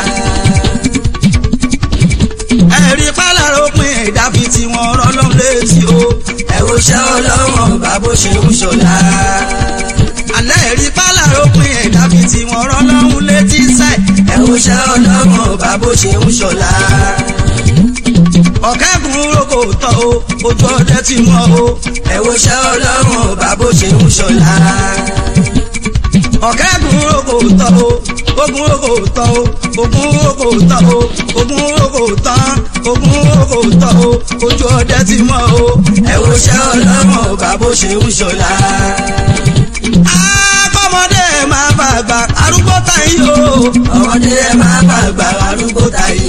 ẹ̀rí pálárò pin ẹ̀dá fi tí wọ́n rọ́lọ́ létí o. ẹ̀wòṣẹ́ ọlọ́mọ bá bó ṣe ń ṣọlá. alẹ́ ẹ̀rí pálárò pin ẹ̀dá fi tí wọ́n rọ́lọ́ létí sẹ́. ẹ̀wòṣẹ́ ọlọ́mọ bá bó ṣe ń ṣọlá. ọ̀kẹ́gun roko tọ́ o ojú ọdẹ ti mọ́ o. ẹ̀wòṣẹ́ ọlọ́mọ bá bó ṣe ń ṣọlá. ọ̀kẹ́gun roko tọ́ o ogun roko tọ́ o ogun roko tọ́ o ogun roko tán ogun roko tọ́ o ojú ọdẹ ti mọ́ o. ẹ̀wòṣẹ́ ọlọ́mọ bá bó ṣe ń ṣọlá. akọ́mọdé máa bàgbà arúgbó táyé o. ọmọdé ẹ máa bàgbà arúgbó táyé.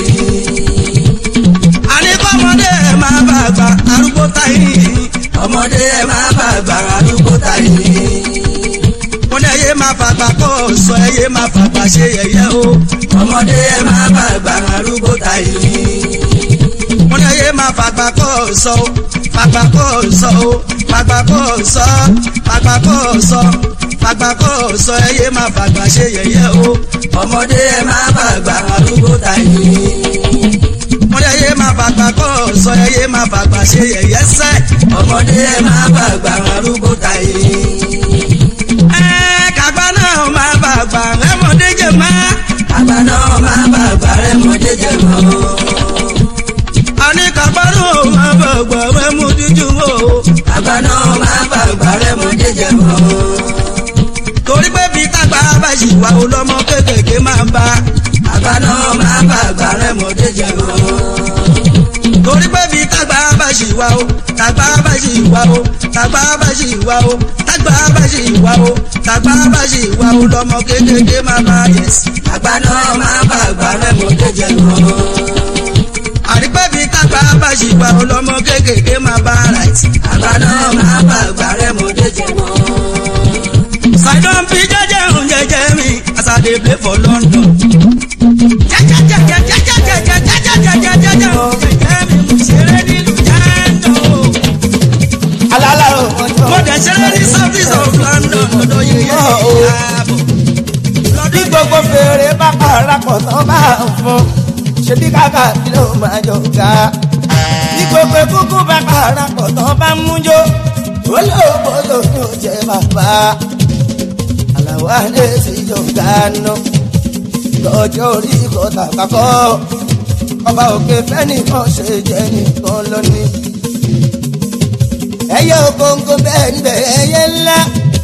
àníkọ́mọdé ẹ máa bàgbà arúgbó táyé. ọmọdé ẹ máa bàgbà arúgbó táyé. mo ní ẹyẹ máa fàgbà kọ́ sọ ẹyẹ máa fàgbà ṣe yẹyẹ o. ọmọdé ẹ máa bàgbà arúgbó táyé. mo ní ẹyẹ máa fàgbà kọ́ sọ fàgbà kọ́ sọ o fàgbà kọ́ sọ fàgbà kọ́ sọ fàgbà kọ́ sọ ẹyẹ máa fàgbà ṣe yẹyẹ o. ọmọdé ẹ máa bàgbà arúgbó táyé. mo ní ẹyẹ máa fàgbà kọ́ sọ ẹyẹ máa fàgbà ṣe yẹyẹ sẹ́. ọmọdé ẹ máa bàgbà arúgbó táyé. ẹ kàgbá náà máa bàgbà rẹ́mọdé jẹ mọ́. kàgbá náà máa bàgbà rẹ́mọdé jẹ mọ́. àní kàgbá náà máa bàgbà rẹ́mọdé jẹ mọ́. kàgbá náà máa bàgbà rẹ́mọdé jẹ mọ́ torí pé bí tágbà bá ṣì wà ó lọ́mọ kékèké máa bá. àgbà náà máa bá àgbà rẹ̀ mọ́dé jẹ mọ́. torí pé bí tágbà bá ṣì wà ó tágbà bá ṣì wà ó tágbà bá ṣì wà ó tágbà bá ṣì wà ó tágbà bá ṣì wà ó lọ́mọ kékèké máa bá yẹs. àgbà náà máa bá àgbà rẹ̀ mọ́dé jẹ mọ́. àrípẹ́ bí tágbà bá ṣì wà ó lọ́mọ kékèké máa bá right. àgbà náà máa bá àgbà rẹ̀ mọ́dé jẹ mọ́. I don't be jẹjẹ ń jẹjẹ mi as I dey play for London. Jẹjẹjẹjẹjẹjẹjẹjẹjẹjẹjẹjẹjẹjẹ jẹjẹ mi mo ṣeré nílùú Yándó. alálàrò Mo cities of london lọ́dọ̀ yẹyẹ ìyàbọ̀. bí gbogbo fèrè bá parapọ̀ tán bá ń fún ṣebí kàkà kí ló máa jọ ga. bí gbogbo kúkú bá parapọ̀ tán bá ń mújó olóògbé ló ní ó jẹ bàbá. àlàó àlẹ́ sí jọ gánà lọ́jọ́ orí kọ́tà kakọ́ ọba òkè fẹ́nìkan ṣe jẹ́ nìkan lónìí. ẹyẹ ògóńgó bẹ́ẹ̀ níbẹ̀ ẹyẹ ńlá.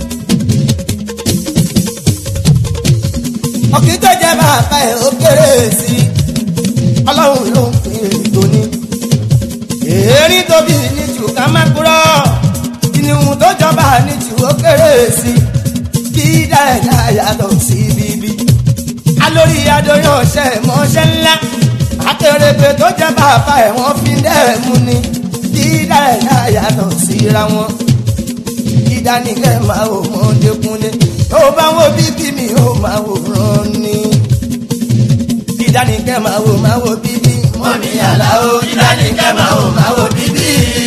ọkì tó jẹ bàbá ẹ ó kéré sí i ọlọ́run ló ń pè é tóní. èrí tóbi ní jù ká má kúrọ́ ìníhun tó jọba ní jù ó kéré sí i kí dáadáa yàtọ̀ sí bíbí. alórí adóyún ọ̀sẹ̀ mọ́ṣẹ́ ńlá akérèpé tó jẹ bàbá ẹ wọ́n fi dẹ́ẹ̀mú ni kí dáadáa yàtọ̀ síra wọn. ìdánilẹ̀ máa wò wọ́n dékúnlé tó bá wo bíbí mi ó máa wò rán ni. ìdánilẹ̀ máa wò máa wò bíbí. wọ́n mi àlá o ìdánilẹ̀ máa wò máa wò bíbí.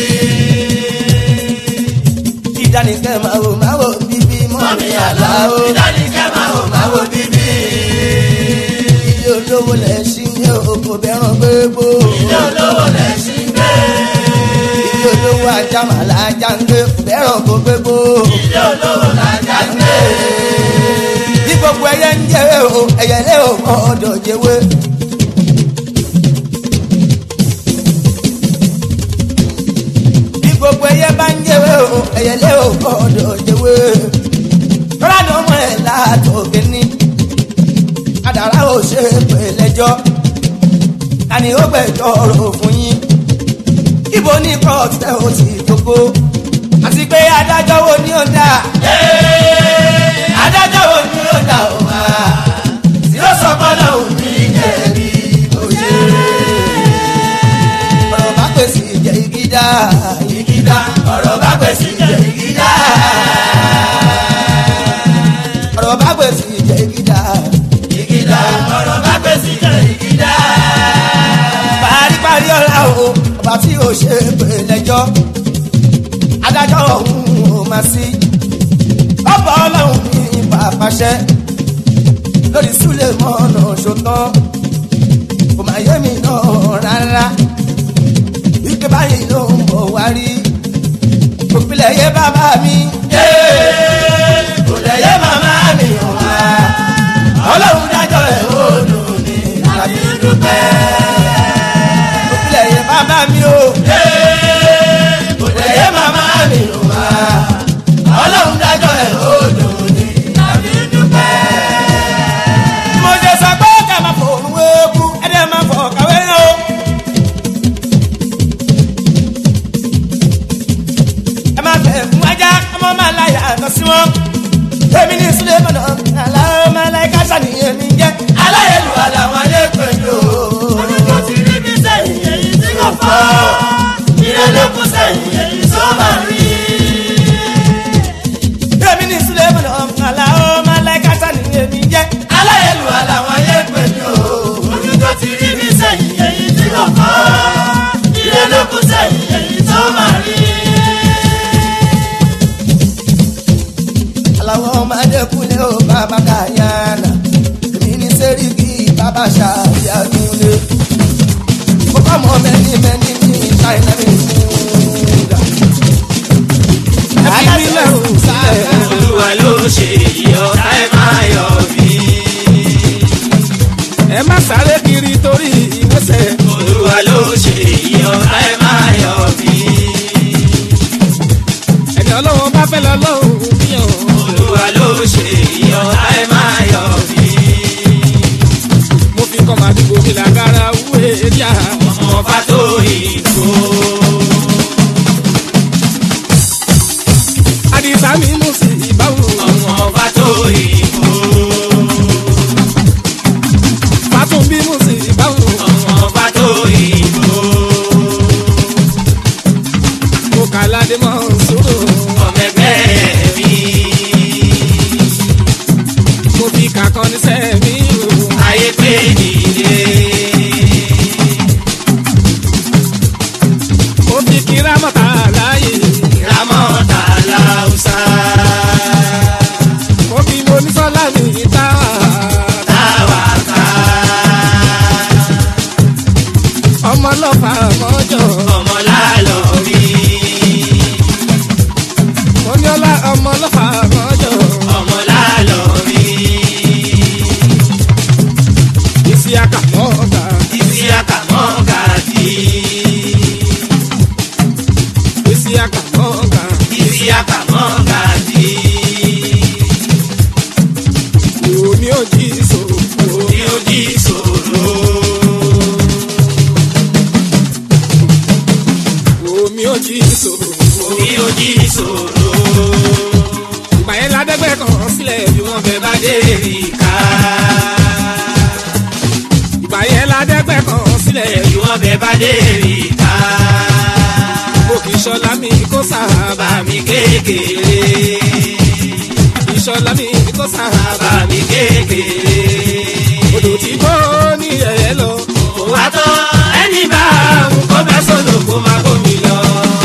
ìdánilẹ̀ máa wò máa wò bíbí. wọ́n mi àlá o ìdánilẹ̀ máa wò máa wò bíbí. ilé olówó lẹ̀ ṣí ní oko bẹ́ràn gbégbó. ilé olówó lẹ̀ ṣí gbé. ilé olówó ajá màlá ajá ń gbé bẹ́ràn kó gbégbó. ilé olówó làjá ń gbé. bí gbogbo ẹyẹ ń jẹ o ẹyẹ lé o mọ ọdọ jẹwé. bí gbogbo ẹyẹ bá ń jẹwé o ẹyẹ lé o mọ ọdọ jẹwé. rárá ni ọmọ ẹ látòkè ní kádàrá ò ṣe pè lẹ́jọ́ tani ó gbẹ̀jọ́ ọ̀rọ̀ fún yín ibo ní kóòtù tẹ ó ti tókó àti pé adájọ́ wo ni ó dá adájọ́ wo ni ó dá o wá tí ó sọ fọlọ́ òun ní jẹ̀bi òṣèré ọ̀rọ̀ bá pèsè ìjẹ́ ìgídá ìgídá ọ̀rọ̀ bá pèsè ìjẹ́ ìgídá ọ̀rọ̀ bá pèsè ìjẹ́ ìgídá ìgídá ọ̀rọ̀ bá pèsè ìjẹ́ ìgídá. paríparí ọ̀la o ọba tí o ṣe pè lẹ́jọ́ adájọ́ ọ̀hún ò máa sí ọba ọlọ́run ní pàpàṣẹ lórí súlẹ̀ mọ́nà ṣòtán kò máa yé mi náà rárá wípé báyìí ló ń bọ̀ wá rí òpìlẹ̀ yé bàbá mi kò lẹ̀ yé màmá mi wá ọlọ́run dájọ́ ẹ̀ ó dùn ní àbí dúpẹ́ òpìlẹ̀ yé bàbá mi o kò lẹ̀ yé màmá mi wá ọlọ́run dájọ́ ẹ̀ ó dùn ní àbí dúpẹ́. mo ṣe sọ pé ká máa fò òun wéébú ẹ̀dẹ̀ máa fọ̀ kàwé náà o. ẹ máa fẹ́ fún ajá ọmọ máa láyà lọ sí wọn. èmi ní sílé mọ̀nà aláwọ̀ máa láyé káṣá nìyẹn mi jẹ́. aláyẹ̀lú àlàwọn ayé pẹ̀lú. oníjó ti rí bí sẹ́yìn èyí tí kò fọ́. ìrẹ́lẹ́kùn sẹ́yìn èyí tó máa rí. èmi ní sílé mọ̀nà aláwọ̀ máa láyé káṣá nìyẹn mi jẹ́. aláyẹ̀lú àlàwọn ayé pẹ̀lú. oníjó ti rí bí sẹ́yìn èyí tí kò fọ́. ìrẹ́lẹ́kùn sẹ́yìn èyí tó máa rí. aláwọ̀ ọmọdé kúnlẹ̀ ó bàbá kàyànà èmi ní sẹ́ríkì bàbá ṣàbíàdúlé mo bá mọ mẹ́ni mẹ́ni ní ṣáínà mi fúnga. ẹbí mi lẹ́rù sílẹ̀. olúwa ló ṣe èyí ọ̀tá ẹ̀ máa yọ̀ bí. ẹ má sáré kiri torí ìwẹ́sẹ̀. olúwa ló ṣe èyí ọ̀tá ẹ̀ máa yọ̀ bí. ẹni ọlọ́run bá fẹ́ lọ lọ́run bíyàn. olúwa ló ṣe èyí ọ̀tá ẹ̀ máa yọ̀ bí. mo fi kọ́ màdúgbò mi làgàrà wúwe díà. ọmọ bá tó ìgò. àdìsá mi mú sí ìbáwò. ọmọ bá tó ìgò. fàtún bí mú sí ìbáwò. ọmọ bá tó ìgò. mo kà ládé mọ́ sóró. ọmọ ẹgbẹ́ mi. mo fi kàkọ́ ní sẹ́mi o. ayé pé nìyé. mo fi kíra mọ́ta láàyè. ramọ́ta láwùsá. Amẹ́ríkà. òkè ìṣọlá mi kó sábà mi kékeré. ìṣọlá mi kó sábà mi kékeré. odò tí kò ní ẹ̀yẹ lọ. kò wá tán ẹni bá àwọn kó bẹ́ sọ̀lọ̀ kó má bómi lọ.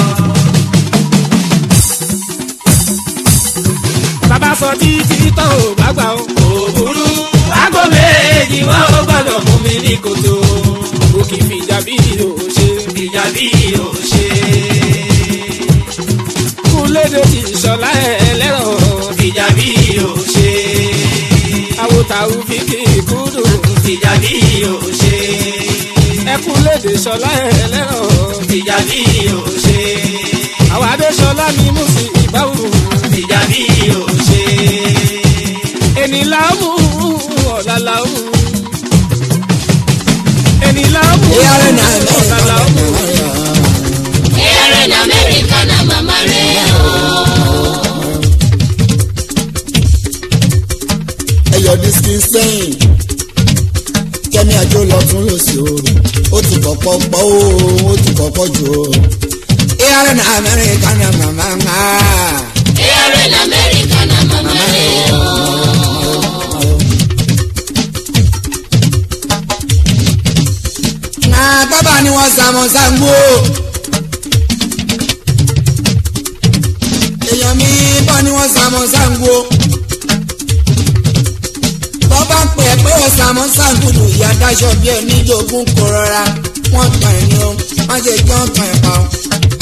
bàbá sọ títí tó o bá gbà ó. òbúrú aago méjì wọn ò gbọdọ̀ mú mi ní kòtò. òkè fìjà bí o ṣe. ìjà bí o ṣe. kúlédè tí ìṣọlá ẹlẹ́rọ. ìjà bí o ṣe. àwòtàwù fi kí kúndù. ìjà bí o ṣe. ẹkúlédè ìṣọlá ẹlẹ́rọ. ìjà bí o ṣe. àwọn adéṣọlá ni mú sí ìbáwò. ìjà bí o ṣe. ẹni láàmú ọ̀la láàmú. ẹni láàmú ọ̀la láàmú. Ere na America na mama rẹ̀ o. ẹyọ disiki sẹ́yìn kẹ́mi àjò lọ́tún lọ́sí oòrùn ó ti kọ́kọ́ pọ̀ ó ó ti kọ́kọ́ jù ó. ìyára ní amẹ́ríkà ní màmá ń hà. Ere na America na mama rẹ̀ o. na bábà ni wọ́n sàmọ́ sàǹgbó. èèyàn mi bọ́ ni wọ́n sàmọ́ sàǹgbó. bọ́bá pè é pé wọ́n sàmọ́ sàǹgbùdù ìyá dáṣọ bí ẹni jogún kò rọra wọ́n tàn ẹ̀ ní o má ṣe kí wọ́n tàn ẹ̀ pa o.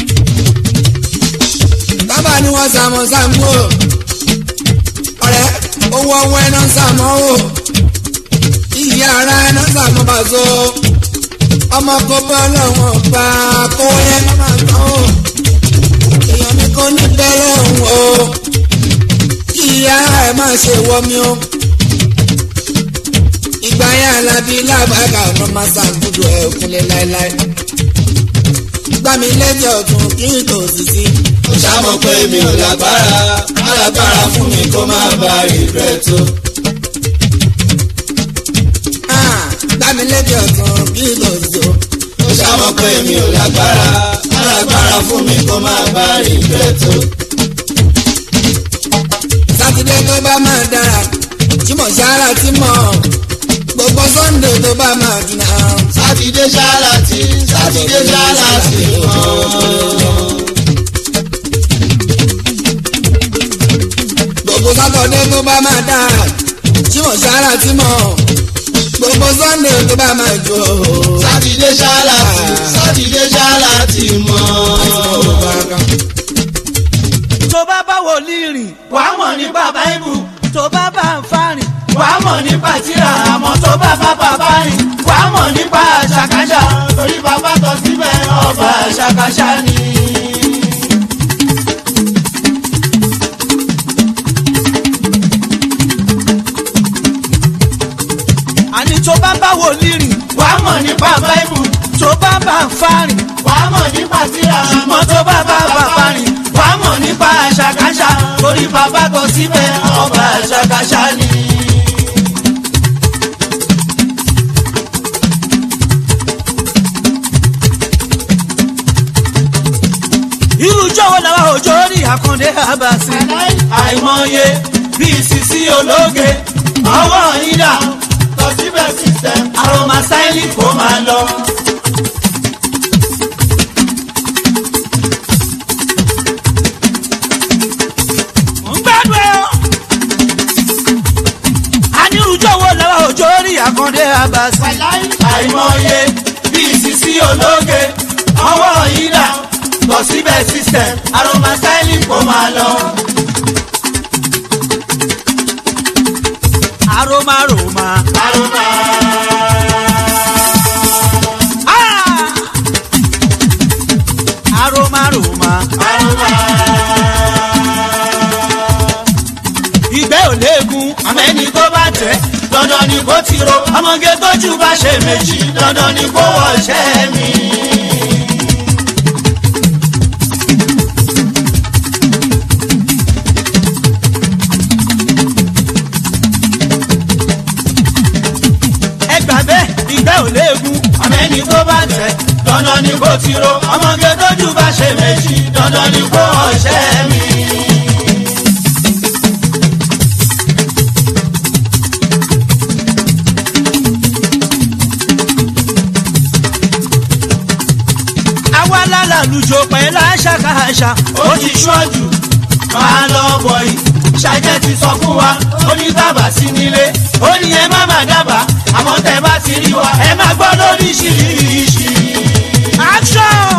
bábà ni wọ́n sàmọ́ sàǹgbó. ọ̀rẹ́ owó ọwọ́ ẹ̀ náà sàmọ́ o. ìyá ara ẹ̀ náà sàmọ́ bàzọ́ ọmọ kò bọ́ lọ́wọ́ bá kó yẹn má má tán o èèyàn mi kò ní bẹ́ẹ̀ lọ́hùn o kí ìyá ẹ̀ má ṣe wọ́ mi o ìgbà yẹn alábí lábàgà ọ̀nà máa ṣàgùdù ẹ̀ kúnlẹ̀ láéláé gbà mí lẹ́jẹ̀ ọ̀tún kí n tò sí sí. ó ṣàmọ̀ pé mi ò lágbára alágbára fún mi kó má ba ìrẹ́ tó. gbà mí lẹ́jẹ̀ ọ̀tún kí n tò sí o. ó ṣàmọ̀ pé mi ò lágbára alágbára fún mi kó má ba ìrẹ́ tó. sátidé tó bá máa dára jímọ̀ sára tí mọ̀ gbogbo sunday tó bá máa dùn náà. sátidé ṣáàlà tí sátidé ṣáàlà tí mọ́. gbogbo sátọdé tó bá máa dára jímọ̀ sára tí mọ̀ gbogbo sunday tó bá máa jò. sátidé ṣáàlà tí sátidé ṣáàlà tí mọ́. tó bá bá wòlíì rìn wàá mọ̀ nípa báíbù tó bá bá ń fa rìn wàá mọ̀ nípa tíra àmọ́ tó bá bá bàbá rìn wàá mọ̀ nípa ṣàkàṣà torí bàbá tọ́ síbẹ̀ ọba ṣàkàṣà ni. àní tó bá bá wòlíì rìn wàá mọ̀ nípa báíbù tó bá bá ń fa rìn wàá mọ̀ nípa tíra àmọ́ tó bá bá bàbá rìn wàá mọ̀ nípa ṣàkàṣà torí bàbá tọ́ síbẹ̀ ọba ṣàkàṣà ni. irú jọ̀wọ́ làwọn òjò rí àkàndé àbàsí. àìmọye bíi sisi ológe ọwọ́ ìdá tọ́síbẹ̀ system aroma sáìlì kò máa lọ. ń gbádùn ẹ o. anirujọ̀wọ́ làwọn òjò rí àkàndé àbàsí. àìmọye bíi sisi ológe ọwọ́ ìdá lọ síbẹ̀ system aroma styling kò máa lọ. aroma aroma. aroma. Ah! aroma aroma. aroma. ìgbẹ́ ò léegun àmẹ́ni tó bá tẹ̀ dandan ni kó ti ro ọmọge tójú bá ṣe méjì dandan ni kó wọ́ ṣẹ́ mi. ẹgbà bẹ́ẹ̀ ìgbẹ́ ò léegun àmẹ́ni tó bá tẹ̀ dandan ni kò ti ro ọmọge tójú bá ṣe méjì dandan ni kò ọ̀ṣẹ́ mi. àwa lálàlùjọ pẹ̀lú àṣàkáṣà ó ti ṣọ́jú máa lọ bọ̀ yìí ṣàjẹ́ ti sọ fún wa ó ní bàbá sí nílé ó ní ẹ má má dábàá àmọ́ tẹ bá ti rí wa ẹ má gbọ́ lóríṣiríṣi. action.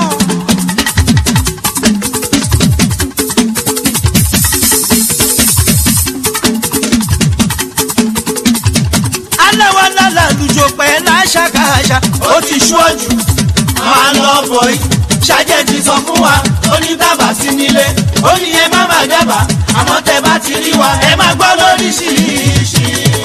alẹ́ wa lálàlùjọ pẹ̀lú àṣàkáṣà ó ti ṣọ́jú máa lọ bọ̀ yìí ṣàjẹ́ ti sọ fún wa ó ní bàbá sí nílé ó ní ẹ má má dábàá àmọ́ tẹ bá ti rí wa ẹ má gbọ́ lóríṣiríṣi.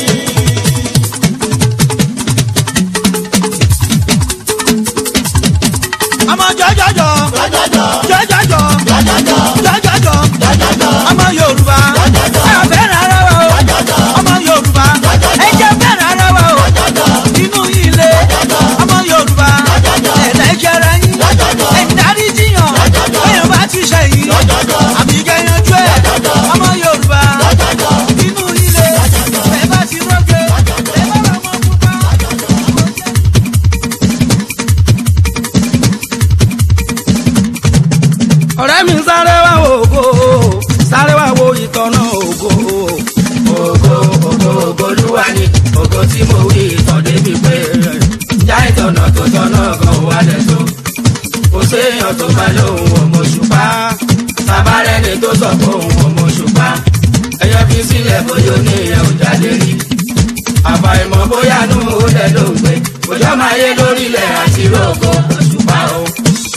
ọmọ jọjọjọ jọjọjọ jọjọjọ jọjọjọ ọmọ yorùbá ẹ fẹ́ràn ara wa o ọmọ yorùbá ẹ jẹ́ fẹ́ràn ara wa o inú ilé ọmọ yorùbá ẹ̀dá ìjẹrẹ yín ẹ̀yìn dárí jiyàn ẹ̀yìn bá ti ṣe yìí àbí kẹyànjú ẹ̀ ọmọ yorùbá inú ilé ẹ̀ bá ti rọ́gẹ̀ ẹ̀ bá bá wọn pupa. ọ̀rẹ́ mi sáré wá ògo sáré wá wo ìtọ́nà ògo. ògo ògo ògo olúwa ni ògo tí mo wí ìtàn débi pé já ìtọ̀nà tó tọ́nà gan wà lẹ́tọ́ kò séèyàn tó bá lóhùn ọmọ ṣùpá tabarẹ́ni tó sọ pé òun ọmọ ṣùpá ẹyọ fi sílẹ̀ bóyá ní ìyẹn ò jáde rí àfàìmọ̀ bóyá nù ó lẹ̀ ló ń gbé bóyá máa yé lórílẹ̀ àti rògbò ṣùpá o.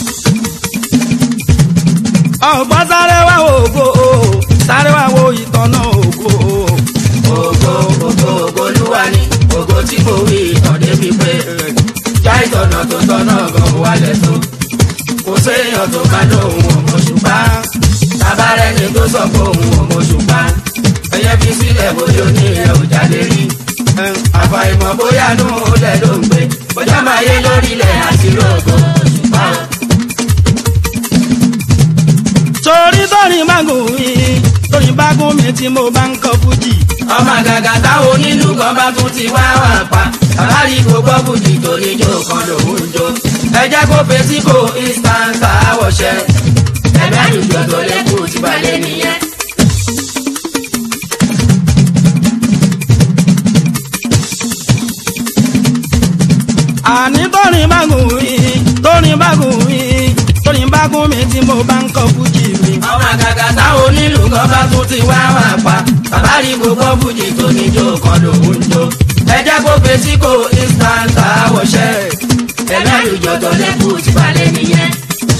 ọ̀gbọ́n sáré wá ògo sáré wá wo ìtọ́nà ògo. ògo ògo ògo olúwa ni ògo tí mo wí ìtàn débi pé já ìtọ̀nà tó tọ́nà gan wà lẹ́tọ́ kò séèyàn tó bá lóhùn ọmọ ṣùpá tabarẹ́ni tó sọ pé òun ọmọ ṣùpá ẹyẹ fi sílẹ̀ bóyá ní ìyẹn ò jáde rí àfàìmọ̀ bóyá nù ó lẹ̀ ló ń gbé bóyá máa yé lórílẹ̀ àti rògbò ṣùpá o. torí torí mágùn mi torí bágùn mi tí mo bá ń kọ fújì. ọmọ àgàgà táwọn onílù kan bá tún ti wá wà pa àbárí gbogbo fújì tó ní jó kan lòún jó ẹ jẹ́ kó fèsì kó instant àwọ̀ṣẹ́ ẹ̀mí àdùjọ tó lẹ́kùn ti balẹ̀ nìyẹn. àní torí mágùn mi torí bágùn mi torí bágùn mi tí mo bá ń kọ fújì mi. ọmọ àgàgà táwọn onílù kan bá tún ti wá wà pa àbárí gbogbo fújì tó ní jó kan lòún jó ẹ jẹ́ kó fèsì kó instant àwọ̀ṣẹ́ ẹ̀mí àdùjọ tó lẹ́kùn ti balẹ̀ nìyẹn.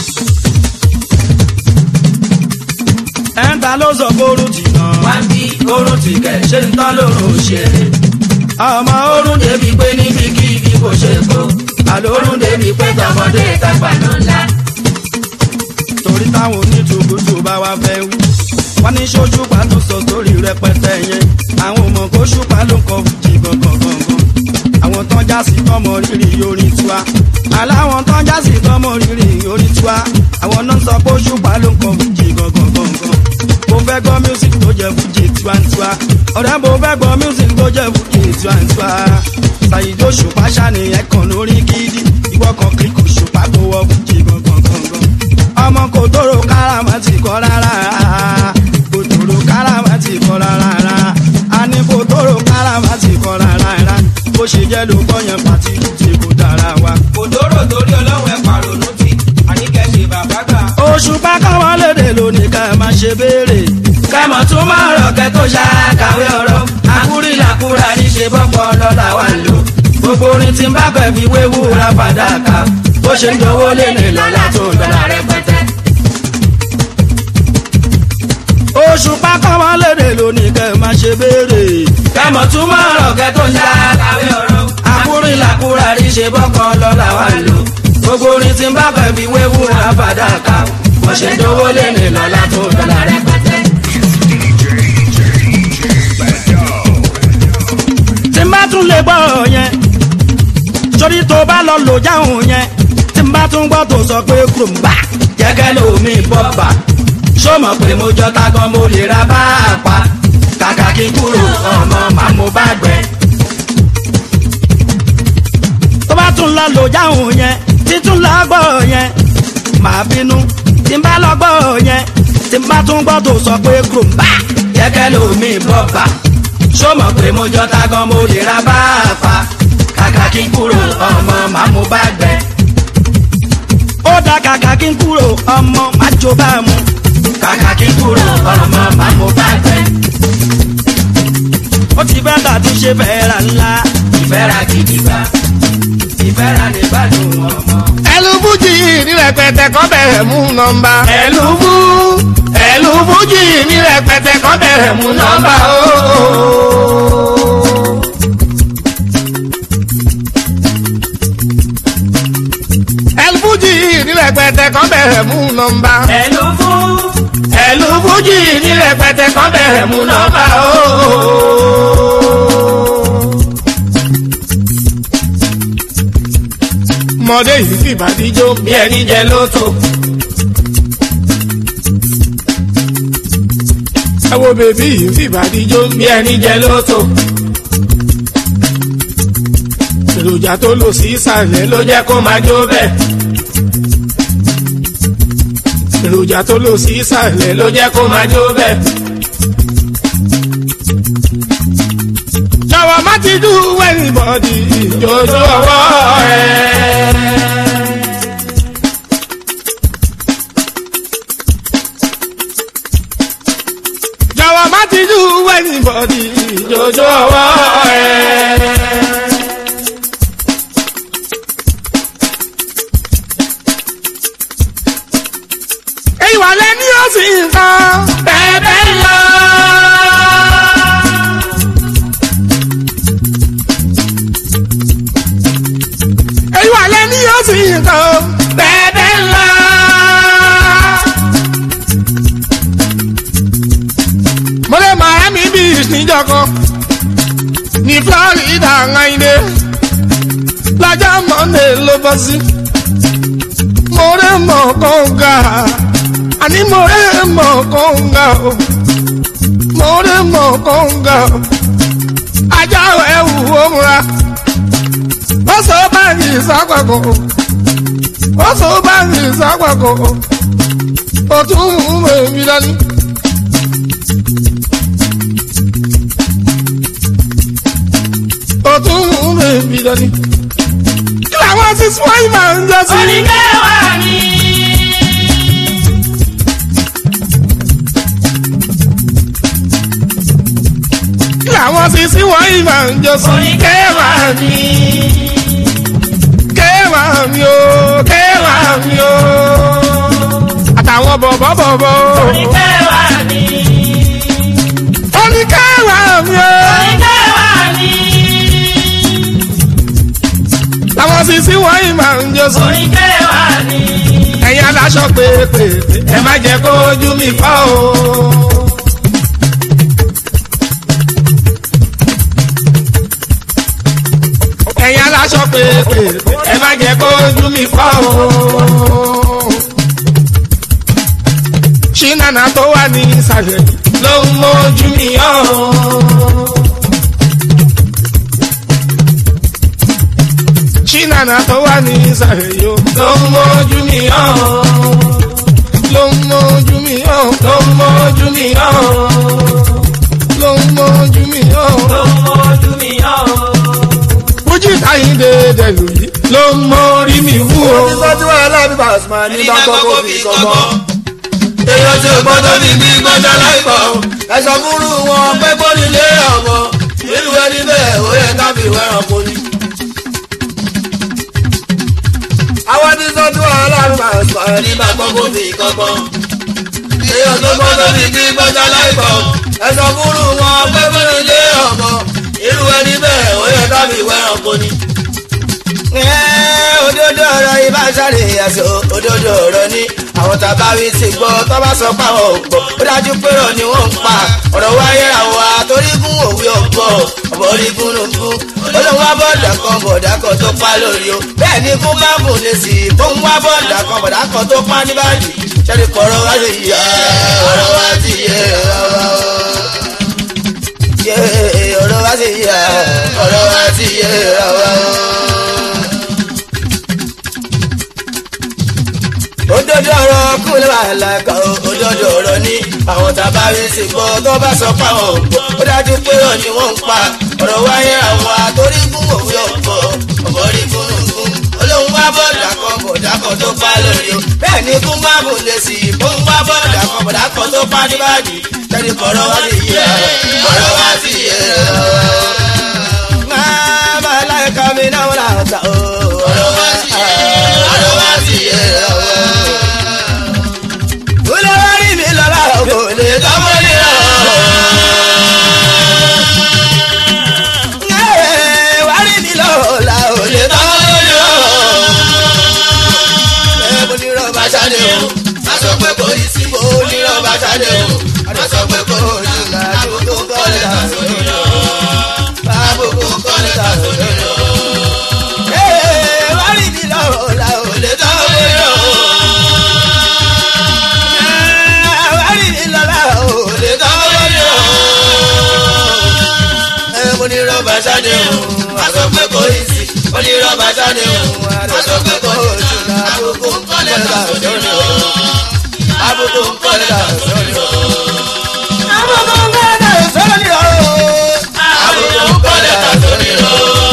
ẹ̀ńtà ló sọ kóró tì náà. wá bí orun ti kẹ̀ ṣe ń tán lórun ṣeré. ọmọ orun débi pé níbi kí ibi kò ṣe kó. àlórun débi pé tọmọdé tàgbà náà ńlá. torí táwọn onítùbùtù bá wá fẹ́ wí. wọ́n ní sóṣùpá tó sọ sórí rẹpẹtẹ yẹn. àwọn ọmọ kó ṣùpá ló ń kọ fújì gangan gangan. àwọn tán já sí tọmọ rírì orin tiwa. aláwọn tán já sí tọmọ rírì orin tiwa. àwọn náà sọ pé ṣùpá ló ń kọ fújì gangan gangan. mo fẹ́ gbọ́ music tó jẹ́ fújì tiwantiwa. ọ̀rẹ́ mo fẹ́ gbọ́ music tó jẹ́ fújì tiwantiwa. ṣàyíjó ṣùpá ṣàníyàn kan lórí gidi. ìwọ kan kiri kò ṣùpá kó wọ fújì gangan gangan ọmọ kò tóró káràmà ti kọ́ rárá kò tóró káràmà ti kọ́ rárá a ní kò tóró káràmà ti kọ́ rárá bó ṣe jẹ́ ló kọ́ yẹn pàtí tí kò dára wa. òdòrò torí ọlọ́run ẹ̀ pàrọ̀nù tí àníkẹ́ ṣe bàbá gbà. oṣù pákáwọn lédè lónìí ká ẹ má ṣe béèrè. kẹ́mọ̀ tún máa rọ̀ kẹ́ tó ṣàkàwé ọ̀rọ̀ àkúrí làkúrà ní ṣe bọ́pọ̀ lọ́la wà lò gbogbo orin tí ń bá pẹ̀ fi wéwú ra fàdákà bó ṣe ń dowó lé ní lọ́la tó ń dọ́là rẹpẹtẹ. oṣù pákáwọn lédè lónìí ká ẹ má ṣe béèrè. kẹ́mọ̀ tún máa rọ̀ kẹ́ tó ṣàkàwé ọ̀rọ̀ àkúrí làkúrà ní ṣe bọ́pọ̀ lọ́la wà lò gbogbo orin tí ń bá pẹ̀ fi wéwú ra fàdákà bó ṣe ń dowó lé ní lọ́la tó ń dọ́là rẹpẹtẹ. tí n bá tún lè gbọ́ yẹn sórí tó bá lọ lò jáhùn yẹn tí n n bá tún gbọ́ tó sọ pé kùrùmbà jẹ́gẹ́ lómi bọ́bà ṣó mọ̀ pé mo jọ tagan mo lè ra bá a pa kàkà kí n kúrò ọmọ màá mo bá gbẹ. tó bá tún lọ lò jáhùn yẹn títún lọ gbọ́ yẹn màá bínú tí n bá lọ gbọ́ yẹn tí n bá tún gbọ́ tó sọ pé kùrùmbà jẹ́gẹ́ lómi bọ́bà ṣó mọ̀ pé mo jọ tagan mo lè ra bá a pa kàkà kí n kúrò ọmọ màá mo bá gbẹ. ó dá kàkà kí n kúrò ọmọ má jó bá mu kàkà kí n kúrò ọmọ màá mo bá gbẹ. ó ti bá tàbí ṣe fẹ́ra ńlá ìfẹ́ra gidigba ìfẹ́ra lè gbádùn ọmọ. ẹlúbújì ní rẹpẹtẹ kọ́ bẹ̀rẹ̀ mú nọmba. ẹlúbú ẹlúbújì ní rẹpẹtẹ kọ́ bẹ̀rẹ̀ mú nọmba ooo. ẹlúbújì ní rẹpẹtẹ kọ́ bẹ̀rẹ̀ mú nọmba. ẹlúbú ẹlúbújì ní rẹpẹtẹ kọ́ bẹ̀rẹ̀ mú nọmba ooo. mọdé yìí fìbàdí jó bí ẹni jẹ lóto. ẹ wo bèbí yìí fìbàdí jó bí ẹni jẹ lóto. èròjà tó lò sí ìsàlẹ̀ ló jẹ́ kó máa jó bẹ́ẹ̀. èròjà tó lò sí ìsàlẹ̀ ló jẹ́ kó máa jó bẹ́ẹ̀. jọ̀wọ́ má ti dú anybody ìjọ́jọ́ ọwọ́ ẹ̀. jọ̀wọ́ má ti dú anybody ìjọ́jọ́ ọwọ́ ẹ̀. ìwà lẹ́ni ó sì ń kan bẹ́ẹ̀ bẹ́ẹ̀ lọ. èyí wà lẹ́ni yóò sì nǹkan bẹ́ẹ̀ ńlá. mo lè miami beach níjọkan ní florida ńláńdé lọ́jọ́ monday ló bọ́ sí. mo rẹ̀ mọ̀ kọ́ńgà àní mo rẹ̀ mọ̀ kọ́ńgà o mo rẹ̀ mọ̀ kọ́ńgà o ajá ẹ̀ wù ó múra ó sọ báyìí sápàkó ó sọ báyìí sápàkó ó tún mú mèmí dání. ó tún mú mèmí dání. kí làwọn ti sún wáyé máa ń jọ sí. oníkẹ́wàá ni. kí làwọn ti sún wáyé máa ń jọ sí. oníkẹ́wàá ni. kéwàá mi o kéwàá mi o àtàwọn bọ̀bọ̀ bọ̀bọ̀. oníkẹ́wàá ni. oníkẹ́wàá mi o. oníkẹ́wàá ni. làwọn sisi wọ̀nyí máa ń jó sí. oníkẹ́wàá ni. ẹ̀yin aláṣọ pépè ẹ má jẹ́ kó ojú mi fọ́ o. ẹ̀yin aláṣọ pépè ẹ má jẹ́ kó ojú mi fọ́ o. ṣínàna tó wà ní ìsàlẹ̀ ló ń mójú mi yọ̀ o. ṣínàna tó wà ní ìsàlẹ̀ yó ló ń mójú mi yọ̀ o. ló ń mójú mi yọ̀ o. ló ń mójú mi yọ̀ o. ló ń mójú mi yọ̀ o. ló ń mójú mi yọ̀ o. fújì táyìndé dẹ̀lú yìí ló ń mórí mi wú o. ìtọ́jú aláàbí bàṣmà ní bá kọ́kọ́ fi kọ́kọ́. èèyàn tí ò gbọ́dọ̀ ní bí gbọ́dọ̀ láìpọ̀ o. ẹ̀sọ́ fúnrú wọn pé kó nílé ọmọ. irú ẹni bẹ́ẹ̀ ó yẹ ká fi wẹ́ràn kó ní. àwọn tí sọ́jú aláàbí bàṣmà ní bá kọ́kọ́ fi kọ́kọ́. èèyàn tó gbọ́dọ̀ ní bí gbọ́dọ̀ láìpọ̀ o. ẹ̀sọ́ fúnrú wọn pé kó nílé ọmọ. irú ẹni bẹ́ẹ̀ ó yẹ ká fi wẹ́ràn kó ní òdodo ọ̀rọ̀ ibà sáré àṣọ òdodo ọ̀rọ̀ ni àwọn tàbáwí ti gbọ́ tó bá sọ páwọn ò gbọ́ ó dájú pé rọ̀ ni wọ́n ń pa ọ̀rọ̀ wáyé àwọn àtòrígún gún òwe ọ̀pọ̀ ọ̀bọ̀ rí gúnugún olóhùn wá bọ́ọ̀dà kan bọ̀dà kan tó pa lórí o bẹ́ẹ̀ ni kún bá bùn lè sí i kóhùn wá bọ́ọ̀dà kan bọ̀dà kan tó pa ní báyìí ṣẹ́ni kọ̀ọ̀rọ̀ wá sí yẹ ọ̀rọ̀ wá sí yẹ ọ̀rọ̀ yẹ ọ̀rọ̀ wá sí yẹ ọ̀rọ̀ wá sí yẹ ọ̀rọ̀. òdodo ọ̀rọ̀ kúlẹ̀ wà lákà ó òdodo ọ̀rọ̀ ní àwọn tàbá rí sí gbọ́ tó bá sọ pa wọn gbọ́ ó dájú pé ọ̀ ni wọ́n ń pa ọ̀rọ̀ wáyé àwọn àtórí gún òwe ọ̀pọ̀ ọ̀pọ̀ rí gúnugún olóhùn wá bọ́ọ̀dà kan bọ̀dà kan tó pa lórí o bẹ́ẹ̀ ni kún bá bùn lè sí i kún wá bọ́ọ̀dà kan bọ̀dà kan tó pa níbàdí tẹ́lẹ̀ kọ̀rọ̀ wá sí yẹ ọ̀rọ̀ wá sí yẹ máa bá láìka mi náà wọ́n là ń ta o ọ̀rọ̀ wá sí yẹ ọ̀rọ̀ wá sí yẹ olórí mi lọ́la kò lè tọ́mọ nírọ̀. wárí mi lọ́la ò lè tọ́mọ nírọ̀. ẹ bó nírọ̀ bá ṣáde o a sọ pé kò yí sí bó nírọ̀ bá ṣáde o a sọ pé kò yí ká àbùkù kọ́lé ta sórí lọ. àbùkù kọ́lé ta sórí lọ. wárí mi lọ́la ò lè tọ́mọ nírọ̀. onírọ̀bà sáde o aṣọ pé kò í sí onírọ̀bà sáde o aṣọ pé kò í sí àbùkù kọ́lẹ̀ ta sórí o àbùkù kọ́lẹ̀ ta sórí o. àbùkù kọ́lẹ̀ ta sórí o. àbùkù kọ́lẹ̀ ta sórí o.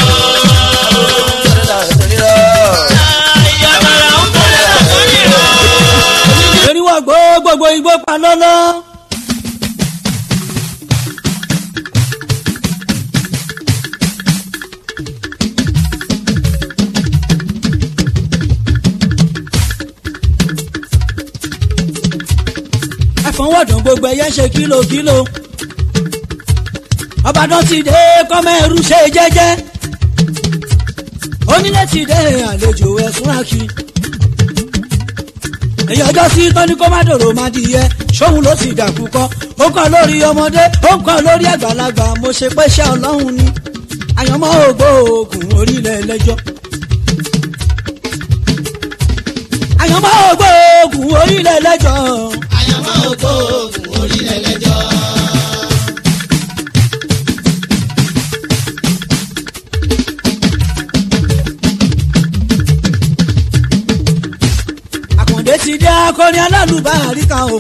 eriwo gbó gbogbo igbó pa lọ́lọ́. àfọwọ́dùn gbogbo ẹyẹ ṣe kílòkílò ọbàdàn ti dé kọ́mẹ́rù ṣe jẹ́jẹ́ onílé ti dé àlejò ẹ̀sùn àkì èyí ọjọ́ sí tọ́ni kó má dòrò má di yẹ ṣóun ló sì dàkú kọ́ ó kàn lórí ọmọdé ó kàn lórí àgbàlagbà mo ṣe pé ṣé ọlọ́run ni àyànmọ́ ògbóògùn orílẹ̀ ẹlẹ́jọ́ àyànmọ́ ògbóògùn orílẹ̀ ẹlẹ́jọ́ àyànmọ́ ògbóògùn orílẹ̀ ẹlẹ́jọ́. àkàndé ti dé akọni alálùbáríkà o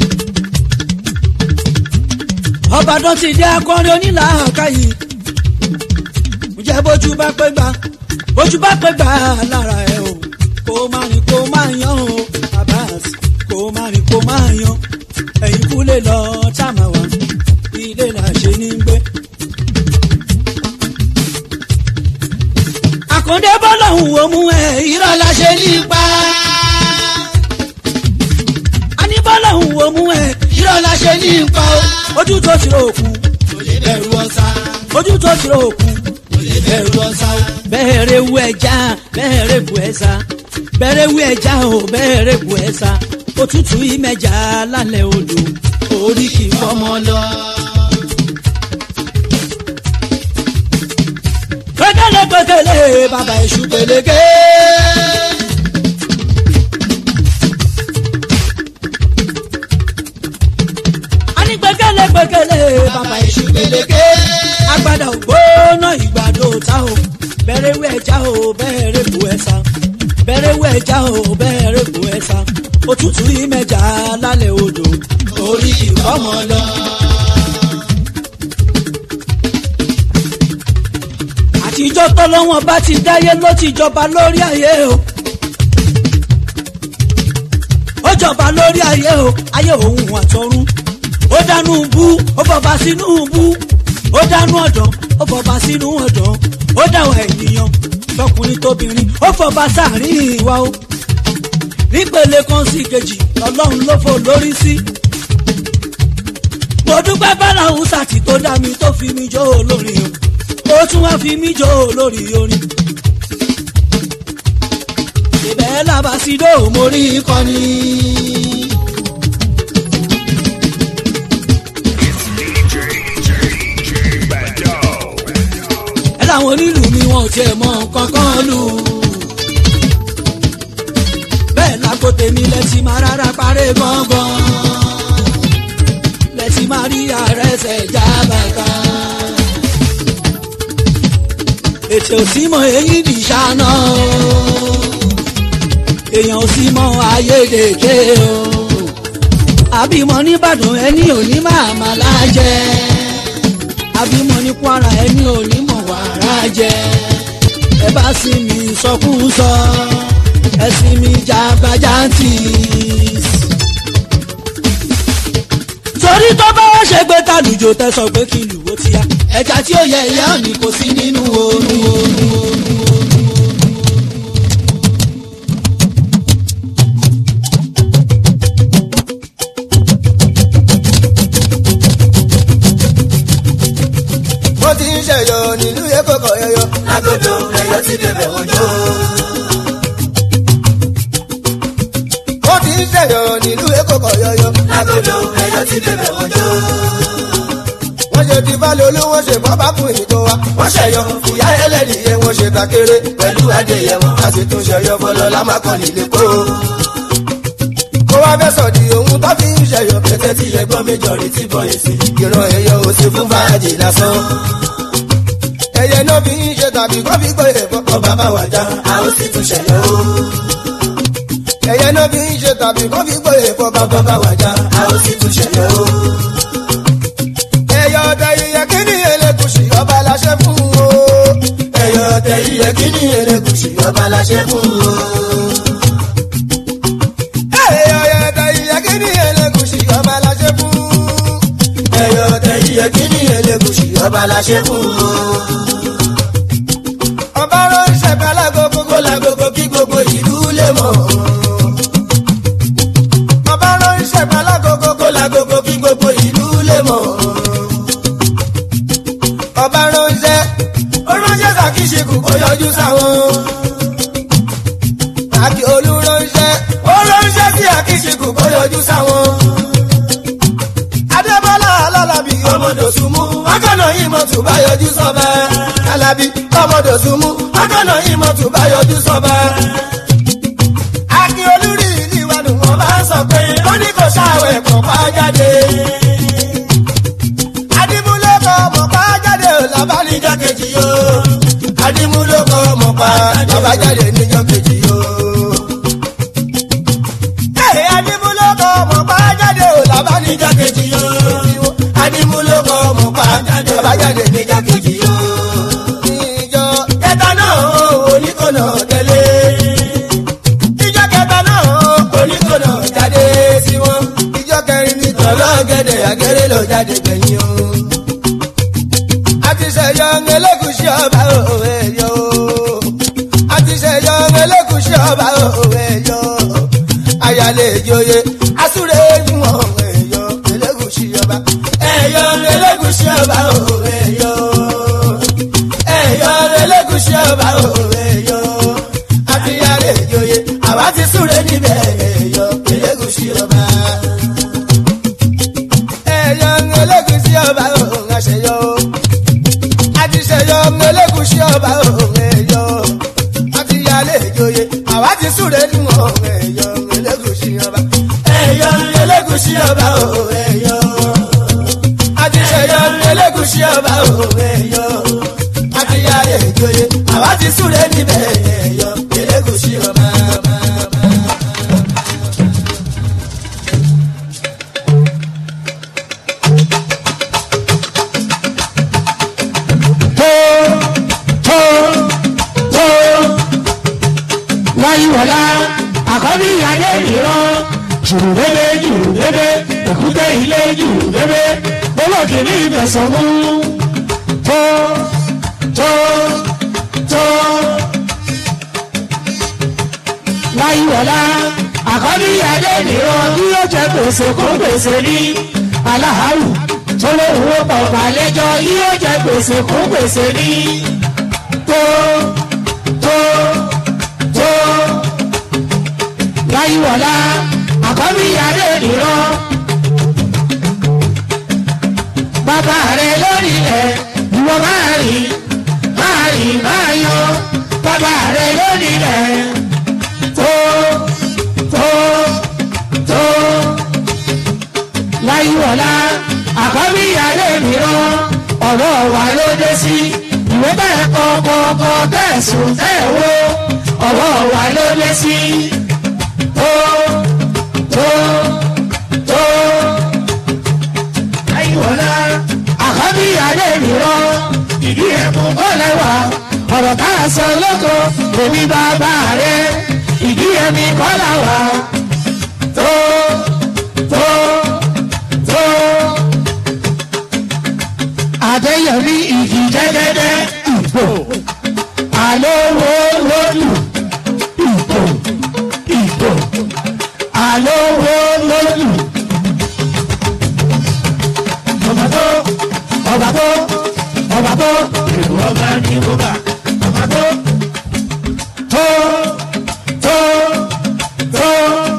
ọbàdàn ti dé akọni onílàákàyè ǹjẹ́ bójú bá pé gbà bójú bá pé gbà lára ẹ o kó má rìn kó má yan o abas kó má rìn kó má yan ẹ̀yìn kúlẹ̀ lọ táàmà wá ilé là ṣe ní gbé. àkàndé bọ́lá òun ò mú ẹ irọ́ la ṣe ní pa bọ́lá ń wo mú ẹ irọ́ la ṣe ní ipa o ojú tó ti rò òkun kò lè bẹ̀rù ọ̀sà ojú tó ti rò òkun kò lè bẹ̀rù ọ̀sà o. bẹ́ẹ̀rẹ̀ wú ẹja bẹ́ẹ̀rẹ̀ bu ẹ̀sà bẹ́ẹ̀rẹ̀ wú ẹja o bẹ́ẹ̀rẹ̀ bu ẹ̀sà òtútù ìmẹ̀jà lálẹ́ odò orí kì í fọmọ lọ. gbẹgẹlẹ gbẹgẹlẹ bàbá èṣù gbẹlẹgẹ. gbẹgẹlẹ gbẹgẹlẹ bàbá èṣù gbẹlẹgẹ agbada ògbóná ìgbàdo ta o bẹ̀rẹ̀ wẹ̀ ẹja o bẹ̀rẹ̀ bu ẹ̀sà bẹ̀rẹ̀ wẹ̀ ẹja o bẹ̀rẹ̀ bu ẹ̀sà òtútù ìmẹ̀jà lálẹ́ odò orí ìfọ́mọ lọ. àtijọ́ tọ́lọ́wọ́n bá ti dáyé ló ti jọba lórí ayé o ó jọba lórí ayé o ayé òun àtọ̀run ó dánú bú ó bọba sínú bú ó dánú ọ̀dàn ó bọba sínú ọ̀dàn ó dáwọ̀ ènìyàn lọkùnrin tóbìnrin ó fọba sáàrin ìwà o nípele kan sí kejì ọlọ́run ló fò lórí sí. mo dúpẹ́ báláhùn sàtì tó dá mi tó fi mi jó olórin o ó tún wá fi mi jó olórí orin. ìbẹ̀ làbàsídò mo rí kọ́ni. àwọn onílù mi wọn ò tiẹ̀ mọ nǹkan kan lù. bẹ́ẹ̀ lágbo tèmi lẹ́tì máa rárá parẹ́ gángan lẹ́tì máa rí àrẹsẹ̀ já bàtà. ètò òsínmọ̀ èyí di ṣáná èèyàn òsínmọ̀ ayédèké o àbímọ nìbàdàn ẹni òní máa máa lájẹ àbímọ ní kwara ẹni òní mọ̀ wàrà jẹ ẹ bá sì mí sọkúsọ ẹ sì mí jàgbájántì. torí tó bá wá ṣe gbé tàlùjò tẹ sọ pé kí lùwó ti yá ẹja tí ó yẹ ìyá òní kò sí nínú oorun oorun oorun. mo ti ń ṣẹyọ nílùú èkó kọ yọyọ. agodo ẹyọ ti bẹ̀rẹ̀ wọjọ. mo ti ń ṣẹyọ nílùú èkó kọ yọyọ. agodo ẹyọ ti bẹ̀rẹ̀ wọjọ. wọ́n ṣe ti bá lolú wọ́n ṣe bábá fún ìtò wa. wọ́n ṣẹyọ ìyá ẹlẹ́dìyẹ wọ́n ṣe takere pẹ̀lú adéyẹ wọn. a sì tún ṣẹyọ fọlọ́lá má kàn nílé kó kó wá fẹ́ sọ̀dí ohun tó fi ń ṣẹyọ. kẹtẹ tí ẹgbọ́n méjọ rí tí bọ̀ èsì. ìran ẹyọ ò sí fún fàájì lásán. ẹyẹ náà fi ń ṣe tàbí kó fi gbé ẹ̀fọ́. ọba bá wà já a ó sì tún ṣẹyọ. ẹyẹ náà fi ń ṣe tàbí kó fi gbé ẹ̀fọ́. bàbá bá wà já a ó sì tún ṣẹyọ. ẹyọ ọdẹ iyẹ kí ni elégùsì ọba láṣẹ fún o. ẹyọ ọdẹ iyẹ kí ni elégùsì ọba láṣẹ fún o ẹyọ tẹ iye kíni elégùsì ọba la ṣe fún. ẹyọ tẹ iye kíni elégùsì ọba la ṣe fún. ọba ránṣẹ́ bí alágogo kó lágogo kí gbogbo ìlú lè mọ̀. ọba ránṣẹ́ bí alágogo kó lágogo kí gbogbo ìlú lè mọ̀. ọba ránṣẹ́ ó ránṣẹ́ sàkíṣekù kó yọjú sáwọn. àbí olùránṣẹ́ ó ránṣẹ́ sí àkíṣekù kó yọjú sáwọn. adébọ́lá alálábí ọmọdòsùnmú akọ́nà yìí mọ̀ tún bá yọjú sọ́ba. alábí ọmọdòsùnmú akọ́nà yìí mọ̀ tún bá yọjú sọ́ba. akin olúrí ìlú wa ni wọ́n bá sọ pé ó ní kò ṣàwẹ̀ pọ̀ pa jáde. adimúlẹ́kọ̀ mọ̀ pa jáde ò lábánijọ́ kejì yó. adimúlẹ́kọ̀ mọ̀ pa bàbá jáde níjọ́ kejì yó adimuloko mọ bá jáde ò lábánijá kejì yó. adimuloko mọ bá jáde ò lábájáde níjà kejì yó. ìjọ kẹta náà oníkọ̀nà tẹ̀lé. ìjọ kẹta náà oníkọ̀nà jáde sí wọn. ìjọ kẹrin ní tọ́lọ́ gẹ́dẹ̀ àgẹ́rẹ́ lọ jáde gbẹ̀yìn o. àti sẹ̀yọ ẹlẹ́gùsì ọba òwe yọ. àti sẹ̀yọ ẹlẹ́gùsì ọba òwe yọ ayálé ìjòyè asúré fún ọ̀hún ẹ̀yọ elégùsì ọba. ẹ̀yọ elégùsì ọba òun ẹ̀yọ. ẹ̀yọ elégùsì ọba òun ẹ̀yọ. àfihàlé ìjòyè àwa ti súré níbẹ̀ ẹ̀yọ elégùsì ọba. ẹ̀yọ elégùsì ọba òun àṣeyọ. àtiṣeyọ elégùsì ọba òun ẹ̀yọ. àfihàlé ìjòyè àwa ti súré níwọ̀n ọ̀hún ẹ̀yọ elégùsì ọba. ẹ̀yọ elégùsì ọba o ẹ̀yọ. àtiṣeyọ elégùsì ọba o ẹ̀yọ. àtìyáyé ìjòyè àwa ti súré níbẹ̀ ẹ̀yọ elégùsì ọba. wáyíwọlá àkọ́bí ìyáálé ìran jùrùdébé jùrùdébé èkúté ilé jùrùdébé olókè ní ìbẹ̀sán mú tó tó tó wáyíwọlá àkọ́bí ìyáálé ìran bí yóò jẹ gbèsè kó gbèsè ní aláhàrù tó lè wó pọ̀pọ̀ àlejò yóò jẹ gbèsè kó gbèsè ní tó tó tó láyíwọlá àkọ́bí ìyáálé ìran bàbá rẹ lórí ẹ ìwọ máa rìn máa ọ̀rọ̀ tẹ̀sùn tẹ̀wó ọwọ́ wa ló lé sí tó tó tó ayíwọlá àkọ́bí adé mìíràn ìdí ẹ̀kún kọ́ lẹ́wà ọ̀rọ̀ tá a sọ lóko èmi bàbá rẹ̀ ìdí ẹ̀mí kọ́ làwà tó tó tó àdéyẹmí ìdí jẹ́gẹ́dẹ́ ìbò àlówó lódù ìbò ìbò àlówó lódù. ọba tó ọba tó ọba tó èrò ọba ní ọba ọba tó tó tó tó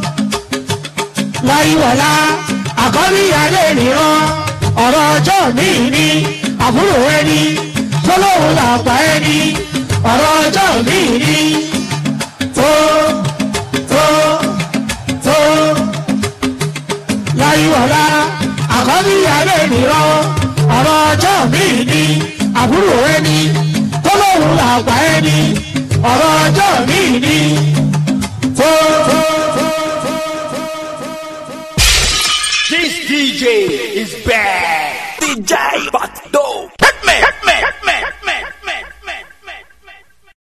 láyíwọlá àkọ́bí adé nìran ọ̀rọ̀ ọjọ́ mi ní àbúrò ẹni tó lóun làgbà ẹni ọ̀rọ̀ ọjọ́ mi ní tó tó tó láyíwọlá àkọ́bí adé nìran ọ̀rọ̀ ọjọ́ mi ní àbúrò ẹni tó lóun làgbà ẹni ọ̀rọ̀ ọjọ́ mi ní tó tó tó. This DJ is bad. DJ, but